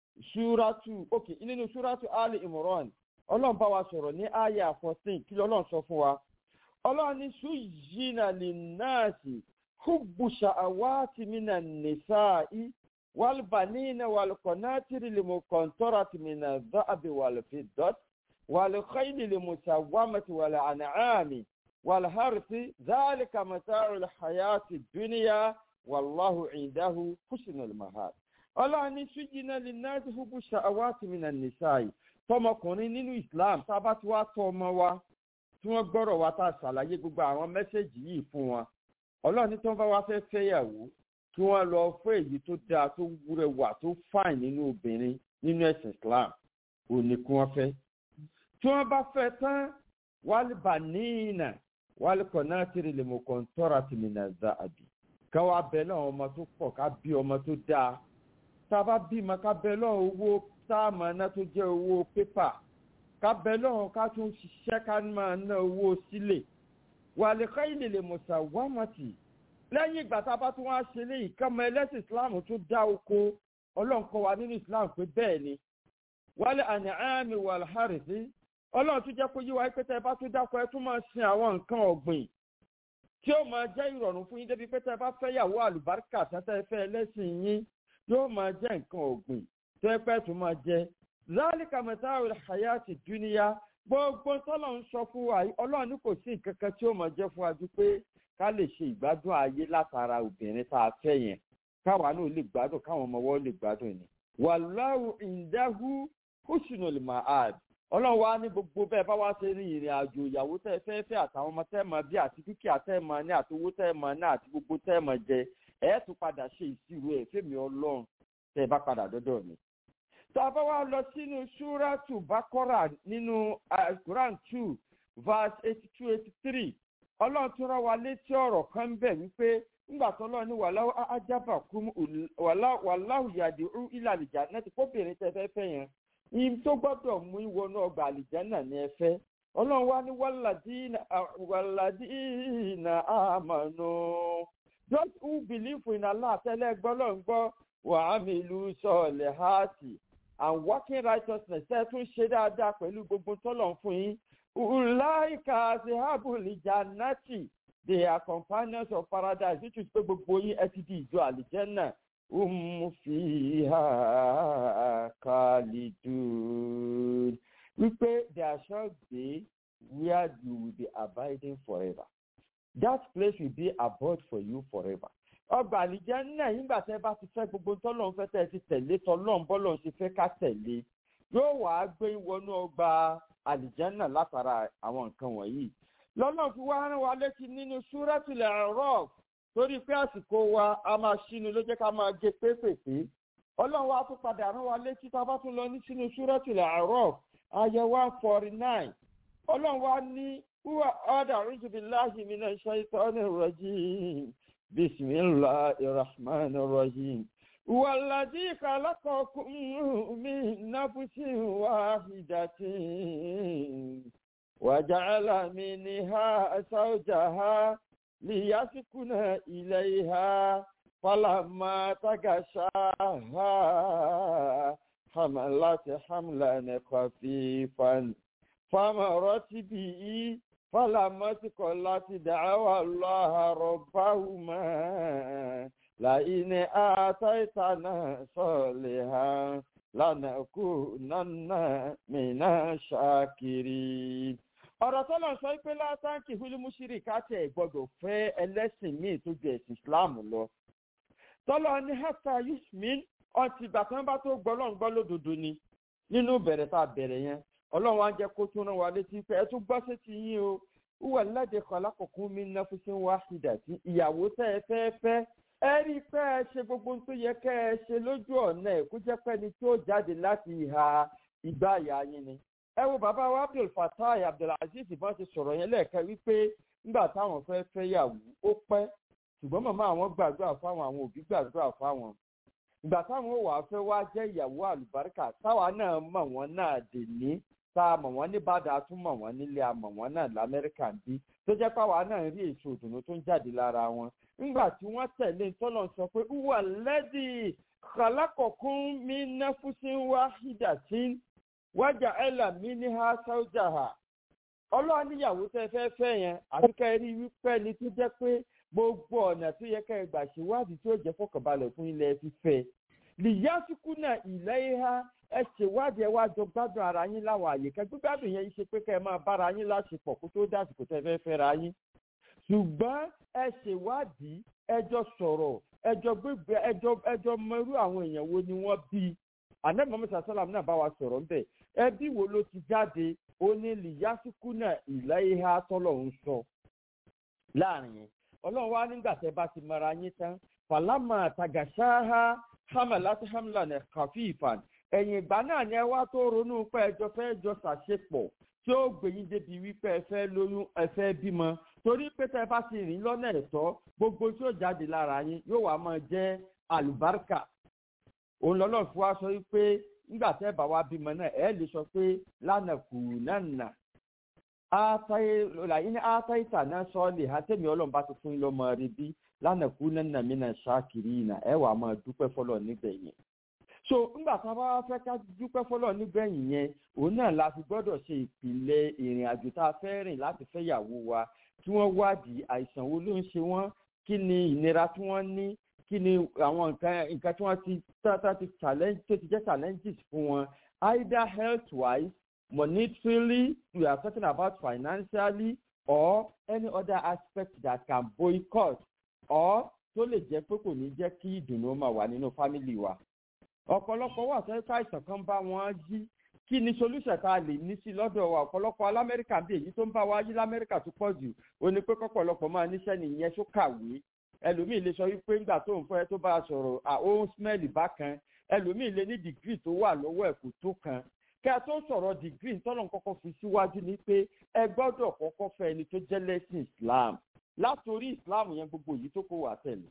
ṣúrátù ok nínú ṣúrátù ali imran ọlọ́run bá wa sọ̀rọ̀ ní aya fourteen kí lọ́lọ́run sọ fún wa ọlọ́run ní ṣùjìnà lè náàsì hubbu sha'awati mina nisa'i wal banina wal qanatiri lil muqantarati min adh-dha'bi wal fiddati wal khayli lil musawwamati wal an'ami wal harthi dhalika mata'ul hayati dunya wallahu 'indahu husnul mahab ọlọ́run ní ṣújìnà lè náà ti fúnbù ṣàwátì mi nà nìṣáì tọmọkùnrin nínú islam tá a bá ti wá tọ ọmọ wa tí wọ́n gbọ́rọ̀ wa tá a ṣàlàyé gbogbo àwọn mẹ́sẹ̀gì yìí fún wọn ọlọ́run ní tí wọ́n bá wá fẹ́ fẹ́yàwó kí wọ́n lọ fún èyí tó dáa tó rẹwà tó fàìn nínú obìnrin nínú ẹ̀sìn islam ò ní kí wọ́n fẹ́ tí wọ́n bá fẹ́ tán wálé bàníìnà wálé kọ̀nátìrì lè mọ̀ kọ́ńtọ́rà tìmínà záàbì ká wá bẹ náà ọmọ tó pọ̀ ká bí ọmọ tó dáa tá a bá bímọ ká bẹ náà owó táàmù náà tó jẹ́ owó pépà ká bẹ náà ká tún ṣiṣẹ́ ká máa ná owó sílẹ̀ wàlẹ́kọ́ ilé lè mọ̀sá wámọ̀tì lẹ́yìn ìgbà tá a bá tún wá ṣe léyìí kọ́mọ ẹlẹ́sìn islam tún dá oko ọlọ́nkọ́ wa nínú islam pé bẹ́ẹ̀ ni wálé àní àmì wàlhárìsí ọlọ́run tún jẹ́ kó yí wa pé tẹ́ ẹ bá tún dákọ̀ ẹ tún máa sin àwọn nǹkan ọ̀gbìn tí ó máa jẹ́ ìrọ̀rùn fún yín débi pé tẹ́ ẹ bá fẹ́ yàwó àlùbáríkà tẹ́tẹ́ fẹ́ ẹlẹ́sìn yín yóò máa jẹ́ nǹkan ọ̀gbìn tó ẹ pẹ́ tún máa jẹ́ zálìkà mẹ́tàwé hayati dúníyà gbogbo tọ́lọ̀ ń sọ fún wa ọlọ́run ní kò sí nǹkan kan tí ó máa jẹ́ fún wa ju pé ká lè ṣe ìgbádùn ayé látara obìnrin tá a fẹ́ yẹn káwa náà lè gbádùn káwọn ọmọ wọn lè gbádùn ni wàláwù ìdáhù húṣùnù lè máa àd ọlọ́run wa ní gbogbo bẹ́ẹ̀ bá wá ṣe rin ìrìn àjò ìyàwó tẹ́ fẹ́ fẹ́ àtàwọn ọmọ tẹ́ mọ bí àti dúkìá tẹ́ mọ ní àti owó tẹ́ mọ ní àti gbogbo tẹ́ mọ jẹ ẹ̀ tún padà ṣe ìṣirò ẹ̀ fẹ́mi ọlọ́run tẹ́ bá padà dọ́dọ̀ mi. tá a bá wá lọ sínú ṣúrátù bákọ́rà nínú quran two verse eighty two eighty three ọlọ́run tún rán wa létí ọ̀rọ̀ kan bẹ̀ wípé ńgbà tó lọ ní wàláwù ajábà kún wàláwù yàdí ilà àlìjà náà ti kóbìnrin tẹ fẹ́ fẹ́ yẹn ìyẹn tó gbọ́dọ̀ mú ìwọnú ọgbà àlìjà náà ní ẹ fẹ́ ọlọ́run wá ní wàládìínà àmànù those who believe in allah tẹ́lẹ̀ gbọ́ ló ń gbọ́ wàhámìlú sọ̀lẹ̀ hàtì and working righteousness ẹ tún ṣe dáadáa pẹ̀lú gbogbo tọ́lọ̀ fún yín ulaika asihabul jannati they are companions of paradise which is pé gbogbo yín ẹ ti di ìjọ àlìjẹ́nà um fiha khalidun wípé there shall be where you will be abiding forever that place will be abode for you forever ọgbà àlìjẹ́nà nígbà tẹ́ bá ti fẹ́ gbogbo tọ́lọ́ ń fẹ́ tẹ́ ti tẹ̀lé tọ́lọ́ bọ́lọ́ ṣe fẹ́ ká tẹ̀lé yóò wá gbé wọnú ọgbà àlìjánà látara àwọn nǹkan wọ̀nyí lọ́nà fi wá rán wa létí nínú súrẹ́tìlẹ̀ ẹ̀rọ torí pé àsìkò wa a máa ṣínú ló jẹ́ ká máa gé pépèpé ọlọ́run wa tún padà rán wa létí tá a bá tún lọ ní sínú súrẹ́tìlẹ̀ ẹ̀rọ ayẹ one forty nine ọlọ́run wa ní wúwà ọ̀dà rúṣùbíláhì mi náà ṣe ìtọ́ni rọ̀jì bisimilahi rahman rahim. والذي خلقكم من نفس واحدة وجعل منها زوجها ليسكن إليها فلما تغشاها حملت حملا خفيفا فمرت به فلما تقلت دعوى الله ربهما لئن آتيتنا صالحا لنكونن من الشاكرين ọ̀rọ̀ tọ́lọ̀ sọ pé látàkì fúlímùsírì káàtì ẹ̀ gbọ́dọ̀ fẹ́ ẹlẹ́sìn míì tó ju ẹ̀sìn islam lọ. tọ́lọ̀ ní hata yusmin ọtí ìgbà kan bá tó gbọ́ lọ́n gbọ́ lódodo ni nínú bẹ̀rẹ̀ tá a bẹ̀rẹ̀ yẹn ọlọ́run á jẹ́ kó tún rán wa létí pé ẹ tún gbọ́ sí ti yín o wúwà ládé kan lákòókò mi ná fún sí wá sídà sí ìyàwó tẹ́ ẹ fẹ́ fẹ́ ẹ rí i pé ẹ ṣe gbogbo ohun tó yẹ kẹ́ ẹ ṣe lójú ọ̀nà ẹ̀ kó jẹ́ pé ẹni tí ó jáde láti ìhà ìgbà àyà yín ni. ẹ wo bàbá wa abdul fatai abdulaziz bá ti sọ̀rọ̀ yẹn lẹ́ẹ̀kan wípé nígbà táwọn fẹ́ fẹ́ yàwó ó pẹ́ ṣùgbọ́n màmá àwọn gbàdúrà fáwọn àwọn òbí gbàdúrà fáwọn. ìgbà táwọn ò wá fẹ́ wá jẹ́ ìyàwó àlùbáríkà táwa náà mọ̀ wọ́n náà dè ní tá a mọ̀ wọ́n ní bàdà a tún mọ̀ wọ́n nílé a mọ̀ wọ́n náà lamẹ́ríkà ń bí tó jẹ́ páwa náà rí èso òdùnnú tó ń jáde lára wọn nígbà tí wọ́n tẹ̀lé tọ́lọ̀ sọ pé wà lẹ́dí kàlákọ̀kún mi náfúsín wá hídàtín wájà ẹ̀là mi ní ha sáújà ha ọlọ́run níyàwó tẹ́ fẹ́ fẹ́ yẹn àti ká rí wípé ni tó jẹ́ pé gbogbo ọ̀nà tó yẹ ká ẹ gbà ṣèwádìí tó jẹ́ fọkànbalẹ̀ fún ilẹ̀ fífẹ́ lìyásíkú náà ilẹ̀ ìhà ẹ ṣèwádìí ẹ wá jọ gbádùn ara yín láwọn àyíká gbígbádùn yẹn ṣe pé ká ẹ máa bára yín láṣepọ̀ kó tó dásìkò tẹ́ fẹ́ fẹ́ra yín ṣùgbọ́n ẹ ṣèwádìí ẹjọ́ sọ̀rọ̀ ẹjọ́ gbégbé ẹjọ́ ẹjọ́ mọrú àwọn èèyàn wo ni wọ́n bí anamọ́mọ́ sàṣálàm náà bá wa sọ̀rọ̀ ńbẹ̀ ẹbí wo ló ti jáde ó ní lìyásíkú náà ìlà ìhà tọ́lọ̀ ń sọ láàrin yẹn ọlọ́run wá nígbà tẹ́ bá ti mara yín tán fàlámà tàgàṣáhá hàmàlátì hàmlànà kàfíìfàn ẹ̀yìn ìgbà náà ni ẹ wá tó ronú pé ẹjọ́ fẹ́ jọ ṣàṣepọ̀ tí ó gbẹ̀yìn débi wípé ẹ fẹ́ lóyún ẹ fẹ́ bímọ torí pé tẹ́ bá ti rìn lọ́nà ẹ̀tọ́ gbogbo tí ó jáde lára yín yóò wá máa jẹ́ àlùbáríkà òun lọ́lọ́ fún wa sọ wípé nígbà tẹ́ bá wa bímọ náà ẹ̀ lè sọ pé lánàá kù náà átáyé làyín ní átáyé náà sọ́ọ̀lì àtẹ̀mí ọlọ́run bá ti fún yín lọ́mọ rẹ bí lánàá kú náà mí náà ṣáàkiri ìnà ẹ̀ wà máa dúpẹ́ fọlọ́ nígbẹ̀yìn so ńgbà tá a bá wá fẹ́ ká dúpẹ́ fọlọ́ nígbẹ̀yìn yẹn òun náà la fi gbọ́dọ̀ ṣe ìpìlẹ̀ ìrìn àjò tá a fẹ́ rìn láti fẹ́ yàwó wa tí wọ́n wádìí àìsàn wo ló ń ṣe wọ́n kí ni ìnira tí wọ́n ní kí ni àwọn nǹkan nǹkan tí wọ́n ti tá ti challenge tó ti jẹ́ challenges fún wọn either health wise monetarily we are talking about financially or any other aspect that can boycott or tó lè jẹ́ pé kò ní jẹ́ kí ìdùnnú máa wà nínú family wa ọ̀pọ̀lọpọ̀ wà sẹ́yìn káìsàn kan bá wọn jí kí ni solution tá a lè ní sí lọ́dọ̀ wa ọ̀pọ̀lọpọ̀ alamẹ́ríkà bí èyí tó ń bá wa yí lamẹ́ríkà tó pọ̀ jù ó ní pé kọ́pọ̀lọpọ̀ máa níṣẹ́ nìyẹn tó kàwé ẹlòmíì lè sọ wípé ńgbà tó ń fẹ́ tó bá a sọ̀rọ̀ àwọn smẹ́ẹ̀lì bákan ẹlòmíì lè ní dìgírì tó wà lọ́wọ́ ẹ̀ kò tó kan kí a tó sọ̀rọ̀ dìgírì tọ́lọ̀ kọ́kọ́ fi síwájú ni pé ẹ gbọ́dọ̀ kọ́kọ́ fẹ́ ẹni tó jẹ́ lẹ́sìn islam látòrí islam yẹn gbogbo yìí tó kó wà tẹ̀lé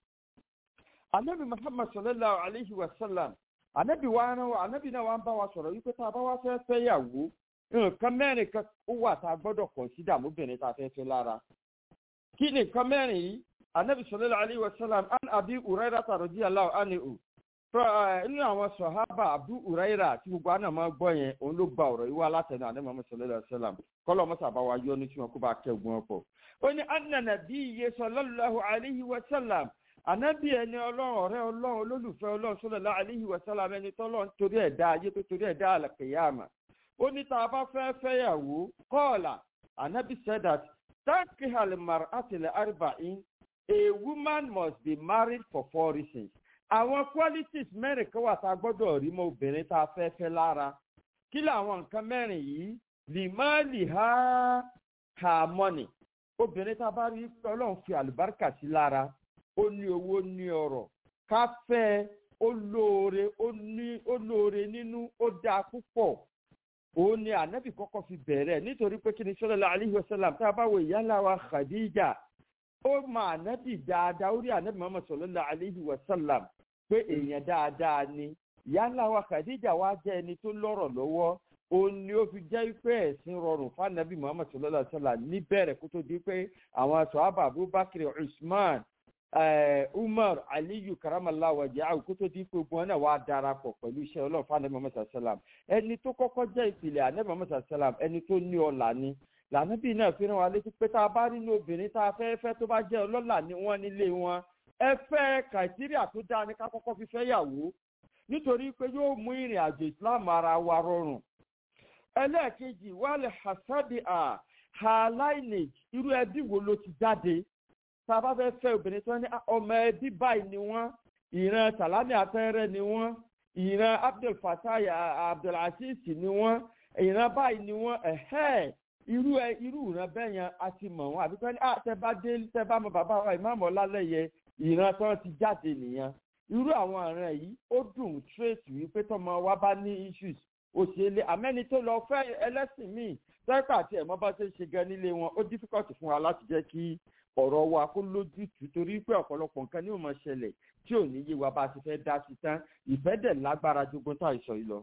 anabi muhammad sallallahu alayhi wa sallam anabi wa rán wa anabi náà wa ń bá wa sọ̀rọ̀ wípé tá a bá wá fẹ́ fẹ́ yàwó nǹkan mẹ́rin kan ó wà tá a gbọ́dọ̀ kọ̀nsídà mọ́bìnrin tá a fẹ́ fẹ́ lára kí ni nǹkan mẹ́rin yìí anabi sallallahu alayhi wa sallam an abi uraira tàròdì aláwọ̀ anihu nínú àwọn sọ̀hábà abu uraira tí gbogbo àná máa gbọ́ yẹn òun ló gba ọ̀rọ̀ yìí wá látẹnu anabi muhammad sallallahu alayhi wa sallam kọ́lọ̀ mọ́sà bá wa yọ ní tí wọn kó bá kẹ́gun ọ̀pọ̀ ó ní anna nabiyyi sallallahu alayhi wa sallam ànábì ẹni ọlọ́run ọ̀rẹ́ ọlọ́run olólùfẹ́ ọlọ́run sọ́lọ́lá àlíhì wàsálàm ẹni tọ́lọ́run torí ẹ̀dá ayé tó torí ẹ̀dá àlàkèyàmà ó ní tá a bá fẹ́ fẹ́yàwó kọ́ọ̀là ànábì said that tanki halimar atile arba'in a woman must be married for four reasons àwọn qualities mẹ́rin kan wà tá a gbọ́dọ̀ rí mọ́ obìnrin tá a fẹ́ fẹ́ lára kí làwọn nǹkan mẹ́rin yìí limali ha harmony obìnrin tá a bá rí ọlọ́run fi àlùbáríkà sí lára ó ní owó ní ọrọ̀ ká fẹ́ ó lóore ó ní ó lóore nínú ó dáa púpọ̀ òun ni ànábì kọ́kọ́ fi bẹ̀rẹ̀ nítorí pé kí ni sọ́lọ́lá alihi wasalam tá a bá wo ìyáńlá wa khadija ó mọ ànábì dáadáa ó rí ànábì mọ́mọ́ sọ́lọ́lá alihi wasalam pé èèyàn dáadáa ni ìyáńlá wa khadija wá jẹ́ ẹni tó lọ́rọ̀ lọ́wọ́ òun ni ó fi jẹ́ pé ẹ̀sìn rọrùn fáànàbì muhammad sallallahu alayhi wa sallam níbẹ̀rẹ̀ kó tó di pé àwọn sọ̀hábà abubakar usman umar aliyu karamala wàjẹ́ àwòkótó dín pé ogun náà wàá darapọ̀ pẹ̀lú iṣẹ́ ọlọ́run fún anabi muhammad salam ẹni tó kọ́kọ́ jẹ́ ìpìlẹ̀ anabi muhammad salam ẹni tó ní ọ̀la ni lànàbí náà fi ràn wá létí pé tá a bá rí ní obìnrin tá a fẹ́ fẹ́ tó bá jẹ́ ọlọ́là ní wọ́n nílé wọn ẹ fẹ́ kàìtíríà tó dáa ní ká kọ́kọ́ fi fẹ́ yàwó nítorí pé yóò mú ìrìn àjò islam ara wa rọrùn ẹlẹ́ẹ̀kejì wàlẹ̀ hasadi a ha lineage irú ẹbí wo ló ti jáde tá a bá fẹ́ fẹ́ obìnrin tó ní ọmọ ẹbí báyìí ni wọ́n ìran salami afẹ́rẹ́ ni wọ́n ìran abdul fatai abdulaziz ni wọ́n ìran báyìí ni wọ́n ẹ̀hẹ́ irú ẹ irú ìran bẹ́ẹ̀ yẹn a ti mọ̀ wọ́n àbí pẹ́ẹ́ni ah tẹ bá dé tẹ bá mọ bàbá wa ìmáàmù ọlálẹ́yẹ ìran tó ti jáde nìyẹn irú àwọn ìran yìí ó dùn trace wípé tọmọ wa bá ní issues òṣèlè àmẹ́ni tó lọ fẹ́ ẹlẹ́sìn míì tẹ́pà àti ẹ̀mọ́ bá ṣe ń ṣe gan nílé wọn ó difficult fún wa láti jẹ́ kí ọ̀rọ̀ wa kó lójútùú torí pé ọ̀pọ̀lọpọ̀ nǹkan ní òmò ṣẹlẹ̀ tí ò ní yé wa bá a ti fẹ́ dá sí tán ìfẹ́ dẹ̀ lágbára jogun tá ìsọ̀ yìí lọ.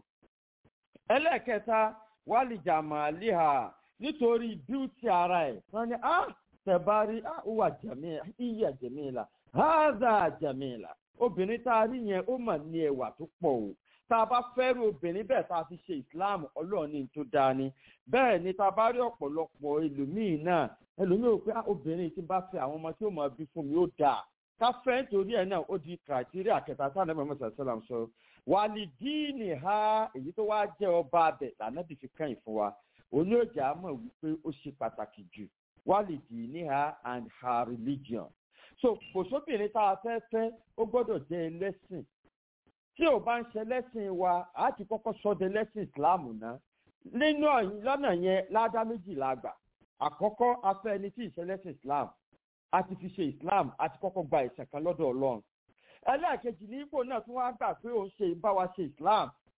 ẹlẹ́ẹ̀kẹta wálì jàmọ̀ àléhà nítorí bíútì ara ẹ̀ wọ́n ní ah tẹ̀bárí ah ó wà jẹ̀míìlà iyà jẹ̀míìlà háàzà jẹ̀míìlà obìnrin tá a rí yẹn ó mà ní ẹwà tó pọ̀ o tá a bá fẹ́rù obìnrin bẹ́ẹ̀ tá a fi ṣe islam ọlọ́run ní tó dáa ni bẹ́ẹ̀ ni tá a bá rí ọ̀pọ̀lọpọ̀ ẹlòmíì náà ẹlòmíì ò pé obìnrin tí bá fẹ́ àwọn ọmọ tí ó máa bí fún mi ó dáa ká fẹ́ nítorí ẹ̀ náà ó di criteria kẹta tá a nàbẹ̀ mọ́sá sálàm sọ wàlí díìnì ha èyí tó wá jẹ́ ọba abẹ lànàbì fi kàn fún wa òní òjà mọ̀ wípé ó ṣe pàtàkì jù wàlí díìnì ha and her religion so kò sóbìnrin tá a fẹ́ fẹ́ ó gbọ́dọ̀ jẹ́ ẹlẹ́sìn tí ò bá ń ṣe lẹ́sìn wa a ti kọ́kọ́ sọdẹ lẹ́sìn islam náà nínú lọ́nà yẹn ládá méjì la gbà àkọ́kọ́ afẹ́ ẹni tí ìṣẹlẹ́sìn islam a ti fi ṣe islam a ti kọ́kọ́ gba ìṣẹ̀ kan lọ́dọ̀ ọlọ́run ẹlẹ́ẹ̀kejì ní ipò náà tún wá gbà pé òun ṣe bá wa ṣe islam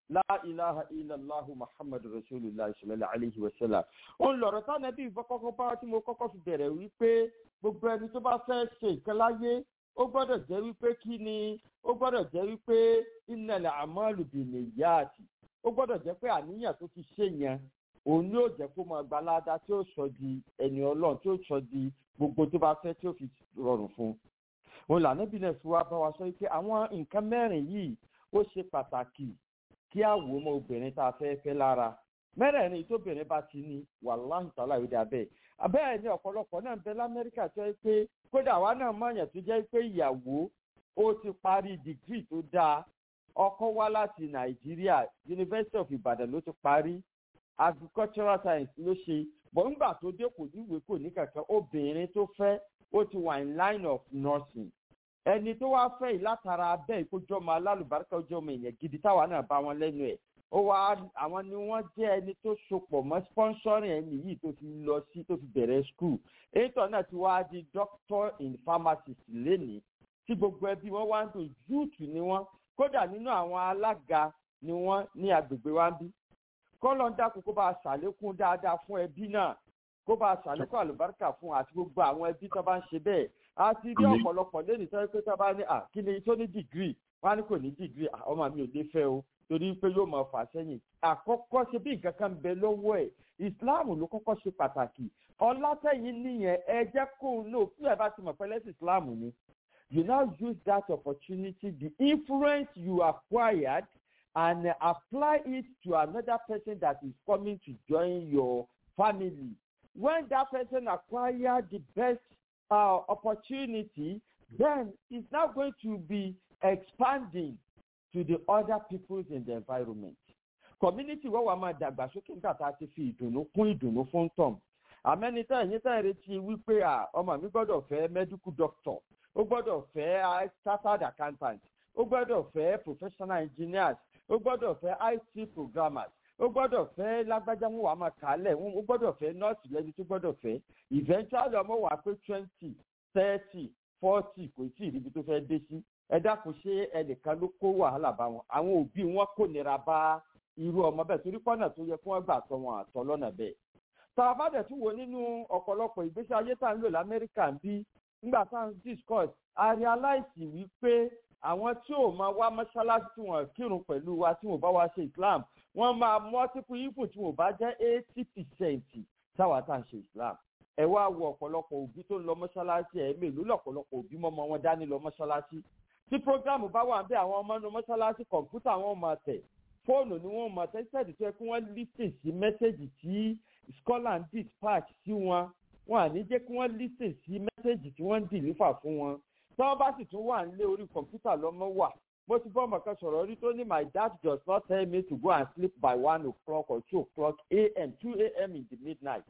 la ilaha illallah muhammadu rasulillah sallallahu alayhi wa sallam ó ń lọ̀rọ̀ táwọn ẹbí ìfọkọ́kọ́ bá tí mo kọ́kọ́ fi bẹ̀rẹ̀ wípé gbogbo ẹni tó bá fẹ́ ṣe nǹkan láyé ó gbọ́dọ̀ jẹ́ wípé kí ni ó gbọ́dọ̀ jẹ́ wípé innal a'malu binniyati ó gbọ́dọ̀ jẹ́ pé àníyàn tó fi ṣe yẹn òun ni ó jẹ́ kó máa gba ládàá tí ó sọ di ẹni ọlọ́run tí ó sọ di gbogbo tó bá fẹ́ tí ó fi rọrùn fún un. òun lànà bí nẹ́ẹ̀sì wa bá wa sọ pé àwọn nǹkan mẹ́rin yìí ó ṣe pàtàkì kí á wò ó mọ obìnrin tá a fẹ́ fẹ́ lára mẹ́rẹ̀ẹ̀rin tóbìnrin bá ti ní wàláhùn tààlà ìdá bẹ́ẹ̀ abẹ́ẹ̀ ni ọ̀pọ̀lọpọ̀ náà ń bẹ lamẹ́ríkà tó yẹ pé kódà àwa náà mọ̀yàn tó jẹ́ pé ìyàwó ó ti parí dìgírì tó dáa ọkọ wá láti nàìjíríà university of ibadan ló ti parí agricultural science ló ṣe bọ̀ ńgbà tó dé kò níwèé kò ní kankan obìnrin tó fẹ́ ó ti wà in line of nursing ẹni tó wá fẹ́ yìí látara abẹ́ ìkójọ́mọ alálùbáríkà ojọ́mọ èèyàn gidi táwa náà bá wọn lẹ́nu ẹ̀ ó wá àwọn ni wọ́n jẹ́ ẹni tó sopọ̀ mọ́ sponsoring ẹni yìí tó fi lọ sí tó fi bẹ̀rẹ̀ school ètò náà ti wá di doctor in pharmacist lénìí tí gbogbo ẹbí wọn wá ń dùn júùtù ni wọn kódà nínú àwọn alága ni wọn ní agbègbè wa ń bí kọ́lọ́ ń dákun kó bá a ṣàlékún dáadáa fún ẹbí náà kó bá a ṣàlékún àlùbáríkà fún àti gbogbo àwọn ẹbí tó bá ń ṣe bẹ́ẹ̀ a ti rí ọ̀pọ̀lọpọ̀ lẹ́nu sọ pé tó bá ní à kí ni tó ní dìgírì wọn á ní kò ní dìgírì ọmọ mi ò lè fẹ́ o torí pé yóò máa fà sẹ́yìn àkọ́kọ́ ṣe bí nǹkan kan bẹ lọ́wọ́ ẹ̀ islam ló kọ́kọ́ ṣe pàtàkì ọlátẹ̀yìn nìyẹn ẹ jẹ́ kó o lò fún ẹ bá ti mọ̀ pẹ́lẹ́sì islam ni you now use that opportunity the influence you acquired and uh, apply it to another person that is coming to join your family when that person acquire the best uh, opportunity then it's now going to be expanding to the other peoples in the environment. community wọ́n wà máa dàgbàsókè nígbà tá a ti fi ìdùnnú kún ìdùnnú fún tọ̀m. àmẹ́nitá ẹ̀yìn tá ìrètí wípé ọmọ mi gbọ́dọ̀ fẹ́ medical doctor ó gbọ́dọ̀ fẹ́ chartered accountant ó gbọ́dọ̀ fẹ́ professional engineers ó gbọ́dọ̀ fẹ́ it programmers ó gbọ́dọ̀ fẹ́ lágbájá wọn wà máa kà á lẹ̀ ó gbọ́dọ̀ fẹ́ nọ́ọ̀sì lẹ́ni tó gbọ́dọ̀ fẹ́ eventually ọmọ wà pé twenty thirty forty kò tí ì ríbi tó fẹ́ dé sí ẹ dákun ṣé ẹnìkan ló kó wàhálà bá wọn àwọn òbí wọn kò nira bá irú ọmọ bẹ́ẹ̀ torí pọ́nà tó yẹ kí wọ́n gbà tọ́ wọn àtọ́ lọ́nà bẹ́ẹ̀. tàbádẹ̀ tún wo nínú ọ̀pọ̀lọpọ̀ ìgbésí ayé tá à ń lò lamẹ́ríkà ń bí nígbà tá à ń discuss a realize wípé àwọn tí ò máa wá mọ́ṣáláṣí tí wọ́n kírun pẹ̀lú wa tí wọ́n bá wá ṣe islam wọ́n máa multiple even tí wọ́n bá jẹ́ eighty percent táwa tá à ń ṣe islam ẹ wá wo ọ̀pọ̀lọpọ̀ òbí tó ń lọ mọ́ṣáláṣí ẹ̀ mélòó lọ̀pọ̀lọpọ̀ òbí mọ́mọ́ wọn dání lọ mọ́ṣáláṣí tí programu bá wà bí àwọn ọmọ inú mọ́ṣáláṣí kọ̀ǹpútà wọn máa tẹ̀ fóònù ni wọ́n máa tẹ̀ ṣẹ́ẹ̀dì tó yẹ kí wọ́n lísìn sí mẹ́sẹ̀gì tí scholar ń dispatch sí wọn wọn à ní jẹ́ kí wọ́n lísìn sí mẹ́sẹ̀gì tí wọ́n ń dìlífà fún wọn tí wọ́n bá sì tún wà nílé orí kọ̀ǹpútà lọ́mọ wà mo ti bọ́ ọmọ kan sọ̀rọ̀ rí tó ní my dad does not tell me to go and sleep by one o'clock or two o'clock a.m. two a.m. in the midnight.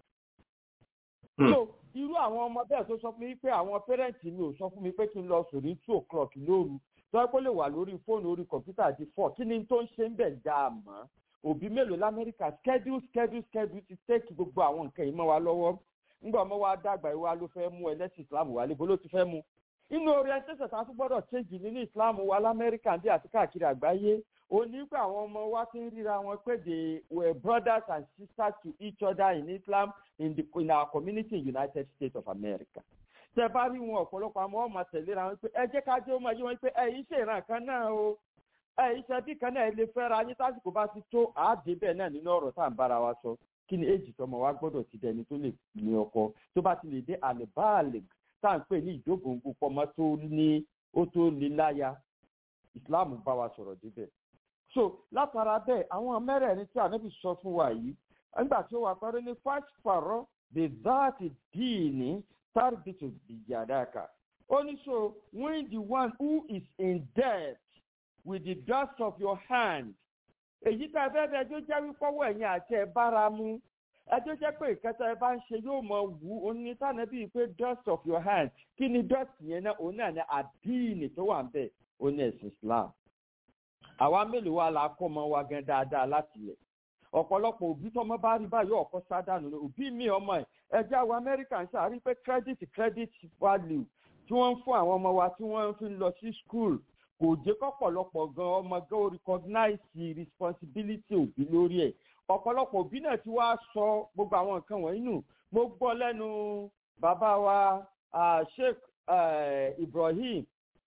so irú àwọn ọmọ bẹ́ẹ̀ tó sọ fún mi pé àwọn pẹ́rẹ́ǹtì mi ò sọ fún mi pé kí n lọ sùn ní two o'clock lóru tọ́wọ́ pé lè wà lórí fóònù orí kọ̀ǹpútà di four kí ni tó ń ṣe ń bẹ̀ dá a mọ́ òbí mélòó lamẹ́ríkà schedule schedule schedule ti tẹ́kì gbogbo àwọn nǹkan yìí mọ́ wa lọ́wọ́ ńgbà ọmọ wa dàgbà ìwà ló fẹ́ mú ẹlẹ́sìn islam wà lébo ló ti fẹ́ mú inú orientation tá a tún gbọ́dọ̀ change nínú islam wa lamẹ́ríkà bí àti káàkiri àgbáyé ó ní pé àwọn ọmọ wa ti ń ríra wọn pé they were brothers and sisters to each other in islam in, the, in our community in united states of america tẹ bá rí wọn ọ̀pọ̀lọpọ̀ àwọn ọmọ tẹ̀léra wọn pé ẹ jẹ́ ká jẹ́ ọmọ yìí wọn pé ẹ̀yin ṣe ìran kan náà o ẹ̀yin ṣe bí kan náà lè fẹ́ra yín tásìkò bá ti tó àádé bẹ́ẹ̀ náà nínú ọ̀rọ̀ tá à ń bára wa sọ kí ni èjì tọmọ wa gbọ́dọ̀ ti dẹni tó lè ní ọkọ tó bá ti lè dé àlèbáàlè tá à ń pè ní ìdógóńgó pọmọ tó ní ó tó ní láya islam bá wa sọ̀rọ̀ débẹ̀ so látara bẹ́ẹ̀ àwọn mẹ́rẹ̀ẹ̀rin tí ànábì sọ fún wa yìí nígbà tí ó wà pẹ́rẹ́ ní fásitì the that díìní tarbitu biyadaka. Only so when the one who is in debt with the dust of your hand. Èyí tá a fẹ́ bẹ ẹjọ́ jẹ́ wípọ́wọ́ ẹ̀yìn àti ẹ̀ bára mu. Ẹjọ́ jẹ́ pé ìkẹta ẹ bá ń ṣe yóò mọ wù ú. Oní sànà bíi pé dust of your hand. Kí ni dust yẹn náà? Òun náà ní àdínì tó wà ń bẹ̀. Ó ní ẹ̀sìn Islam. Àwa mélòó wa la kọ́ ọmọ wa gan dáadáa láti lẹ̀ ọ̀pọ̀lọpọ̀ òbí tọmọ bá rí báyìí ọkọ sádànù ni òbí mi ọmọ ẹ̀ ẹjẹ́ àwọn amẹ́ríkà ń ṣàrí pé credit credit value tí wọ́n ń fún àwọn ọmọ wa tí wọ́n fi ń lọ sí school kò kò jẹ́ kọ́pọ̀lọpọ̀ gan ọmọ gan ó recognize responsibility òbí lórí ẹ̀ ọ̀pọ̀lọpọ̀ òbí náà ti wá sọ gbogbo àwọn nǹkan wọ̀nyí nù mo gbọ́ lẹ́nu bàbá wa ah, sheikh eh, ibrahim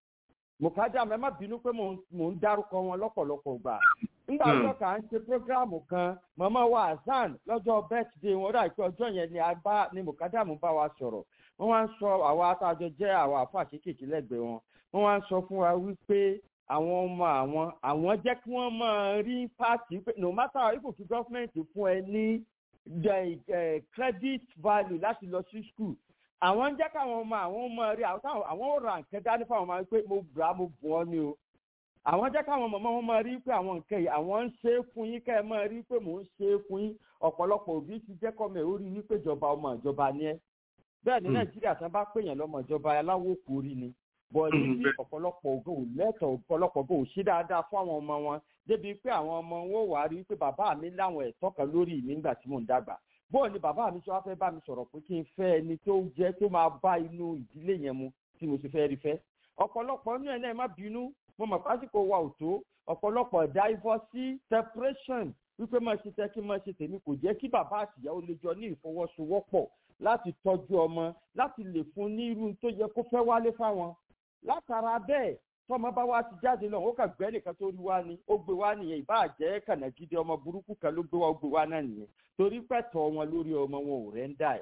mukadam ẹ má bínú pé mò ń- mò ń dárúkọ wọn lọ́pọ̀lọpọ̀ gbà nígbà Hmm. tó kà ń ṣe prógráàmù kan màmá wa hasan lọ́jọ́ birthday wọn dà pé ọjọ́ yẹn ni a bá ni mukadam bá wa sọ̀rọ̀ wọ́n wá ń sọ àwa atájọ jẹ́ àwọn àfa kéékèèké lẹ́gbẹ̀ẹ́ wọn wọ́n wá ń sọ fún wa wípé àwọn ọmọ àwọn àwọn jẹ́ kí wọ́n máa rí pàtì pé no matter how if gọ́fìmẹ̀ntì fún ẹ ní the eh, credit value láti lọ sí school àwọn ń jẹ́ káwọn ọmọ àwọn ọmọ rí àwọn táwọn- àwọn ò ra nǹkan dání fáwọn ọmọ pé mo gbà mo bù ọ́ ni o àwọn jẹ́ káwọn ọmọ wọn máa rí pé àwọn nǹkan yìí àwọn ń ṣe é fún yín kẹ́ ẹ máa rí pé mò ń ṣe é fún yín ọ̀pọ̀lọpọ̀ òbí ti jẹ́ kọ́mọ ẹ̀ ó rí wípé ìjọba ọmọ ìjọba ni ẹ́ bẹ́ẹ̀ ní Hmm. nàìjíríà tán bá pèèyàn lọ́mọ ìjọba aláwọ̀ kò rí ni bọ́ọ̀lù Hmm, tí bẹ́ẹ̀. ọ̀pọ̀lọpọ̀ ògo ò lẹ́tọ̀ọ́ ọ̀pọ̀lọpọ̀ ògo ò ṣe dáadáa fún àwọn ọmọ wọn débi pé àwọn ọmọ wọn ò wá rí pé bàbá mi láwọn ẹ̀tọ́ kan lórí mi nígbà tí mò ń dàgbà bóò ni bàbá mi tí wàá fẹ́ bá mi sọ̀rọ̀ pé kí n fẹ́ ẹni tó jẹ́ tó máa bá inú ìdílé yẹn mu tí mo sì fẹ́ rí fẹ́ ọ̀pọ̀lọpọ̀ inú ẹ̀ náà ẹ má bínú mo mọ̀ pásítọ̀ wa ò tó ọ̀pọ̀lọpọ̀ divorce separation wípé máa ṣe tẹ́ kí máa ṣe tèmi kò jẹ́ kí bàbá àtìyàwó lè jọ ní ìfọwọ́sowọ́pọ̀ láti tọ́jú ọmọ láti lè fún ní irú tó yẹ kó fẹ́ wálé fáwọn látara bẹ́ẹ̀ tọmọ bá wá ti jáde náà ó kà gbẹ́ nìkan tó rí wá ni ó gbé wá nìyẹn ìbá jẹ́ kànágídé ọmọ burúkú kan ló gbé wá ó gbé wá náà nìyẹn torí pẹ̀tọ́ wọn lórí ọmọ wọn ò rẹ́ ń dà ẹ̀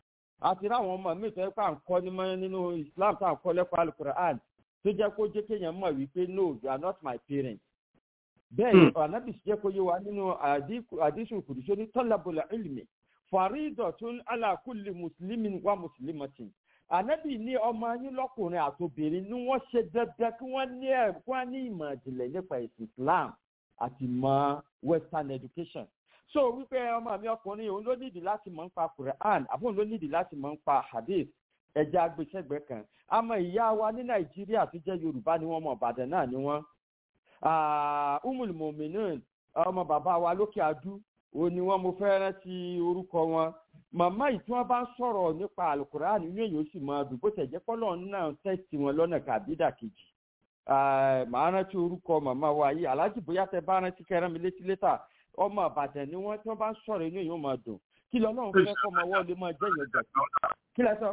àti ráwọn ọmọ mi tó yẹ pé à ń kọ́ ní mọ́ nínú islam tá à ń kọ́ lẹ́kọ̀ọ́ alukur'an tó jẹ́ kó jẹ́ kéèyàn mọ̀ wípé no you are not my parent bẹ́ẹ̀ ni anabi jẹ́ kó yé wa nínú àdísù kùdùsọ ní tọ́lábùlà ìlmi faridọ̀tún alákùlì mùsùlùmí wa mùsùlùmọ́tì anabi ní ọmọ yín lọ́kùnrin àtòbìnrin ni wọ́n ṣe dandan kí wọ́n ní ẹ̀ kí wọ́n ní ìmọ̀ ìjìnlẹ̀ nípa ẹ̀sìn islam àti mọ western education so wípé ọmọ mi ọkùnrin òun ló nídìí láti mọ̀ nípa quran àbí òun ló nídìí láti mọ̀ nípa hadith ẹja agbésẹ́gbẹ́ kan àmọ́ ìyá wa ní nàìjíríà tó jẹ́ yorùbá ni wọ́n mọ̀ ọ̀bàdàn náà ni wọ́n umul mominin ọmọ bàbá wa lókè adú òun ni wọ́n mo fẹ́ rántí orúkọ wọn màmá yìí tí wọ́n bá ń sọ̀rọ̀ nípa alukur'an inú èyí ó sì máa dùn bó tẹ̀ jẹ́ pọ́lọ́ náà tẹ̀sí wọn lọ́nà kàbídà kejì màá rántí orúkọ màmá wa yìí aláàjì bóyá tẹ bá rántí kẹrán mi létí létà ọmọ àbàdàn ni wọ́n tí wọ́n bá ń sọ̀rọ̀ inú èyí ó máa dùn kí lọ́lọ́run fẹ́ kọ́ ọmọ wọ́ọ̀lì máa jẹ́ ìyẹn gbà kí lẹ sọ.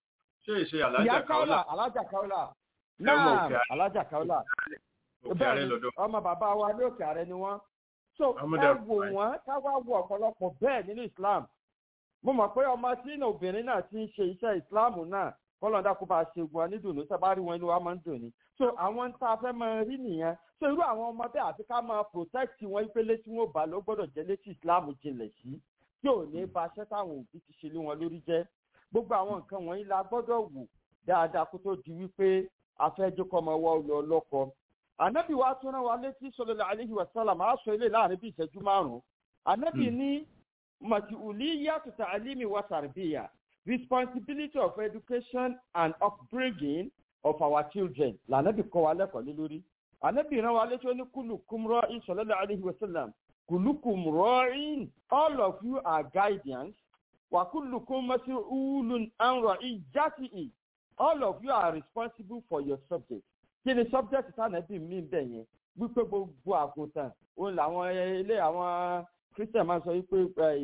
ṣé ìṣe ìyá alájà káwọlà káwọlà alájà káwọlà Ẹ mọ náà òkè àrẹ. alájà káwọlà òkè ààrẹ bẹ́ẹ̀ ni lọ́dọ̀ ọmọ bàbá wa ní òkè ààrẹ ni wọ́n so Ọmọdé ẹ àbúrò wò ẹ̀. wọ́n ká wá wo ọ̀pọ̀lọpọ̀ bẹ́ẹ̀ nínú islam mo mọ̀ pé ọmọ tí ní obìnrin náà ti ń ṣe iṣẹ́ islam náà kọ́lọ́dà kó bá a ṣe gun onídùnnú tá a bá rí wọn inú wa máa ń dùn ní so àwọn tá a fẹ́ máa rí nìyẹn so irú àwọn ọmọ bẹ́ẹ̀ àti ká máa protect wọn ìpele tí wọ́n bá ló gbọ́dọ̀ jẹ́ létí islam jinlẹ̀ sí tí ò ní ba aṣẹ́ táwọn òbí ti ṣe lé wọn lórí jẹ́ gbogbo àwọn nǹkan wọ̀nyí la gbọ́dọ̀ wò dáadáa kó tó di wípé afẹ́jọ́kọ́ ọmọ wa lọ lọ́kọ anabi wa tún rán wa létí sọlọlá aleyhi wa sálàm á sọ ilé láàrin bí ìṣẹ́jú márùn-ún anabi ní màtìwùlí yàtọ̀ tàlímì wa tàrbíyà responsibility of education and upbringing of our children lànàbì kọ́ wa lẹ́kọ̀ọ́ lé lórí anabi rán wa létí ó ní kúlùkùm rọ́ọ̀ìn sọlọlá aleyhi wa sálàm kùlùkùm rọ́ọ̀ìn all of you are guardians wàkúlùkùm masiulun anrọ̀ ìjátìí all of you are responsible for your subject kí ni subject tánàbí mi bẹ̀ yẹn wípé gbogbo àgùntàn òun làwọn ilé àwọn christian máa ń sọ wípé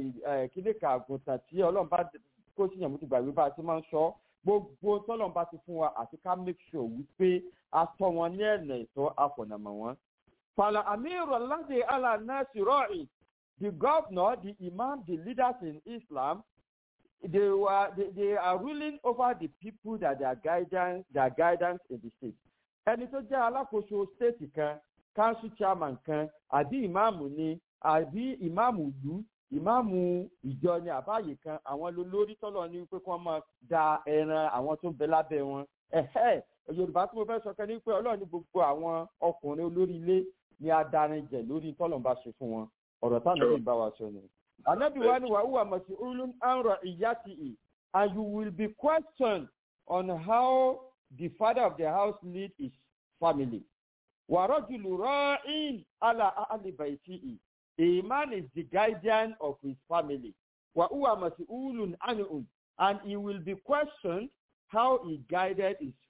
kíní ka àgùntàn tí ọlọ́run bá kó sí ìyàmú ti gbàgbé bá a ti máa ń sọ gbogbo tọ́lọ́run bá ti fún wa àti ká make sure wípé a tọ́ wọn ní ẹ̀nà ìtọ́ àfọ̀nàmọ̀ wọn. fàlà amiru aládé alanasi rọ́ọ̀ì the governor the imam the leaders in islam they were they, they are ruling over the people that their guidance their guidance in the state ẹni tó jẹ́ alákòóso stéètì kan council chairman kan àbí ìmáàmù ni àbí ìmáàmù ìlú ìmáàmù ìjọ ni àbáyé kan àwọn lólórí tọ́lọ̀ ní pé kí wọ́n máa da ẹran àwọn tó ń bẹ lábẹ́ wọn ẹ̀hẹ́ yorùbá tí mo fẹ́ sọ kan ní pé ọlọ́run ní gbogbo àwọn ọkùnrin olórí ilé ni adarin jẹ lórí tọ́lọ̀ ń bá ṣe fún wọn ọ̀rọ̀ táwọn ẹbí bá wa sọ ni. ànábì wa ni wàá wà mọ̀sí ulun anra ìyá ti ì and you will be questioned on how the father of the house lead his family. Warajulu ra'in ala ahli baitihi. A man is the guardian of his family. Wa huwa mas'ulun anhum and he will be questioned how he guided his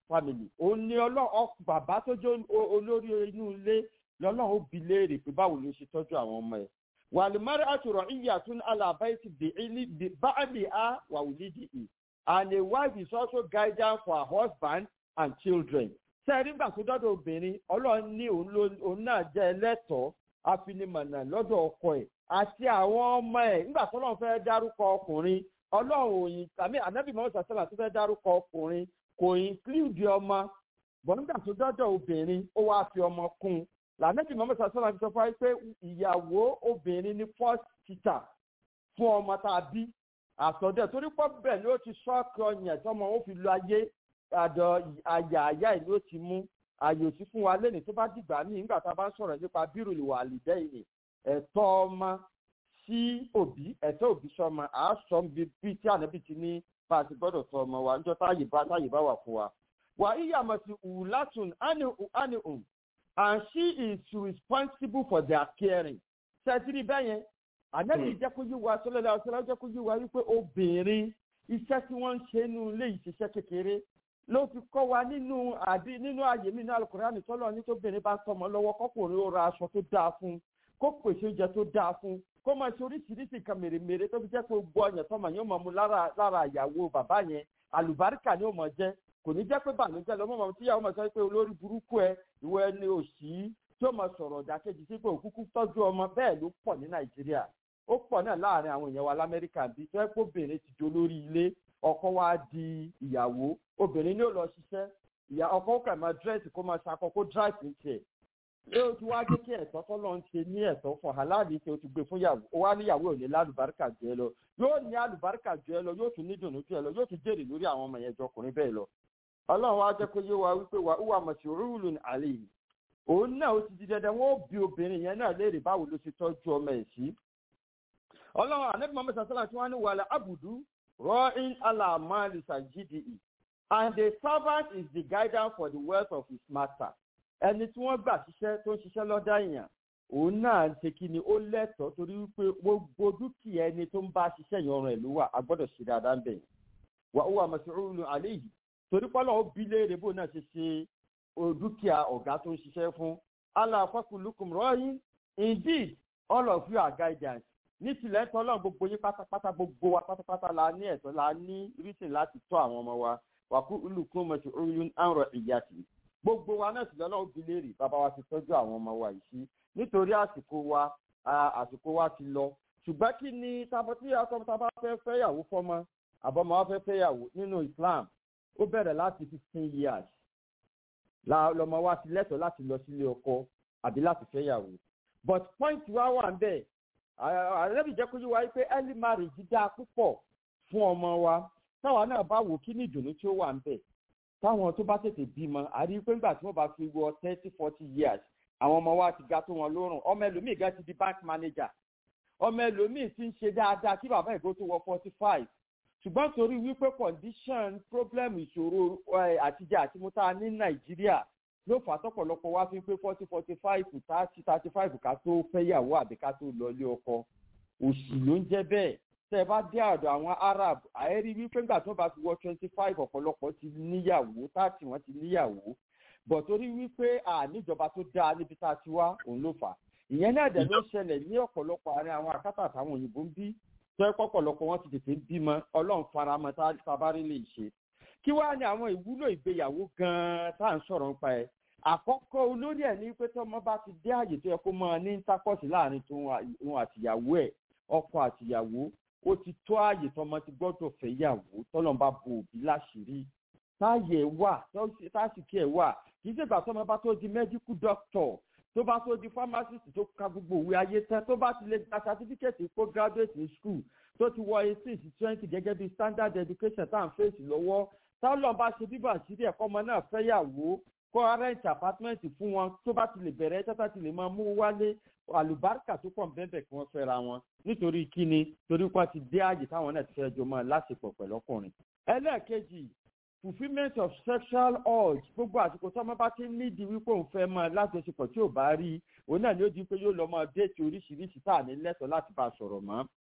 family òun ni ọlọ́run bàbá tó jẹ́ olórí inú ilé lọ́lọ́run ó bi léèrè pé báwo ló ṣe tọ́jú àwọn ọmọ ẹ̀ wàlúmọ́rẹ́ àtúrọ̀ ìyá tún alábáyé ti báàlì á wà wùlídìí ì and a wife is also guidance for her husband and children sẹ́ẹ̀rí nígbà tó dọ́dọ̀ obìnrin ọlọ́run ní òun náà jẹ́ ẹlẹ́tọ̀ọ́ afinimọ̀nà lọ́dọ̀ ọkọ ẹ̀ àti àwọn ọmọ ẹ̀ nígbà tó lọ́n fẹ́ dárúkọ ọkùnrin ọlọ́run òyìn tàbí ànábì mọ́tò sàṣẹ́là tó fẹ́ dárúkọ ọkùnrin kò include ọmọ bọ̀ nígbà tó dọ́dọ̀ obìnrin ó wáá fi ọmọ kún un lànàbì mọ́tò sàṣẹ́là fi sọ fún wa pé ìyàwó obìnrin ní first teacher fún ọmọ tá a bí àsọdẹ torí pọ́ bẹ́ẹ̀ ni ó ti ṣọ́ọ̀kì ọyàn tọmọ ó fi lo ayé àdọ àyà àyà ẹ̀ ló ti mú àyè òsì fún wa lẹ́nu tó bá dìgbà míì nígbà tá a bá ń sọ̀rọ̀ nípa bírùlù wà lìdẹ́ ìní ẹ̀tọ́ ọmọ sí òbí ẹ̀tọ́ òbí sọmọ àásọ bí tí ànábì ti ní bá a ti gbọ́dọ̀ tọ ọmọ wa níjọ́ táyè bá táyè bá wà fún wa. wà á yíyà mọ̀ sí ùlátùn ánìhùn and she is responsible for their caring. ṣètìlí bẹ́yẹn ànábì jẹ́ kó yí wa sọlọ́lá ọ̀sọ́lá jẹ́ kó yí wa wípé obìnrin iṣẹ́ tí wọ́n ń ṣe nínú ilé ìṣiṣẹ́ kékeré ló fi kọ́ wa nínú àbí nínú ààyè mi ní alukurani tọ́lọ̀ ní tóbìnrin bá tọmọ lọ́wọ́ kọ́kùnrin ó ra aṣọ tó dáa fún kó pèsè oúnjẹ tó dáa fún kó máa ṣe oríṣiríṣi nǹkan mèremère tó fi jẹ́ pé gbọ́ ọ̀yàn tọmọ yóò máa mu lára lára ìyàwó bàbá yẹn àlùbáríkà ni ó máa jẹ́ kò ní jẹ́ pé bànújẹ́ lọ́mọ mọ̀ tíyàwó máa sọ pé olórí burúkú ẹ ìwọ ẹni òṣì tí ó máa sọ̀rọ̀ ọ̀dàkejì sí pé òkúkú tọ́jú ọmọ bẹ́ẹ̀ ló pọ̀ ní nàìjíríà ó pọ̀ náà láàrin àwọn èèyàn wa lamẹ́ríkà bíi tó ẹ́ pé obìnrin ti di olórí ilé ọkọ wa di ìyàwó obìnrin ní ó lọ ṣiṣẹ́ ìyá ọkọ kà máa dírẹ́sì kó máa ṣakọ kó dírẹ́sì ní tiẹ̀ yóò ti wá jẹ́ kí ẹ̀tọ́ tọ́lọ́ ń ṣe ní ẹ̀tọ́ fún aláàbí tí o ti gbé fún yàwó ó wá níyàwó ò ní lálùbáríkà jù ẹ lọ yóò ní àlùbáríkà jù ẹ lọ yóò tún ní dùnú jù ẹ lọ yóò tún jèrè lórí àwọn ọmọ yẹn jọkùnrin bẹ́ẹ̀ lọ ọlọ́run wá jẹ́ kó yé wa wípé wà ó wà mọ̀sí rúùlù àlè yìí òun náà ó ti di dandan wọn ó bi obìnrin yẹn náà léèrè báwo ló ṣe tọ́jú ọmọ ẹ̀ sí ọlọ́run ànábì mọ́mọ́ sàṣálà tí wọ́n ní wàhálà àbùdú rọ́ìn alamali sajidi and the servant is the guidance for the wealth of his master ẹni tí wọ́n gbà ṣiṣẹ́ tó ń ṣiṣẹ́ lọ́dá èèyàn òun náà ń ṣe kí ni ó lẹ́tọ̀ọ́ torí wípé gbogbo dúkìá ẹni tó ń bá ṣiṣẹ́ yẹn ọrùn ẹ̀ ló wà a gbọ́dọ̀ ṣe dáadáa ń bẹ̀ wà ó wà mọ̀síwòrán àlẹ́ yìí torí pọ́lọ́ ó bí léèrè bó náà ṣe ṣe dúkìá ọ̀gá tó ń ṣiṣẹ́ fún aláfọ́kùlùkùn rọ́yìn indeed all of you are guidance ní tilẹ̀ tọ́lọ́ gbogbo yín pátápátá gbogbo wa pátápátá la ní ẹ̀tọ́ la ní rísìn láti tọ́ àwọn ọmọ wa wàkú olùkún mọ̀tì oyún àrùn ìyá sí gbogbo wa náà sì lọ́nà òbí léèrè bàbá wa ti tọ́jú àwọn ọmọ wa yìí sí nítorí àsìkò wa àsìkò wa ti lọ ṣùgbọ́n kí ni tí atọ́mọta bá fẹ́ fẹ́yàwó fọ́mọ àbọ̀mọ wa fẹ́ fẹ́yàwó nínú islam ó bẹ̀rẹ̀ láti fifteen years lọmọ wa ti lẹ́tọ̀ọ́ láti lọ sílé ọkọ àbí láti fẹ́yàwó but point wa wà ń bẹ́ẹ̀ àrẹ́bì jẹ́ kó yí wa pé early marriage dáa púpọ̀ fún ọmọ wa táwa náà bá wò kí ní ìdùnnú tí ó wà ń bẹ̀ táwọn tó bá tètè bímọ àrí pé nígbà tí wọ́n bá fi wọ thirty forty years àwọn ọmọ wa ti ga tó wọn lórùn ọmọ ẹlòmíì ga ti di bank manager ọmọ ẹlòmíì ti ń ṣe dáadáa kí bàbá ìgò tó wọ forty five ṣùgbọ́n torí wípé condition problem ìṣòro àtijọ́ àti múta ní nàìjíríà ló fà tọpọlọpọ wá fi pé forty forty five thirty thirty five ká tó fẹ́yàwó àbí ká tó lọ ilé ọkọ òṣì ló ń jẹ́ bẹ́ẹ̀ tẹ́ ẹ bá dé àdọ̀ àwọn arab àẹ́rí wípé ńgbà tó bá fi wọ twenty five ọ̀pọ̀lọpọ̀ ti níyàwó thirty wọ́n ti níyàwó bọ̀ torí wípé àníjọba tó dáa níbi tá a ti wá òun ló fà ìyẹn náà dẹ̀ ló ṣẹlẹ̀ ní ọ̀pọ̀lọpọ̀ àárín àwọn àkátà àtàwọn òyìnbó ń bí tó ẹ pọ̀pọ̀lọpọ̀ wọn ti tètè ń bímọ ọlọ́run faramọ́ tá a bá rí lè ṣe kí wàá ní àwọn ìwúlò ìgbéyàwó gan-an tá à ń sọ̀rọ̀ nípa ẹ̀ àkọ́kọ́ olórí ẹ̀ ní pé tọ́mọ bá ti dé àyè tó yẹ kó mọ ní tákọ́sì láàrin tòun àtìyàwó ẹ̀ ọkọ àtìyàwó ó ti tó àyè tọ́mọ ti gbọ́dọ̀ fẹ́ yàwó tọ́lọ́n bá bo òbí láṣìírí táyè wà tásìkí ẹ̀ wà kì í ṣègbà tọ́mọ bá tó di medical doctor tó bá tó di pharmacist tó ka gbogbo òwe ayé tán tó bá ti lè gba certificate kó graduate ní school tó ti wọ eighteen sí twenty gẹ́gẹ́ bí standard education tá à ń fèsì lọ́wọ́ tọ́lọ́n bá ṣe bíbọ̀ àṣírí ẹ̀kọ́ ọmọ náà fẹ́ yàwó kọ́ rent apartment fún wọn tó bá ti lè bẹ̀rẹ̀ tata ti lè máa mú wálé àlùbáríkà tó pọ̀ bẹ́ẹ̀ kí wọ́n fẹ́ra wọn nítorí kíni torí wọ́n ti dé ààyè táwọn náà ti fẹ́ jọ mọ́ lásìkò pẹ̀lú ọkùnrin. ẹlẹ́ẹ̀kejì fulfilment of sexual urge gbogbo àsìkò tí ọmọ bá ti nídìí wípé òun fẹ́ mọ́ lájọṣepọ̀ tí ò bá rí òun náà ni ó di pé yóò lọ mọ́ déètì oríṣiríṣi tá à ní lẹ́tọ̀ọ́ láti bá a sọ̀rọ̀ mọ́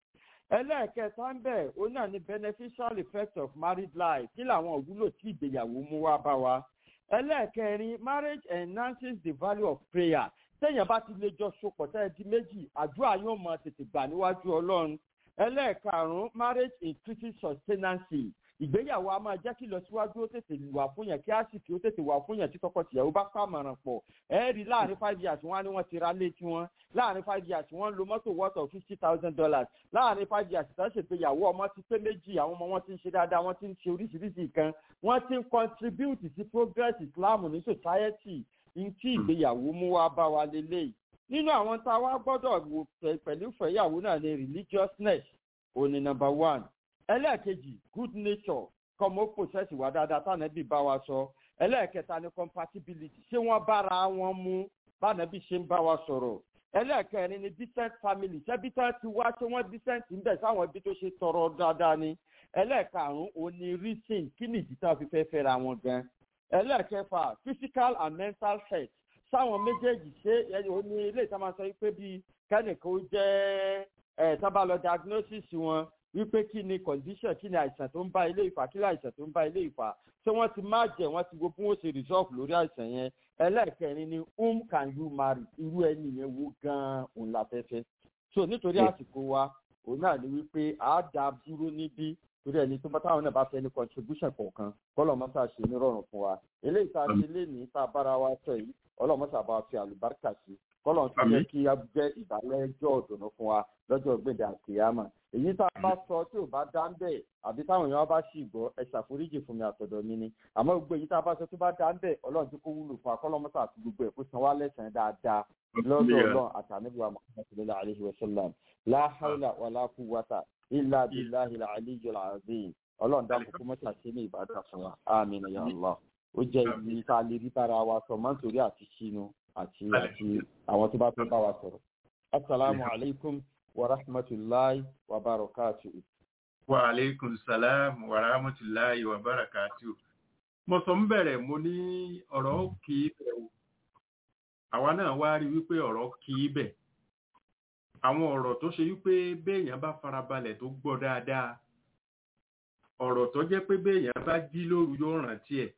ẹlẹ́ẹ̀kẹta ń bẹ̀ ó náà ní beneficial effect of married life kí làwọn òwúlò tí ìgbéyàwó mú wá bá wa ẹlẹ́ẹ̀kẹrin marriage enhances the value of prayer téèyàn bá ti lè jọ sopọ̀ tẹ́ ẹ di méjì àdúrà yóò mọ tètè gbà níwájú ọlọ́run ẹlẹ́ẹ̀karùn-ún marriage increases sustenance ìgbéyàwó a máa jẹ́ kí ìlọsíwájú ó tètè wà fún yàn kí àsìkò ó tètè wà fún yàn tí tọkọtìyàwó bá pàmọ̀ràn pọ̀ ẹ rí láàrin five years wọn á ní wọ́n ti ra lé tiwọn láàrin five years wọ́n ń lo mọ́tò worth of fifty thousand dollars láàrin five years tó ń ṣègbéyàwó ọmọ ti pé méjì àwọn ọmọ wọn ti ń ṣe dáadáa wọ́n ti ń ṣe oríṣiríṣi nǹkan wọ́n ti ń contribute sí progress islam ní society ní tí ìgbéyàwó mú wá bá wa lélẹ́yìí nínú àwọn tá a wá gbọ́dọ̀ wò pẹ̀lú ìfẹ́yàwó náà ní religiousness òní number one ẹlẹ́ẹ̀kejì good nature kọ́mọ process wà dáadáa tánàbí bá wa sọ ẹlẹ́ẹ̀kẹta ní compatibility ṣé wọ́n bára wọn mú bánàbí ṣe ń bá wa sọ̀rọ̀ ẹlẹ́ẹ̀kẹrin ní decent family ṣẹ́bí tán ti wá ṣé wọ́n decent ń bẹ̀ sáwọn ibi tó ṣe tọrọ dáadáa ni ẹlẹ́ẹ̀karùn-ún òní reason kí nìdí tá a fi fẹ́ fẹ́ra wọn gan ẹlẹ́ẹ̀kẹfà physical and mental health sáwọn méjèèjì ṣé òní ilé ìta máa sọ wípé bíi kẹ́nìkan ó jẹ́ ẹ̀ tábà lọ diagnosis wọn wípé kí ni condition kí ni àìsàn tó ń bá ilé ìfà kí ni àìsàn tó ń bá ilé ìfà ṣé wọ́n ti má jẹ́ wọ́n ti wo bí wọ́n ṣe resolve lórí àìsàn yẹn ẹlẹ́ẹ̀kẹrin ni whom can you marry irú ẹni yẹn wo gan-an òun la fẹ́ fẹ́ so nítorí àsìkò wa òun náà ni wípé a dá dúró níbí torí ẹni tó bá táwọn náà bá fẹ́ ní contribution kọ̀ọ̀kan kọ́lọ̀ mọ́sá ṣe nírọ̀rùn fún wa eléyìí tá a ṣe lé ní tá a bára wa sọ yìí ọlọ́mọ́sá bá fi àlùbáríkà sí kọ́lọ̀ tó yẹ kí a jẹ́ ìbálẹ́jọ́ ọ̀dùnnú fún wa lọ́jọ́ gbèdé àkèyàmà èyí tá a bá sọ tí ò bá dá ń bẹ̀ àbí táwọn èèyàn bá sì gbọ́ ẹ ṣàforíjì fún mi àtọ̀dọ̀ mi ni àmọ́ gbogbo èyí tá a bá sọ tó bá dá ń bẹ̀ ọlọ́run tí kò wúlò fún akọ́lọ́mọ́sá àti gbogbo ẹ̀ kó san wá lẹ́sàn-án dáadáa lọ́dọ̀ ọlọ́run àtàníbùwà mọ̀kànlélá àlehi wasallam láhàlà wàlá quwwata illa billahi al-aliyyi al-azim ọlọ́run dákun kó mọ́tà sí ní ìbàdàn fún wa àmín ya allah ó jẹ́ ibi tá a lè rí bára wa sọ máa ń torí àti sínú àti àti àwọn tó bá tó bá wa sọ̀rọ̀ asalaamu alaykum wa rahmatulahi wa barakatuhu. wa aleykum salam wa rahmatulahi wa barakatuhu. mo sọ ń bẹ̀rẹ̀ mo ní ọ̀rọ̀ kì í bẹ̀ o àwa náà wá rí wípé ọ̀rọ̀ kì í bẹ̀ àwọn ọ̀rọ̀ tó ṣe wípé béèyàn bá farabalẹ̀ tó gbọ́ dáadáa ọ̀rọ̀ tó jẹ́ pé béèyàn bá jí lóru yóò rántí ẹ̀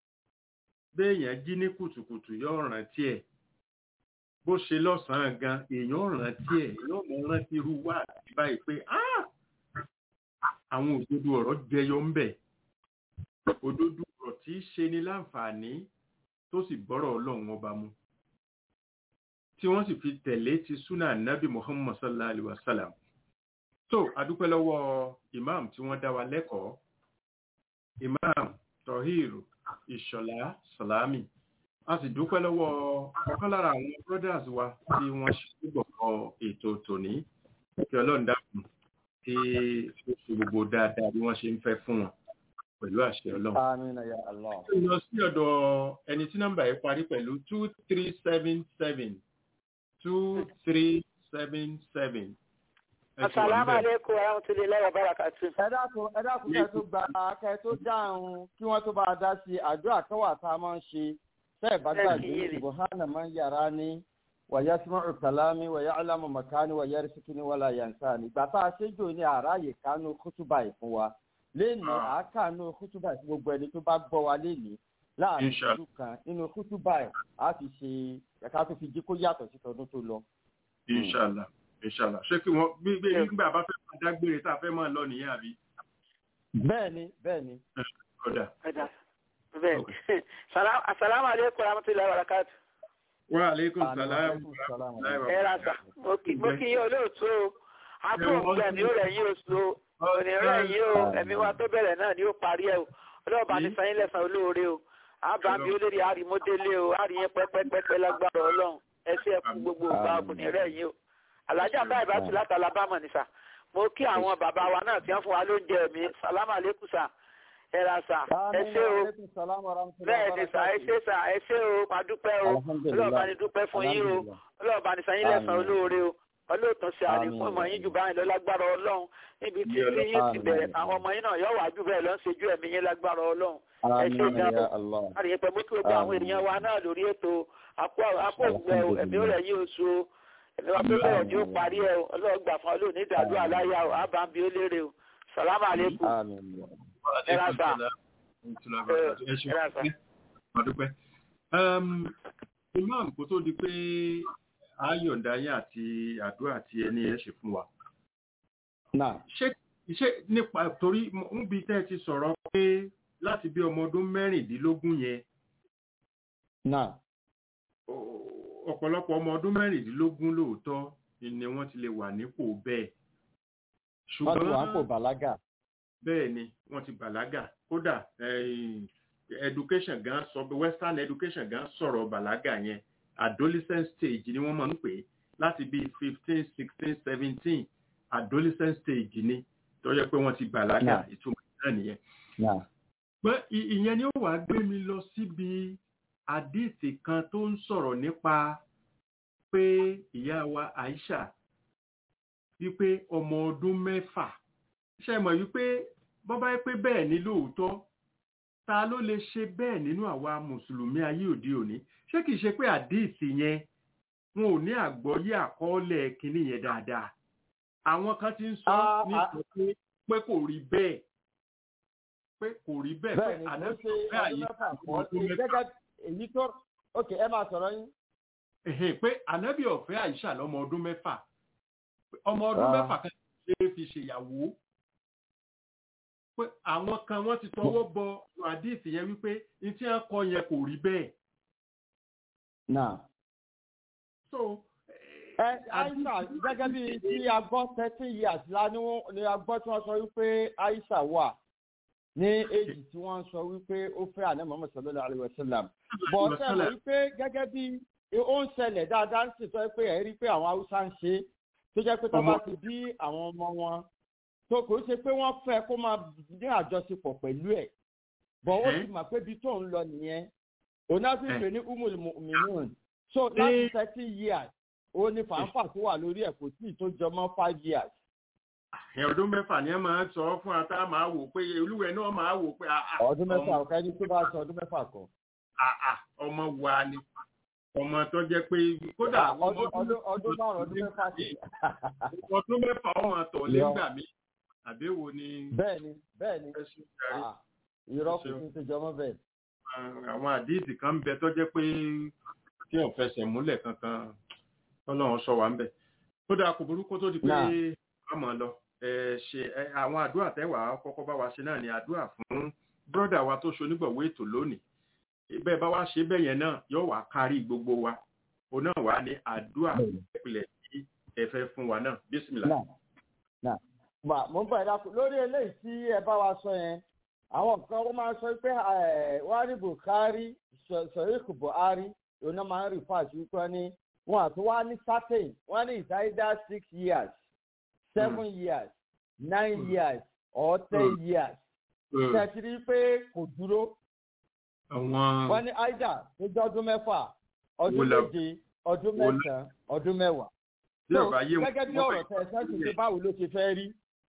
béèyàn jí ní kùtùkùtù yóò rántí ẹ̀ bó ṣe lọ́sàn-án gan èèyàn rántí ẹ̀ èèyàn mọ̀ rántí irú wà àti báyìí pé àwọn òdodo ọ̀rọ̀ jẹyọ ń bẹ̀ òdodo ọ̀rọ̀ tí í ṣe ni láǹfààní tó sì gbọ́rọ̀ ọlọ́run ọba mu tí wọ́n sì fi tẹ̀lé ti súnà nábì muhammad sallallahu alaihi wa sallam so adúpẹ́ lọ́wọ́ imam tí wọ́n dá wa lẹ́kọ̀ọ́ imam tohir ìṣọ̀lá salami a sì dúpẹ́ lọ́wọ́ ọ̀kan lára àwọn brothers wa tí wọ́n ṣe gbọ̀ngàn ètò tòní kí ọlọ́run dákun tí ó ṣe gbogbo dáadáa bí wọ́n ṣe ń fẹ́ fún wọn pẹ̀lú àṣẹ ọlọ́run. amina ya allah. ó lọ sí ọ̀dọ̀ ẹni tí nọ́mbà yẹn parí pẹ̀lú two three seven seven two three seven seven. asalaamu aleykum wa rahmatulahi wa barakatu. ẹ dákun ẹ dákun kẹ tó gba kẹ tó dáhùn kí wọn tó bá a dá sí àdúrà kẹwàá tá a máa ń ṣe tẹ ẹ bá gbàgbé subhana man yàrá ni wàyà sumau kalami wàyà alamu makani wàyà risikini wàlà yansani ìgbà tá a ṣe jò ní àráyè kánú kútùbà yìí fún wa léèní àákànú kútùbà sí gbogbo ẹni tó bá gbọ́ wa léèní láàrin ìlú kan nínú kútùbà ẹ̀ á fi ṣe ẹ̀ka tó fi jí kó yàtọ̀ sí tọdún tó lọ. inshallah inshallah ṣé kí wọn bí bí nígbà bá fẹ́ máa dágbére tá a fẹ́ máa lọ nìyẹn àbí. bẹ́ẹ̀ni bẹ́ẹ̀ni. ọ̀dà. ọ̀dà bẹ́ẹ̀ asalaamu aleykum rahmatulahi wa barakatu. wa aleykum salaam. ẹ ra sa mo kì í yín olóòtú o a tún òǹgbẹ mi ó rẹ̀ yín oṣù o òní rẹ̀ yín o ẹ̀mí wa tó bẹ̀rẹ̀ náà ni ó parí ẹ̀ o ọlọ́ọ̀bá ní sanyín lẹ́sàn olóore o àbámi olórí àrímọ́délé o àríyìn pẹ́pẹ́pẹ́pẹ́ lágbára ọlọ́run ẹsẹ̀ ẹ̀kú gbogbo ọgbà ọkùnrin rẹ̀ yín o alájà báyìí bá ti láti alábàmọ̀ nìsà mo kí àwọn bàbá wa náà tí wọ́n fún wa lóúnjẹ mi sálámà lẹ́kùn sà ẹ ra sà ẹ ṣé o bẹ́ẹ̀ ni sà ẹ ṣé sà ẹ ṣé o máa dúpẹ́ o ọlọ́ọ̀bá ni dúpẹ́ fún yín o ọlọ́ọ̀bá ni sanyín lẹ́sàn olóore o ọlọ́ọ̀tàn ṣe àlékún ọmọ yín jù báyìí lọ lágbára ọlọ́run níbi tí tí yín ti bẹ̀rẹ̀ àwọn ọmọ yín náà yóò wá jù bẹ́ẹ̀ lọ ń ṣojú ẹ̀mí yín lágbára ọlọ́run ẹ ṣe ìdáàbò àríyìn pẹ̀lú kí gbogbo àwọn ènìyàn wa náà lórí ètò àpò ògbẹ ẹ̀mí ó rẹ̀ yí oṣù ẹ̀mí wa tó bẹ̀rẹ̀ tí ó parí ẹ̀ o ọlọ́run gbà fún ọlọ́run ní ìdádúrà láyà o àbá ń bi ó léèrè o sàlámù àlékún Àmín. ẹ ra sà ẹ ṣe ẹ ra sà. ọdúpẹ́. imam kó tó di pé ayọ̀ǹda yín àti àdúrà tí ẹni ẹ ṣe fún wa Náà. ṣé ṣé nípa torí ń bi tẹ́ ẹ ti sọ̀rọ̀ pé láti bí ọmọ ọdún mẹ́rìndínlógún yẹn Náà. ọ- ọ̀pọ̀lọpọ̀ ọmọ ọdún mẹ́rìndínlógún lóòótọ́ ni wọ́n ti lè wà nípò bẹ́ẹ̀ Wọ́n ti wà ń pò ṣùgbọ́n bàlágà. bẹ́ẹ̀ ni wọ́n ti bàlágà kódà eh, education gan sọ western education gan sọ̀rọ̀ bàlágà yẹn adolescent stage ni wọ́n máa ń pè é láti bí fifteen sixteen seventeen adolescent stage ni tó yẹ pé wọ́n ti bàlágà Náà. ìtumọ̀ náà nìyẹn Náà. pé ì- ìyẹn ni ó wàá gbé mi lọ síbi àdìsí kan tó ń sọ̀rọ̀ nípa pé ìyá wa Aisha wípé ọmọ ọdún mẹ́fà ṣe mọ̀ wípé bọ́bá yẹ pé bẹ́ẹ̀ ni lóòótọ́ ta ló lè ṣe bẹ́ẹ̀ nínú àwa mùsùlùmí ayé òde òní ṣé kìí ṣe pé àdìsí yẹn wọn ò ní àgbọ́yé àkọọ́lẹ̀ kínní yẹn dáadáa àwọn kan ti ń sọ Ah, ní ah. sọ pé pé kò rí bẹ́ẹ̀ pé kò rí bẹ́ẹ̀ pé Bẹ́ẹ̀ ni, kò ànábì ṣe ọ̀fẹ́ ọdún àyè mẹ́fà ọmọ kọ́. ọdún mẹ́fà Gẹ́gẹ́ èyí tó ok ẹ máa sọ̀rọ̀ yín. Ẹ̀hẹ́n, pé ànábì ọ̀fẹ́ àìṣà lọ́mọ ọdún mẹ́fà ọmọ ọdún Ah. mẹ́fà kan ṣe é fi ṣèyàwó pé àwọn kan wọ́n ti tọwọ́ bọ hadith yẹn wípé ní tí wọ́n kọ yẹn kò rí bẹ́ẹ̀ Náà. so Ẹ Aisha gẹ́gẹ́ bí tí a gbọ́ thirteen years la ni wọ́n ni a gbọ́ tí wọ́n sọ wípé Aisha wà ní èjì tí wọ́n sọ wípé ó fẹ́ àná Muhammad sallallahu alayhi wa sallam. Bọ̀ ṣe mọ̀ wípé gẹ́gẹ́ bí ó ń ṣẹlẹ̀ dáadáa ń sì sọ pé ẹ̀ rí pé àwọn Haúsá ń ṣe tó jẹ́ pé tó bá ti bí àwọn ọmọ wọn tó kò ṣe pé wọ́n fẹ́ kó máa ní àjọṣepọ̀ pẹ̀lú ẹ̀. Bọ̀ ó ti mọ̀ pé ibi tó ń lọ nìyẹn. Òun náà fi ń pè ní Umul Mu'minun. So láti thirty years ó ní fàáfà tó wà lórí ẹ̀ kò tí ì tó jọmọ́ five years. ẹ̀ ọdún mẹ́fà ni ẹ máa ń sọ fún ata máa wò pé olúwẹ̀ náà máa wò pé ah, ah, ọdún mẹ́fà ọmọ- ọ̀ká ẹni tó bá sọ ọdún mẹ́fà kan. ah, ah, ọmọ wa ni ọmọ tó jẹ́ pé kódà ọmọ ọdún ọdún ọdún márùn ọdún mẹ́fà sí. ọdún mẹ́fà ọmọ àtọ̀ lé ńgbà mí àbẹ́wò ni bẹ́ẹ̀ ni bẹ́ẹ̀ ni ẹ ṣe jàre. Ah, irọ́ kò tún ti jọmọ́ bẹ́ẹ̀. àwọn àdíìsì kan ń bẹ tó jẹ́ pé tí ò fẹsẹ̀ múlẹ̀ kankan tọ́lọ́run sọ wá ń bẹ̀. ó dáa kò burúkú tó di pé Náà. a mọ̀ lọ ẹ ṣe ẹ, àwọn àdúrà tẹ́wàá kọ́kọ́ bá wa ṣe náà ni àdúrà fún bírọ́dà wa tó ṣonígbọ̀wé ètò lónìí bẹ́ẹ̀ bá wá ṣe bẹ́ẹ̀ yẹn náà yóò wá kárí gbogbo wa òun náà wà ní àdúrà ìpìlẹ̀ tí ẹ fẹ́ fún wa náà bísímìlà. náà náà mà mo ń bọ̀ ẹ̀dá lórí eléyìí tí ẹ bá wa sọ yẹn àwọn kan wọ́n máa ń sọ pé ẹ̀, wọ́n á rí Bukhari sọ̀ríkù Buhari òun náà máa ń rí fáàsì wípé wọ́n ní wọn àti wọ́n á ní certain wọ́n ní it's either six years seven years nine years or ten years ṣètìrí pé kò dúró àwọn wọ́n ní aida tó jẹ́ ọdún mẹ́fà ọdún Wò la- méje ọdún wò la- mẹ́sàn-án ọdún mẹ́wàá. tí So, ọba yé wọn gẹ́gẹ́ bí ọ̀rọ̀ tẹ̀ sẹ́sì pé báwo ló ṣe fẹ́ rí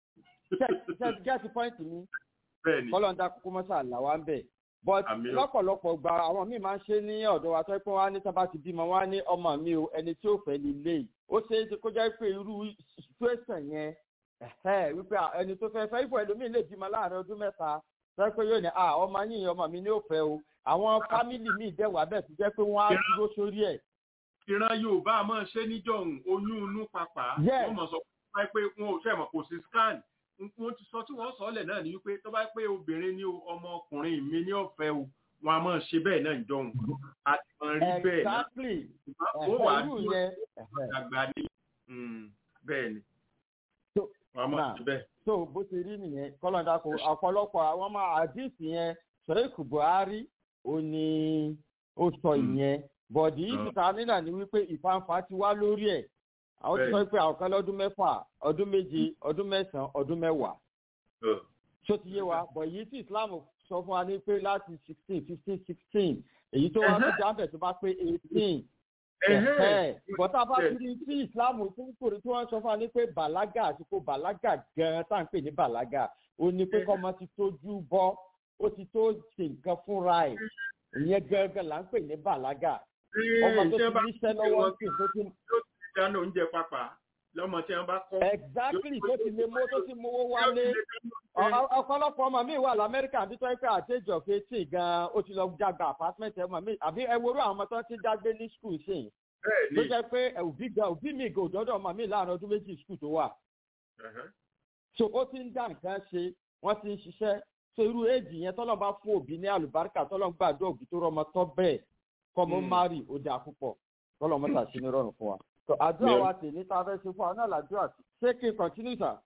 ṣe gẹ́sì pọ́ìntì mi bẹ́ẹ̀ ni kọ́lọ́ńdà kúkú mọ́sà làwa ń bẹ̀. but Àmì o. lọ́pọ̀lọpọ̀ gba àwọn míì máa ń ṣe ní ọ̀dọ̀ wa tó pé wọ́n á ní sábà ti bímọ wọ́n á ní ọmọ mi o ẹni tí ó fẹ́ ní ilé yìí ó ṣe é ṣe kó jẹ́ pé irú situation yẹn ẹ̀hẹ́, wípé à, ẹni tó fẹ́ fẹ́ ibò ẹlòmíì lè bímọ láàrin ọdún mẹ́ta tó pé yóò ní à ọmọ yìí ọmọ mi ní ó fẹ́ o àwọn fámìlì míì dẹ̀wà bẹ́ẹ̀ tó jẹ́ pé wọ́n á dúró sórí ẹ̀ ìran yorùbá máa ṣe níjọ̀hún oyún inú pàpà Yes. wọ́n mọ̀ sọ fún wa pé wọn ò fẹ́ mọ̀ kò sí scan wọ́n ti sọ tí wọ́n sọ ọ́lẹ̀ náà ni wípé tó bá pé obìnrin ní o ọmọkùnrin mi ní ọ̀fẹ́ o wọn a máa ṣe bẹ́ẹ̀ náà níjọ̀hún àti mọ̀ rí bẹ́ẹ̀ náà exactly ó wà á ẹ̀hẹ́, irú dúró yẹn ẹ̀hẹ́. àgbà ní Mm, bẹ́ẹ̀ ni So, wọn a máa now, ṣe bẹ́ẹ̀. so bó ṣe rí nìyẹn kọ́lọ́dà kò ọ̀pọ̀lọpọ̀ àwọn máa àdìsí yẹn sọ̀rọ̀kù buhari ó ní ó sọ ìyẹn bọ̀dì yìí ta nílà ní wípé ìfanfà ti wá lórí ẹ̀ àwọn ti sọ pé àwọn kan lọ́dún mẹ́fà ọdún méje ọdún mẹ́sàn-án ọdún mẹ́wàá Ọ̀, ṣó ti yé wa bọ̀ èyí tí islam sọ fún wa ní pé láti sixteen fifteen sixteen èyí tó wá tó Ẹhẹ́. jábẹ̀ tó bá pé eighteen ẹ̀hẹ́. bọ́tà bá ti rí tí ìsìláàmù tó ń kórè tí wọ́n sọ fún wa ní pé bàlágà àsìkò bàlágà gan-an tá à ń pè ní bàlágà ó ní pé kọ́mọ ti tójú bọ́ ó ti tó ṣe nǹkan fúnra ẹ̀ ìyẹn gangan là ń pè ní bàlágà ọmọ tó Ṣé ti bá níṣẹ́ lọ́wọ́ sí tó ti dáná oúnjẹ pápá lọ́mọ tí wọ́n bá kọ́. exactly tó ti lè mú tó ti mówó wálé ọ̀pọ̀lọpọ̀ ọmọ mi wà lamẹ́ríkà bí tó ń pẹ́ àtẹ́jọ́ kéétì gan-an ó ti lọ jágba apartment ẹ̀mọ́ mi àbí ẹ worú àwọn ọmọ tó ti dágbé ní school sí i tó jẹ́ pé òbí gan òbí mi gan òdọ́dọ̀ ọmọ mi láàrin ọdún méjì school tó wà so ó ti ń dá nǹkan ṣe wọ́n ti ń ṣiṣẹ́ so irú éèjì yẹn tọ́lọ́ bá fún òbí ní àlùbáríkà tọ́lọ́ ń gbàdúrà òbí tó rọmọ tọ́ bẹ́ẹ̀ kọ́mọ mari ó dáa púpọ̀ tọ́lọ́ mọ́tà sí ní rọrùn fún wa. so àdúrà wa tè ní tá a fẹ́ ṣe fún wa náà làdúrà ṣé kí n continue sir.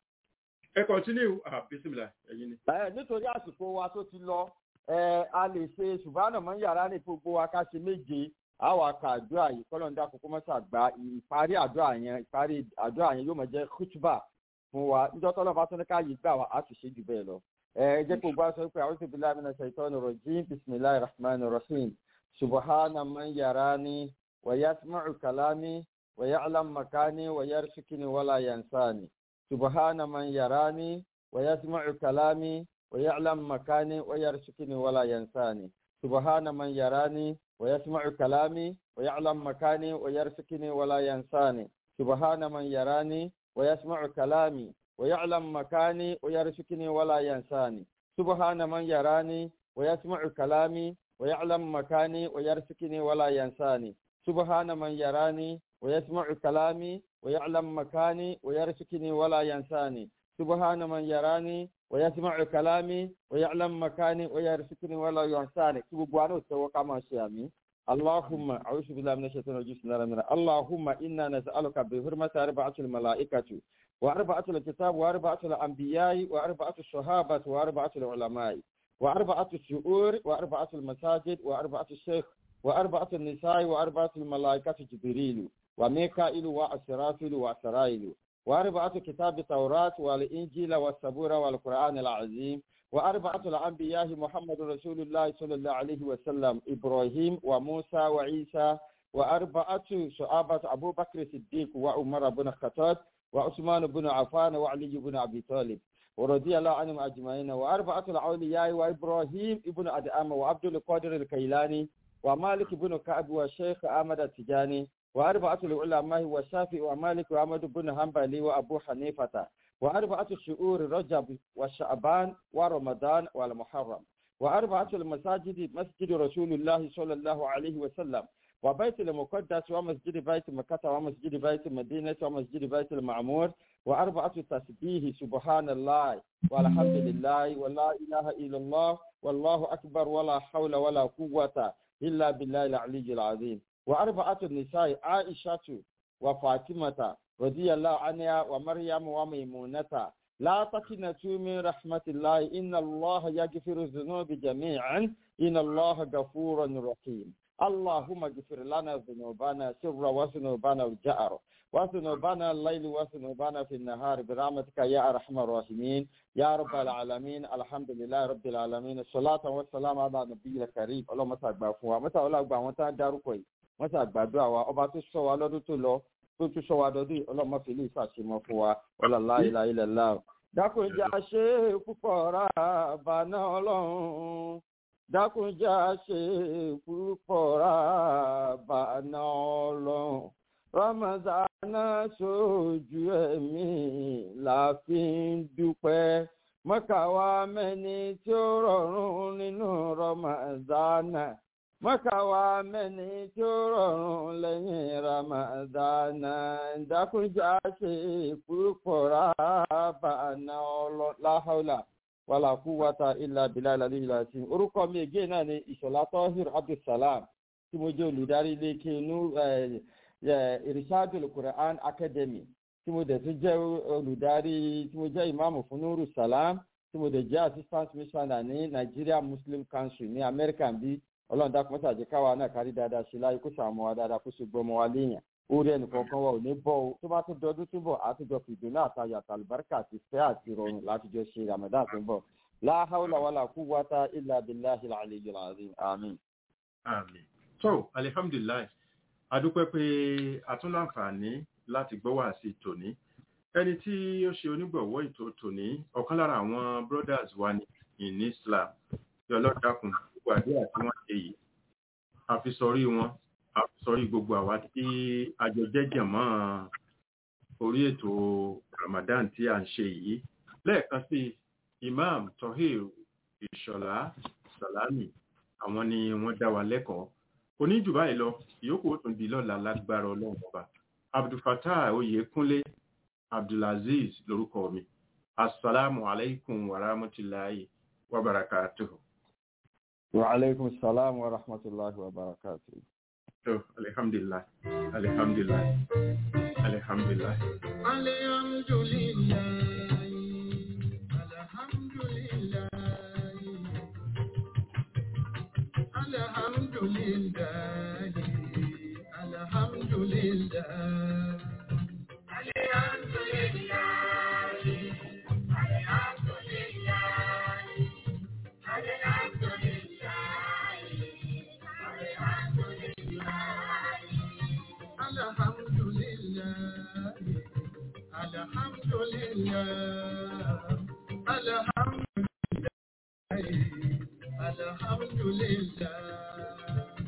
ẹ continue ah bisimilá ẹyin ni. ẹ nítorí àsìkò wa tó ti lọ ẹ a lè ṣe ṣùgbọ́n àmọ́ yàrá ní gbogbo wa ká ṣe méje àwa ka àdúrà yìí kọ́lọ́ ń dá kókó mọ́tà gba ìparí àdúrà yẹn ìparí àdúrà yẹn yóò mọ̀ jẹ́ kútùbà fún wa níjọ́ tọ́lọ́ bá tún ní ká yìí gbà wá á sì ṣe jù bẹ́ẹ̀ lọ. ẹ jẹ́ kó gbá sọ pé àwọn tóbi láàmì náà ṣètò ọ̀nà rọ̀jìn bisimilahi rahman rahim subhana man yarani wa yasma'u kalami wa ya'lam makani wa yarshikini wala yansani subhana man yarani wa yasma'u kalami wa ya'lam makani wa yarshikini wala yansani subhana man yarani wa yasma'u kalami wa ya'lam makani wa yarshikini wala yansani subhana man yarani ويسمع كلامي ويعلم مكاني ويرشكني ولا ينساني سبحان من يراني ويسمع كلامي ويعلم مكاني ويرشكني ولا ينساني سبحان من يراني ويسمع كلامي ويعلم مكاني ويرشكني ولا ينساني سبحان من يراني ويسمع كلامي ويعلم مكاني ويرشكني ولا ينساني سبحانه وتوقع ما شامي اللهم أعوذ بالله من الشيطان الرجيم بسم الله الرحمن الرحيم اللهم إنا نسألك بحرمة أربعة الملائكة وأربعة الكتاب وأربعة الأنبياء وأربعة الصحابة وأربعة العلماء وأربعة الشعور وأربعة المساجد وأربعة الشيخ وأربعة النساء وأربعة الملائكة جبريل وميكائيل وأسرافيل وأسرائيل وأربعة كتاب التوراة والإنجيل والسبور والقرآن العظيم وأربعة الأنبياء محمد رسول الله صلى الله عليه وسلم إبراهيم وموسى وعيسى وأربعة صحابة أبو بكر الصديق وعمر بن الخطاب وعثمان بن عفان وعلي بن أبي طالب ورضي الله عنهم أجمعين وأربعة الأولياء وإبراهيم ابن أدعام وعبد القادر الكيلاني ومالك بن كعب والشيخ أحمد التجاني وأربعة العلماء والشافعي ومالك وأحمد بن حنبل وأبو حنيفة وأربعة شهور رجب وشعبان ورمضان والمحرم وأربعة المساجد مسجد رسول الله صلى الله عليه وسلم وبيت المقدس ومسجد بيت مكة ومسجد بيت المدينة ومسجد بيت المعمور وأربعة تسبيه سبحان الله والحمد لله ولا إله إلا الله والله أكبر ولا حول ولا قوة إلا بالله العلي العظيم وأربعة النساء عائشة وفاطمة رضي الله عنها ومريم وميمونة لا تقنطوا من رحمة الله إن الله يغفر الذنوب جميعا إن الله غفور رحيم اللهم اغفر لنا ذنوبنا سر وذنوبنا الجأر وذنوبنا الليل وذنوبنا في النهار برحمتك يا أرحم الراحمين يا رب العالمين الحمد لله رب العالمين الصلاة والسلام على نبي الكريم اللهم صل فوا متى ولا غبا وان تا dárúkọ yìí wọ́n ṣàgbàdo àwa ọba tó sọ wa lọ́dún tó lọ tó tún sọ wa dọdún ọlọ́mọ fìlí ìfàṣemọ fún wa ọlọ́lá ilà ilẹ̀ láà. dákúnjà ṣe púpọ̀ rà bàná ọlọ́run dákúnjà ṣe púpọ̀ rà bàná ọlọ́run rọmọdánà sójú ẹ̀mí la fi ń dúpẹ́ mọ́kàwá mẹ́ni tí ó rọrùn nínú rọmọdánà mọ́kàwá mẹ́ni tí ó rọrùn lẹ́yìn ramadana dákúnjà ṣe púpọ̀ rábàánà láhàólà wàlà kúwàtà ilà bìlà ìlàlí ìlà sí. orúkọ mi ègé náà ni ìṣọ̀lá tọ́hìr abdulsalam tí mo jẹ́ olùdarí ilé kínú irishadul quran academy tí mo dẹ̀ tún jẹ́ olùdarí tí mo jẹ́ ìmáàmù fún nuru salam tí mo dẹ̀ jẹ́ assistant missioner ní nigeria muslim council ní america bíi ọlọ́run dákun mọ́tà jẹ́ káwa náà kárí dáadáa ṣe láyé kó sàmọ́ wa dáadáa kó ṣe gbọmọ wa léèyàn orí ẹnìkọ̀ọ̀kan wa ò ní bọ́ o tó bá tún dọdún tó bọ̀ àtijọ́ fìdùnnú àtayọ̀ àtàlùbáríkà àti fẹ́ àti ìrọ̀rùn látijọ́ ṣe ramadan tó ń bọ̀ láhàúlà wàlà kú wáta ilà abiláhi àlejò àzín àmín. àmín tó alihamdulilayi adúpẹ́ pé atúnláǹfààní láti gbọ́ wá sí tòní ẹni tí ó ṣe onígbọ̀wọ́ ètò tòní ọ̀kan lára àwọn brothers wa ní in islam tí ọlọ́dàkùn gbogbo àdúrà tí wọ́n ṣe yìí àfisọrí wọn sọrí gbogbo àwa tí àjọ jẹ́jẹ̀ mọ́ orí ètò Ramadan tí a ń ṣe yìí lẹ́ẹ̀kan sí Imam Tohir Ìṣọ̀lá Salami àwọn ni wọ́n dá wa lẹ́kọ̀ọ́ oníjù báyìí lọ ìyókù ó tún di lọ́la lágbára ọlọ́run ọba Abdulfatah Oyèkúnlé Abdulaziz lórúkọ mi assalamu alaikum wa rahmatullahi wa barakatuhu. wa alaikum salam wa rahmatullahi wa barakatuhu. So, alhamdulillah, alhamdulillah, alhamdulillah. Alhamdulillah, alhamdulillah, alhamdulillah, alhamdulillah. Alhamdulillah, alhamdulillah, alhamdulillah, alhamdulillah.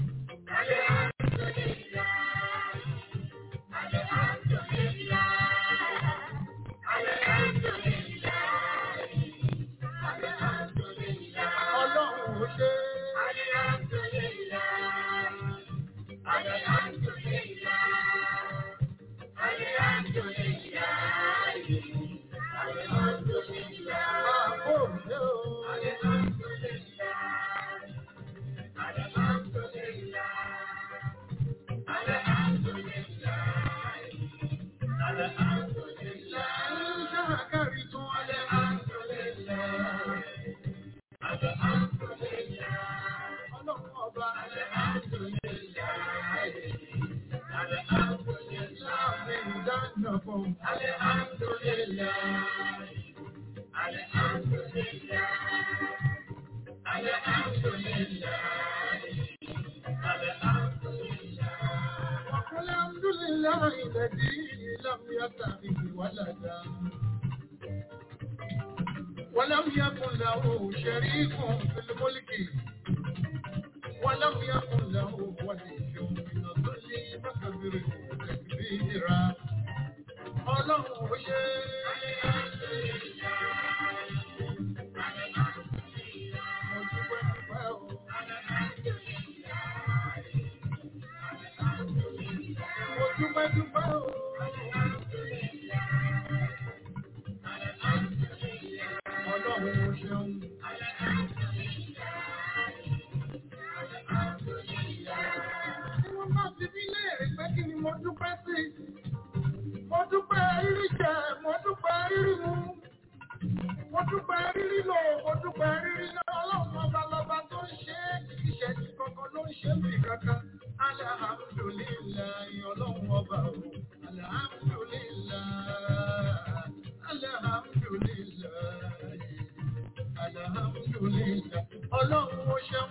Ọlọ́run ó ṣe àpò òṣè o. Láàrín ṣáàkàrí tún alhamdulillah. Ọlọ́run ọba alhamdulillah. Láàrín ìdáná fún alhamdulillah. الحمد لله الذي لم يتخذ ولدا ولم يكن له شريك في الملك ولم يكن له ولي من الظل فكبره تكبيرا ọlọ́run ó ṣe mo dúpẹ́ dúpẹ́ o. Mo dúpẹ́ dúpẹ́ o. Ọlọ́run ó ṣeun. Tí wọ́n bá fi mí léèrè pé kí ni mo dúpẹ́ sí? Mo dúpẹ́ rírí jẹ, mo dúpẹ́ rírí mu. Mo dúpẹ́ rírí lò, mo dúpẹ́ rírí lọ. Ọlọ́run ọba lọba tó ń ṣe é, ìṣẹ̀lẹ̀ kankan ló ń ṣe é bì kankan. Alhamdulillahi ọlọ́run ọba o. Alhamdulillah. Alhamdulillah. Alhamdulillah. Ọlọ́run ó ṣeun.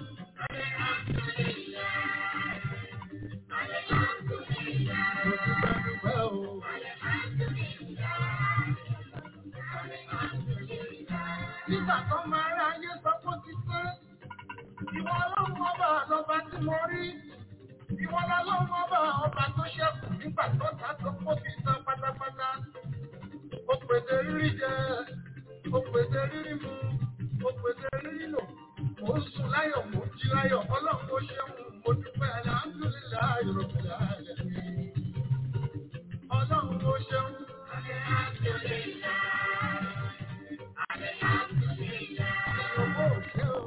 Mo dúpẹ́ dúpẹ́ o. Nígbà tó máa rá ayé sọ pé ó ti pé. Ìwọ ọlọ́run ọba lọba tí mo rí. Ìwọ ọlọ́run ọba ọba tó ṣẹ́kù nígbà tó ta tó kó fi tán pátápátá. Ó pèsè rírí jẹ, ó pèsè rírí mu, ó pèsè rírí lò. Mo ń sùn láyọ̀, mo ń jí láyọ̀, ọlọ́run ó ṣeun, mo dúpẹ́ alhamdulillahi rabbil alamin. Ọlọ́run ó ṣeun. Ìyókò ò ṣe o.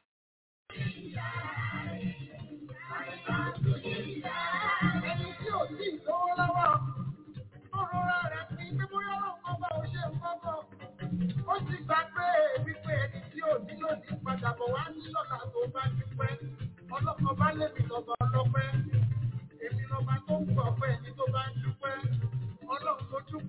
Ẹni tí ò tí ì lówó lọ́wọ́, ó rọra rẹ̀ pín pé bóyá ọlọ́run ọba ò ṣe nǹkan kan. Ó sì gbà pé wípé ẹni tí ò ní lòdì padà bọ̀ wá ní lọ́la tó bá dúpẹ́. Ọlọ́kan bá lèmi lọ́ba ọlọ́pẹ́. Èmi lọ́ba tó ń gbọ̀ pé ẹni tó bá ń dúpẹ́. Ọlọ́run tó dúpẹ́.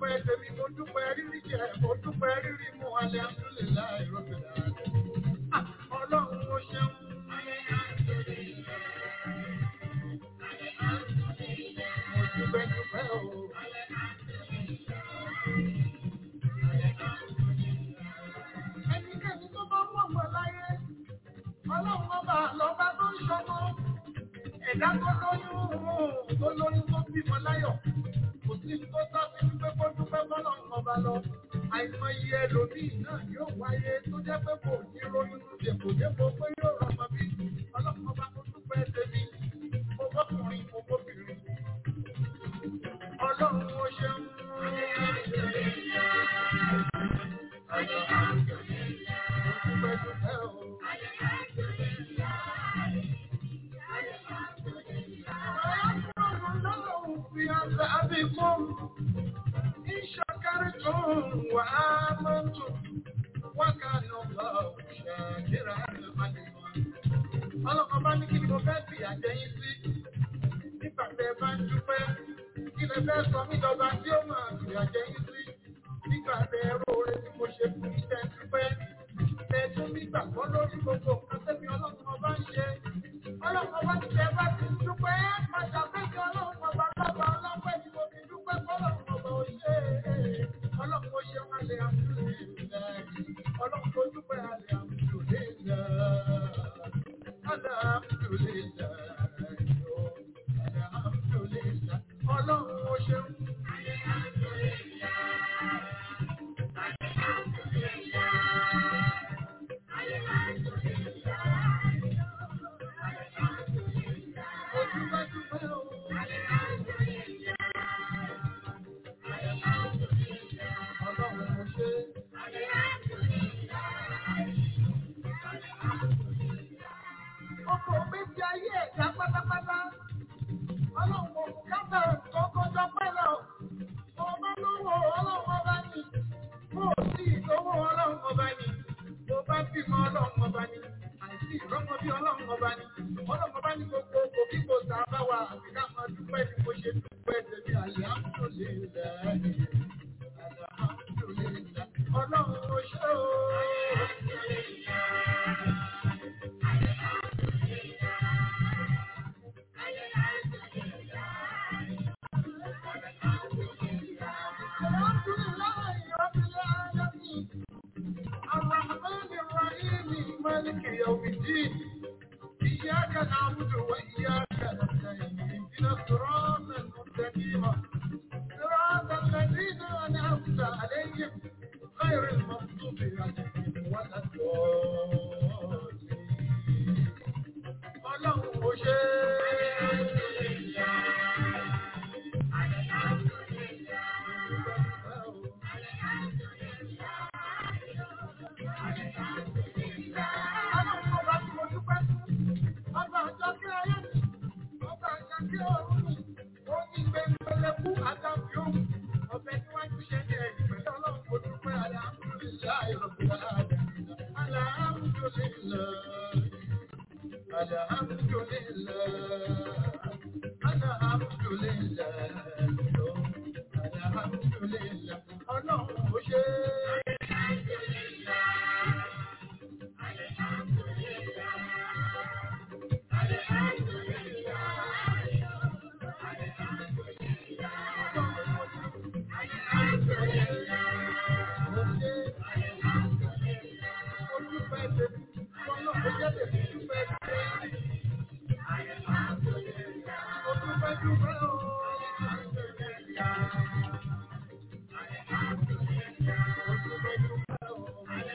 tó lóyún tó bímọ láyọ̀ kò sí tó sáfì wípé kó dúpẹ́ bọ́lọ̀ ọba lọ àìmọye ẹlòmíì náà yóò wáyé tó jẹ́ pé kò ní ronú dèpò dépò pé yóò rọmọ bí ọlọ́mọba tó dúpẹ́ tèmi mo bọ́kùnrin mo bóbìnrin ọlọ́run ó ṣeun. Dúpẹ́ dúpẹ́ o. في عذابكم إن شكرتم وآمنتم وكان الله شاكرا عليما ọlọ́kan bá ní kí ni mo fẹ́ fi àjẹyìn sí nígbà tẹ bá ń dúpẹ́ kí lè fẹ́ sọ mí lọ́ba tí ó máa fi àjẹyìn sí nígbà tẹ ẹrú oore tí mo ṣe fún iṣẹ́ dúpẹ́ tẹ tún nígbà kan lórí gbogbo nǹkan tẹ́mi ọlọ́kan ọba ń ṣe ọlọ́kan ọba ti tẹ bá ti ń dúpẹ́ pàṣàpẹ́jọ ọlọ́kan ọba lọ́ba ọlọ́pẹ́ ni mo fi dúpẹ́ fọlọ́kan ọba ò ṣe é ọlọ́kan ó ṣe wọn lè àmúlò ọlọ́kan tó dúpẹ́ àlè àmúlò lè lọ. Alhamdulillah. Alhamdulillah. Ọlọ́run ó ṣeun. Ojúbẹ́dúpẹ́ o. Ọlọ́run ó ṣe. Ọkọ̀ méjì ayé ẹ̀dá pátápátá. Ọlọ́run kò fún kápẹ́ kọ́kọ́jọ́ pẹ́ lọ. Mo bá lówó ọlọ́run ọba ni. Mo ò sí ìlówó ọlọ́run ọba ni. Mo bá bímọ ọlọ́run ọba ni. Àìsí ìrọ́mọ bí ọlọ́run ọba ni. Ọlọ́run ọba ní gbogbo òkò kí kò sá bá wa àti ká máa dúpẹ́ ni mo ṣe dúpẹ́ tèmi àlẹ́ àmúlò lè lẹ́ Ọlọ́run ó ṣe o. الحمد لله رب العالمين الرحمن الرحيم مالك يوم الدين إياك نعبد وإياك نستعين اهدنا الصراط المستقيم صراط الذين أنعمت عليهم غير المغضوب عليهم ولا الضالين ọlọ́run ó ṣe ọlọ́run ọba tí mo dúpẹ́ ọba ọjọ́ kí ayé mi ọba ọjọ́ kí ọ̀run mi ó ní gbẹngbẹlẹkú àtàbí òun ọbẹ̀ tí wọ́n ti ṣe ní ẹ̀yìn pẹ̀lú ọlọ́run mo dúpẹ́ alhamdulilayi rabbil alamin alhamdulilayi. Alhamdulillah, alhamdulillah, alhamdulillah, ọlọ́run ó ṣe. Mo ṣe. Mo dúpẹ́ tèmi, ọlọ́run ó jẹ́ tèmi dúpẹ́ tèmi. Mo dúpẹ́ dúpẹ́ o. Mo dúpẹ́ dúpẹ́ o.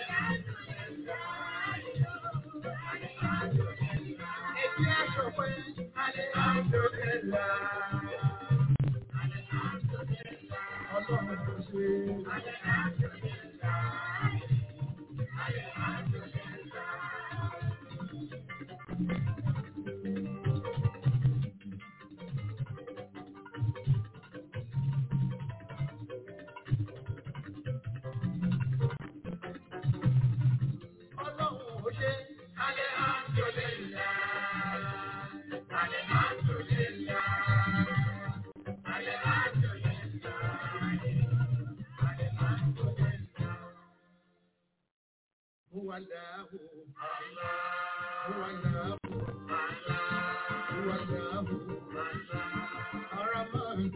Èyí aṣọ pé alhamdulillah. Ọlọ́run kò ṣe. Ọlọ́run ò ṣe. Alhamdulillah. Alhamdulillah. هو الله هو الله هو الله الرحمن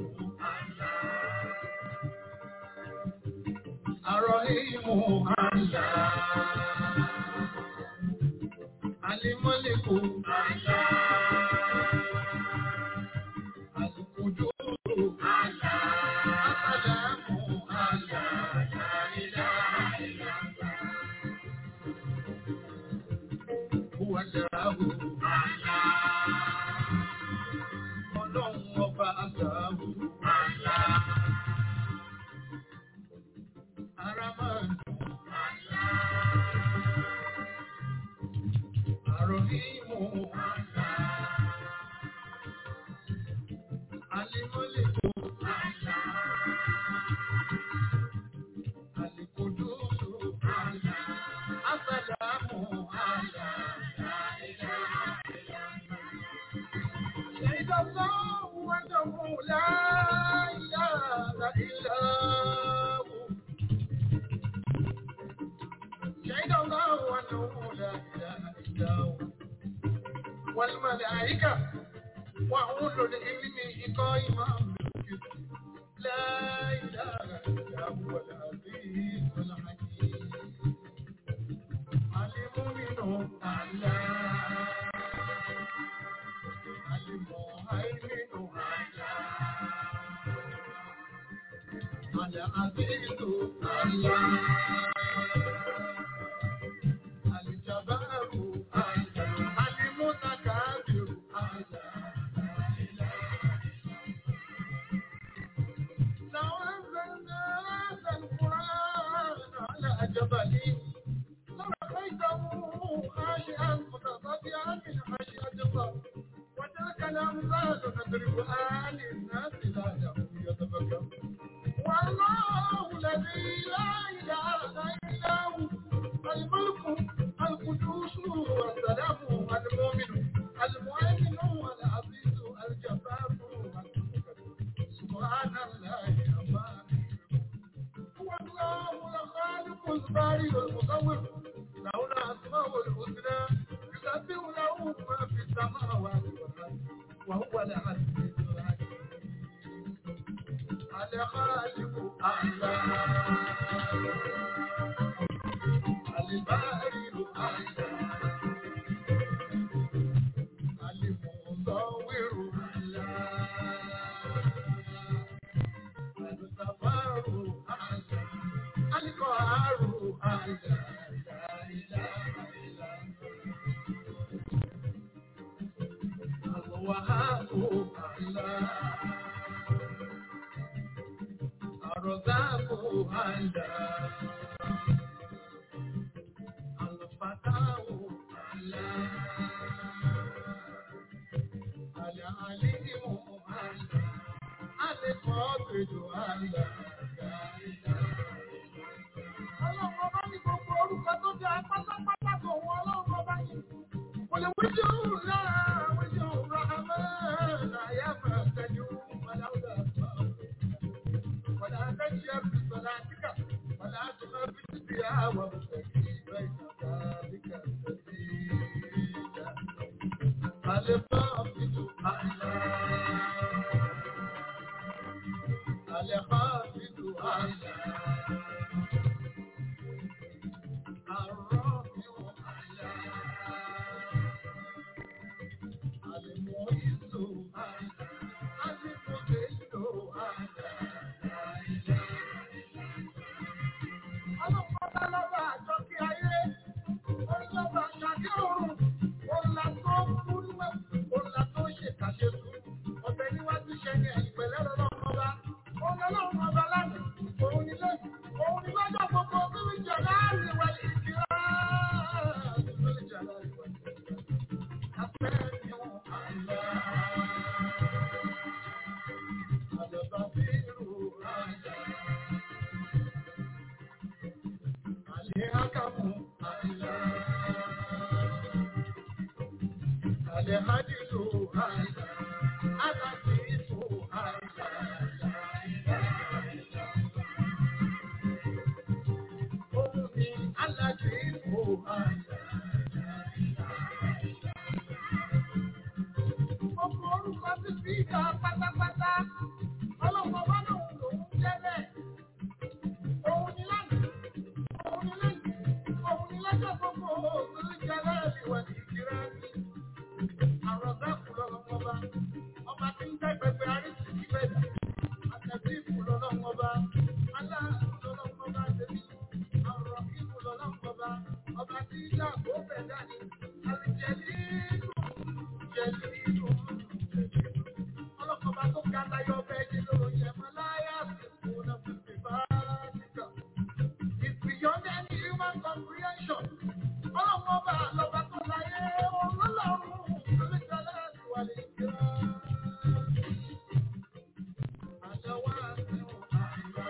الرحيم الله الملك الله القدوس السلام على لا إله إلا الله هو الله ọlọ́run ọba àgbàwò àlá. Ara máa ń dùn àlá. Àrò ìmú àlá. Alimọ́lẹ̀ tó àlá. Alikododo àlá. Asàlámù àlá. شهد الله أنه لا إله إلا هو شهد الله أنه لا إله إلا هو والملائكة وأولو العلم قائما بالقسط لا إله إلا هو العزيز الحكيم المؤمن الله جبلي لرأيته خاشعا متصدعا من خشية الله وتلك الأمثال نضربها للناس لعلهم يتفكرون والله الذي لا إله إلا هو الملك القدوس السلام المؤمن المؤمن العزيز الجبار سبحان الله عما هو الله الخالق البارئ المصور له الأسماء الحسنى يسبح له ما في السماوات والأرض وهو العزيز الحكيم الخالق الله البارئ الله المصور الله الغفار الله القهار الله لا إله إلا الله الوهاب الله الرزاق الله الفتاح الله العليم الله القابض الله Ọlọ́run ọba ní gbogbo orúkọ tó jẹ́ pátápátá tó wọn ọlọ́run ọba yìí. Kò lè wíjọ́ òun lára wíjọ́ òun rà mọ́ àyà máa tẹ̀jú ọ̀làwùdà àgbà. Wàlá àtẹ̀jẹ́ bí صلاتك ولا تخافت بها وابتغي بين ذلك سبيلا الخافت أعلى الخافت أعلى الرافع أعلى المعز أعلى المذل أعلى Ọlọ́pàá lọ́wọ́ àjọ kí ayé, ó lọ́wọ́ àṣàkí òrùn, òǹlà tó kú níwẹ̀, òǹlà tó ṣèkàṣe sùn. Ọ̀bẹ níwájú ṣẹ ni ẹ̀yìn pẹ̀lẹ́ lọ́lọ́run ọba. Òun lọ́lọ́run ọba lánàá, òun ni lónìí, òun ni lọ́jọ́ gbogbo bíbí jọ láàrin wa lè kí á. Afẹ́ ni wọ́n àlá. Àjọba bí irú àjà. Alihakamu àìlá. Alihadilu àìlá. Alasifu àìlá. Òun ni alasifu àìlá. Gbogbo orúkọ ti fi ìjà pátápátá. Ọlọ́run ọba náà lòún jẹ́ bẹ́ẹ̀. Òun ni lánàá. Òun ni lẹ́yìn. Òun ni lọ́jọ́ gbogbo òṣèlú jẹ́ láàrin wà ní ìkírá ní. Àrọ̀ dákùn lọ́wọ́ bá. It's beyond any human comprehension. Ọlọ́run ọba àlọ́ba tó láyé ọlọ́run lórí ìjọba àdúrà lè jẹ́. Àjọwọ́ àti ọ̀hún àgbà.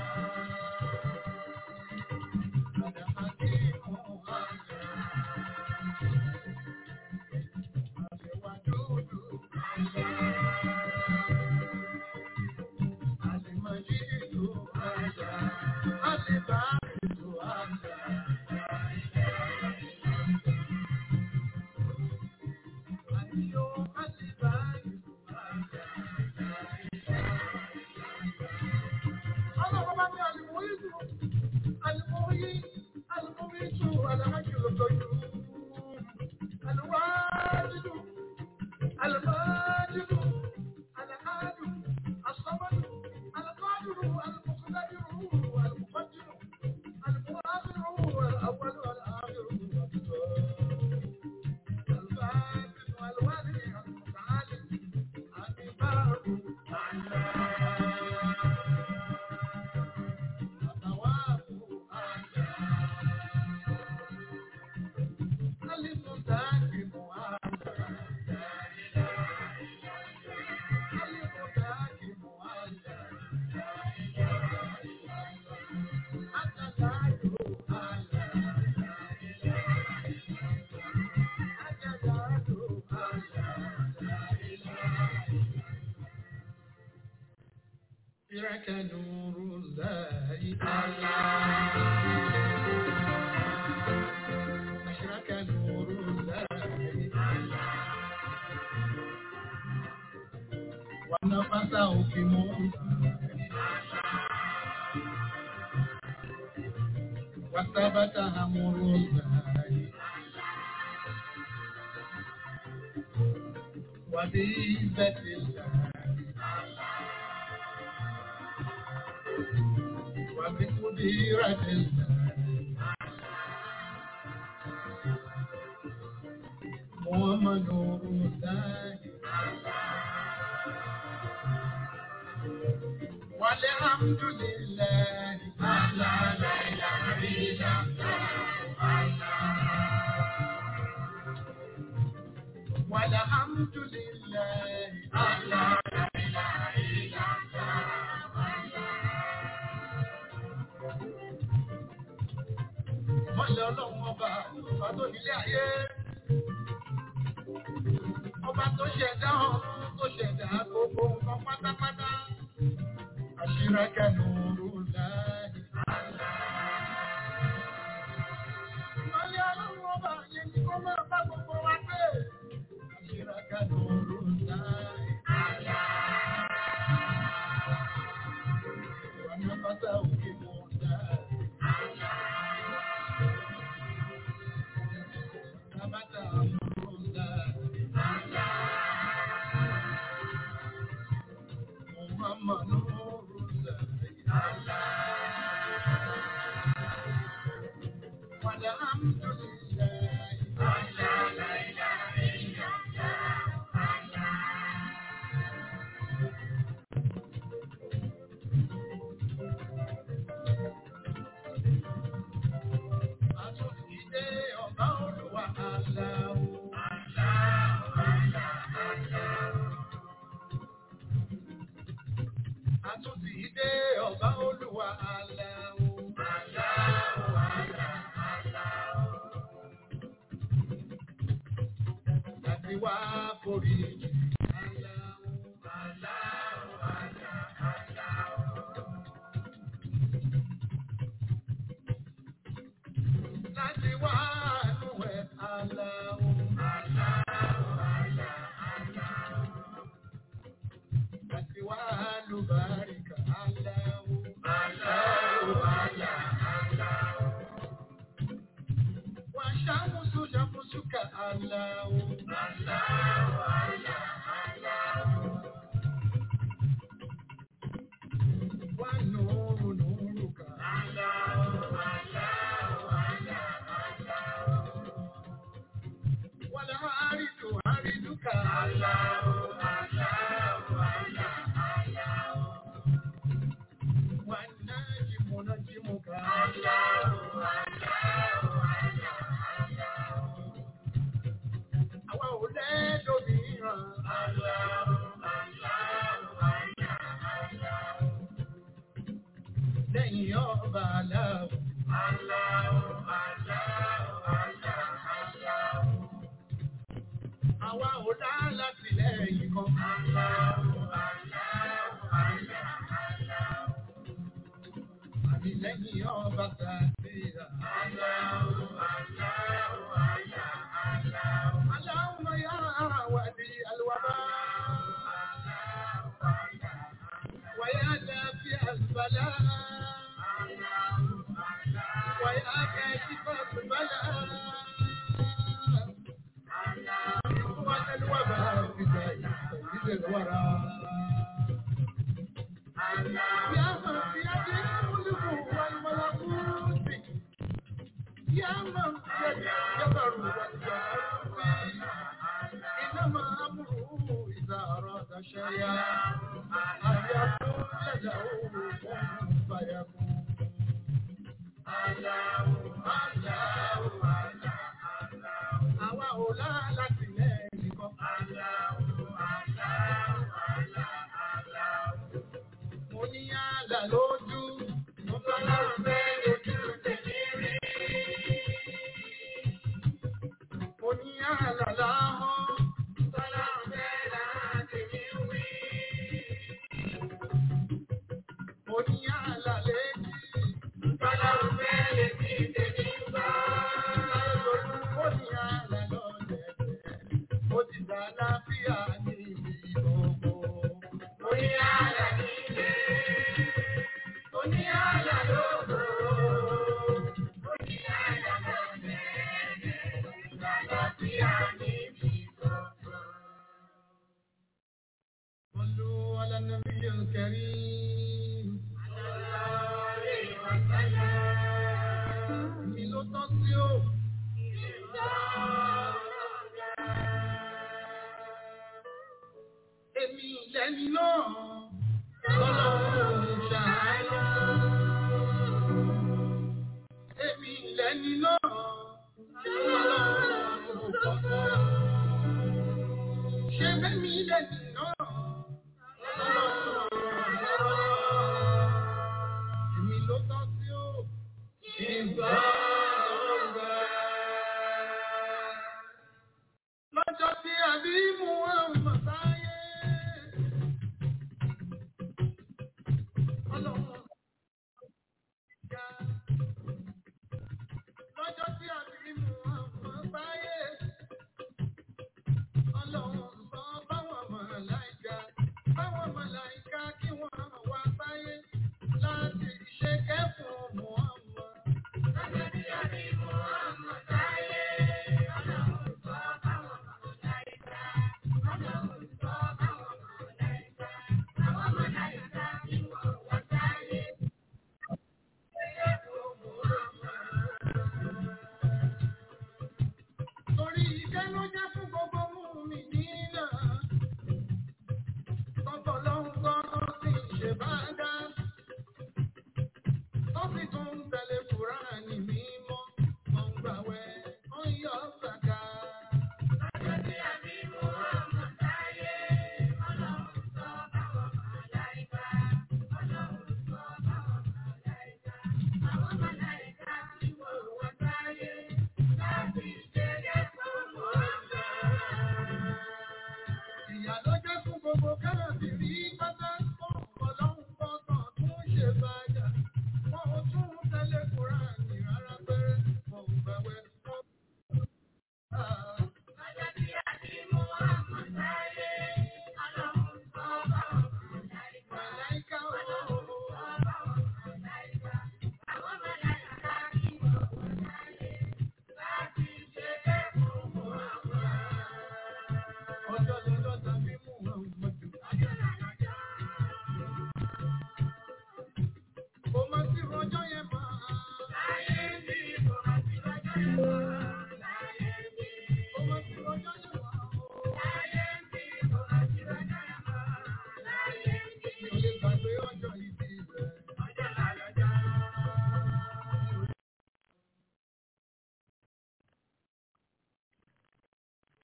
Àdàmàdì ọ̀hún àgbà. Àdèwà dúdú àgbà. Àdèmàjìdù àgbà. Àdèbàrìdù àgbà. Àdìyó àdèbàrìdù àgbà. Ọlọ́run bá ní àlùmọ́ ìlú. المحيي المميت الحي القيوم الواجد الماجد الأحد الصمد القادر المقتدر المقدم المؤخر الأول والآخر الباطن والوالي المتعالي الإمام إليك نور الله أشرك نور الله ونفسه في موسى وثبت أمر الله وبعزة الله وبقديرة الله محمد نور الله والحمد لله على لا إله إلا والحمد لله على لا إله إلا Mọ́lẹ̀ ọlọ́run ọba, ọba tó nílé ayé. Ọba tó ṣẹ̀dá ọ̀run, tó ṣẹ̀dá gbogbo nǹkan pátápátá. Àṣírẹ́kẹ́ nùrù láì. Mọ́lẹ̀ ọlọ́run ọba yẹn ni kó máa bá gbogbo wa gbé. Àṣírẹ́kẹ́ nùrù láì. Wàá bàtà òkè mọ̀ dáa. Tabata Amrullah. Muhammad Nurullah. Walhamdulillah. Àtúntìdé ọba Olúwa Allahu. Àtúntìdé ọba Olúwa Allahu. Láti wá forí jì. Láti wá nù ẹ̀ Allahu. Láti wá lùbáríkà Allahu. Wà ṣàmùsù ṣàmùsùkà Allahu. Wà nùrù nùrùkà. Wà láàrídù àrídùkà. lẹ́yìn ọba aláwọ̀. Àwa ò dá láti lẹ́yìn kan. Àmì lẹ́yìn ọba tàbíra. Aláwọ̀ yá wàdí alwàbá. Wàyá dàbí àlùbálá. Wàyá kẹ́síkọ́ àlùbálá. وأن الوباء بداية تجد الورى يا من بيده الملك والملكوت يا من بيده الجبر والجبروت إنما أمره إذا أراد شيئا أن يقول له كن فيكون الله الله الله àwa ò láti lẹ́yìn kan. Mo ní àlà lójú, mo bá lọ́rùn bẹ́ẹ̀ lójú tèmi rí. Mo ní àlà láhọ́, mo bá lọ́rùn bẹ́ẹ̀ lára tèmi wí. Mo ní àlà létí, mo bá lọ́rùn bẹ́ẹ̀ létí tèmi gbọ́. Mo ní àlà lọ́lẹ̀dẹ̀, mo ti dá láfíà ní ibi gbogbo. Mo ní àlà nílé, mo ní àlà lóko. Mo ní àlà lọ́lẹ̀dẹ̀, mo ti dá láfíà ní ibi gbogbo. صلوا على النبي الكريم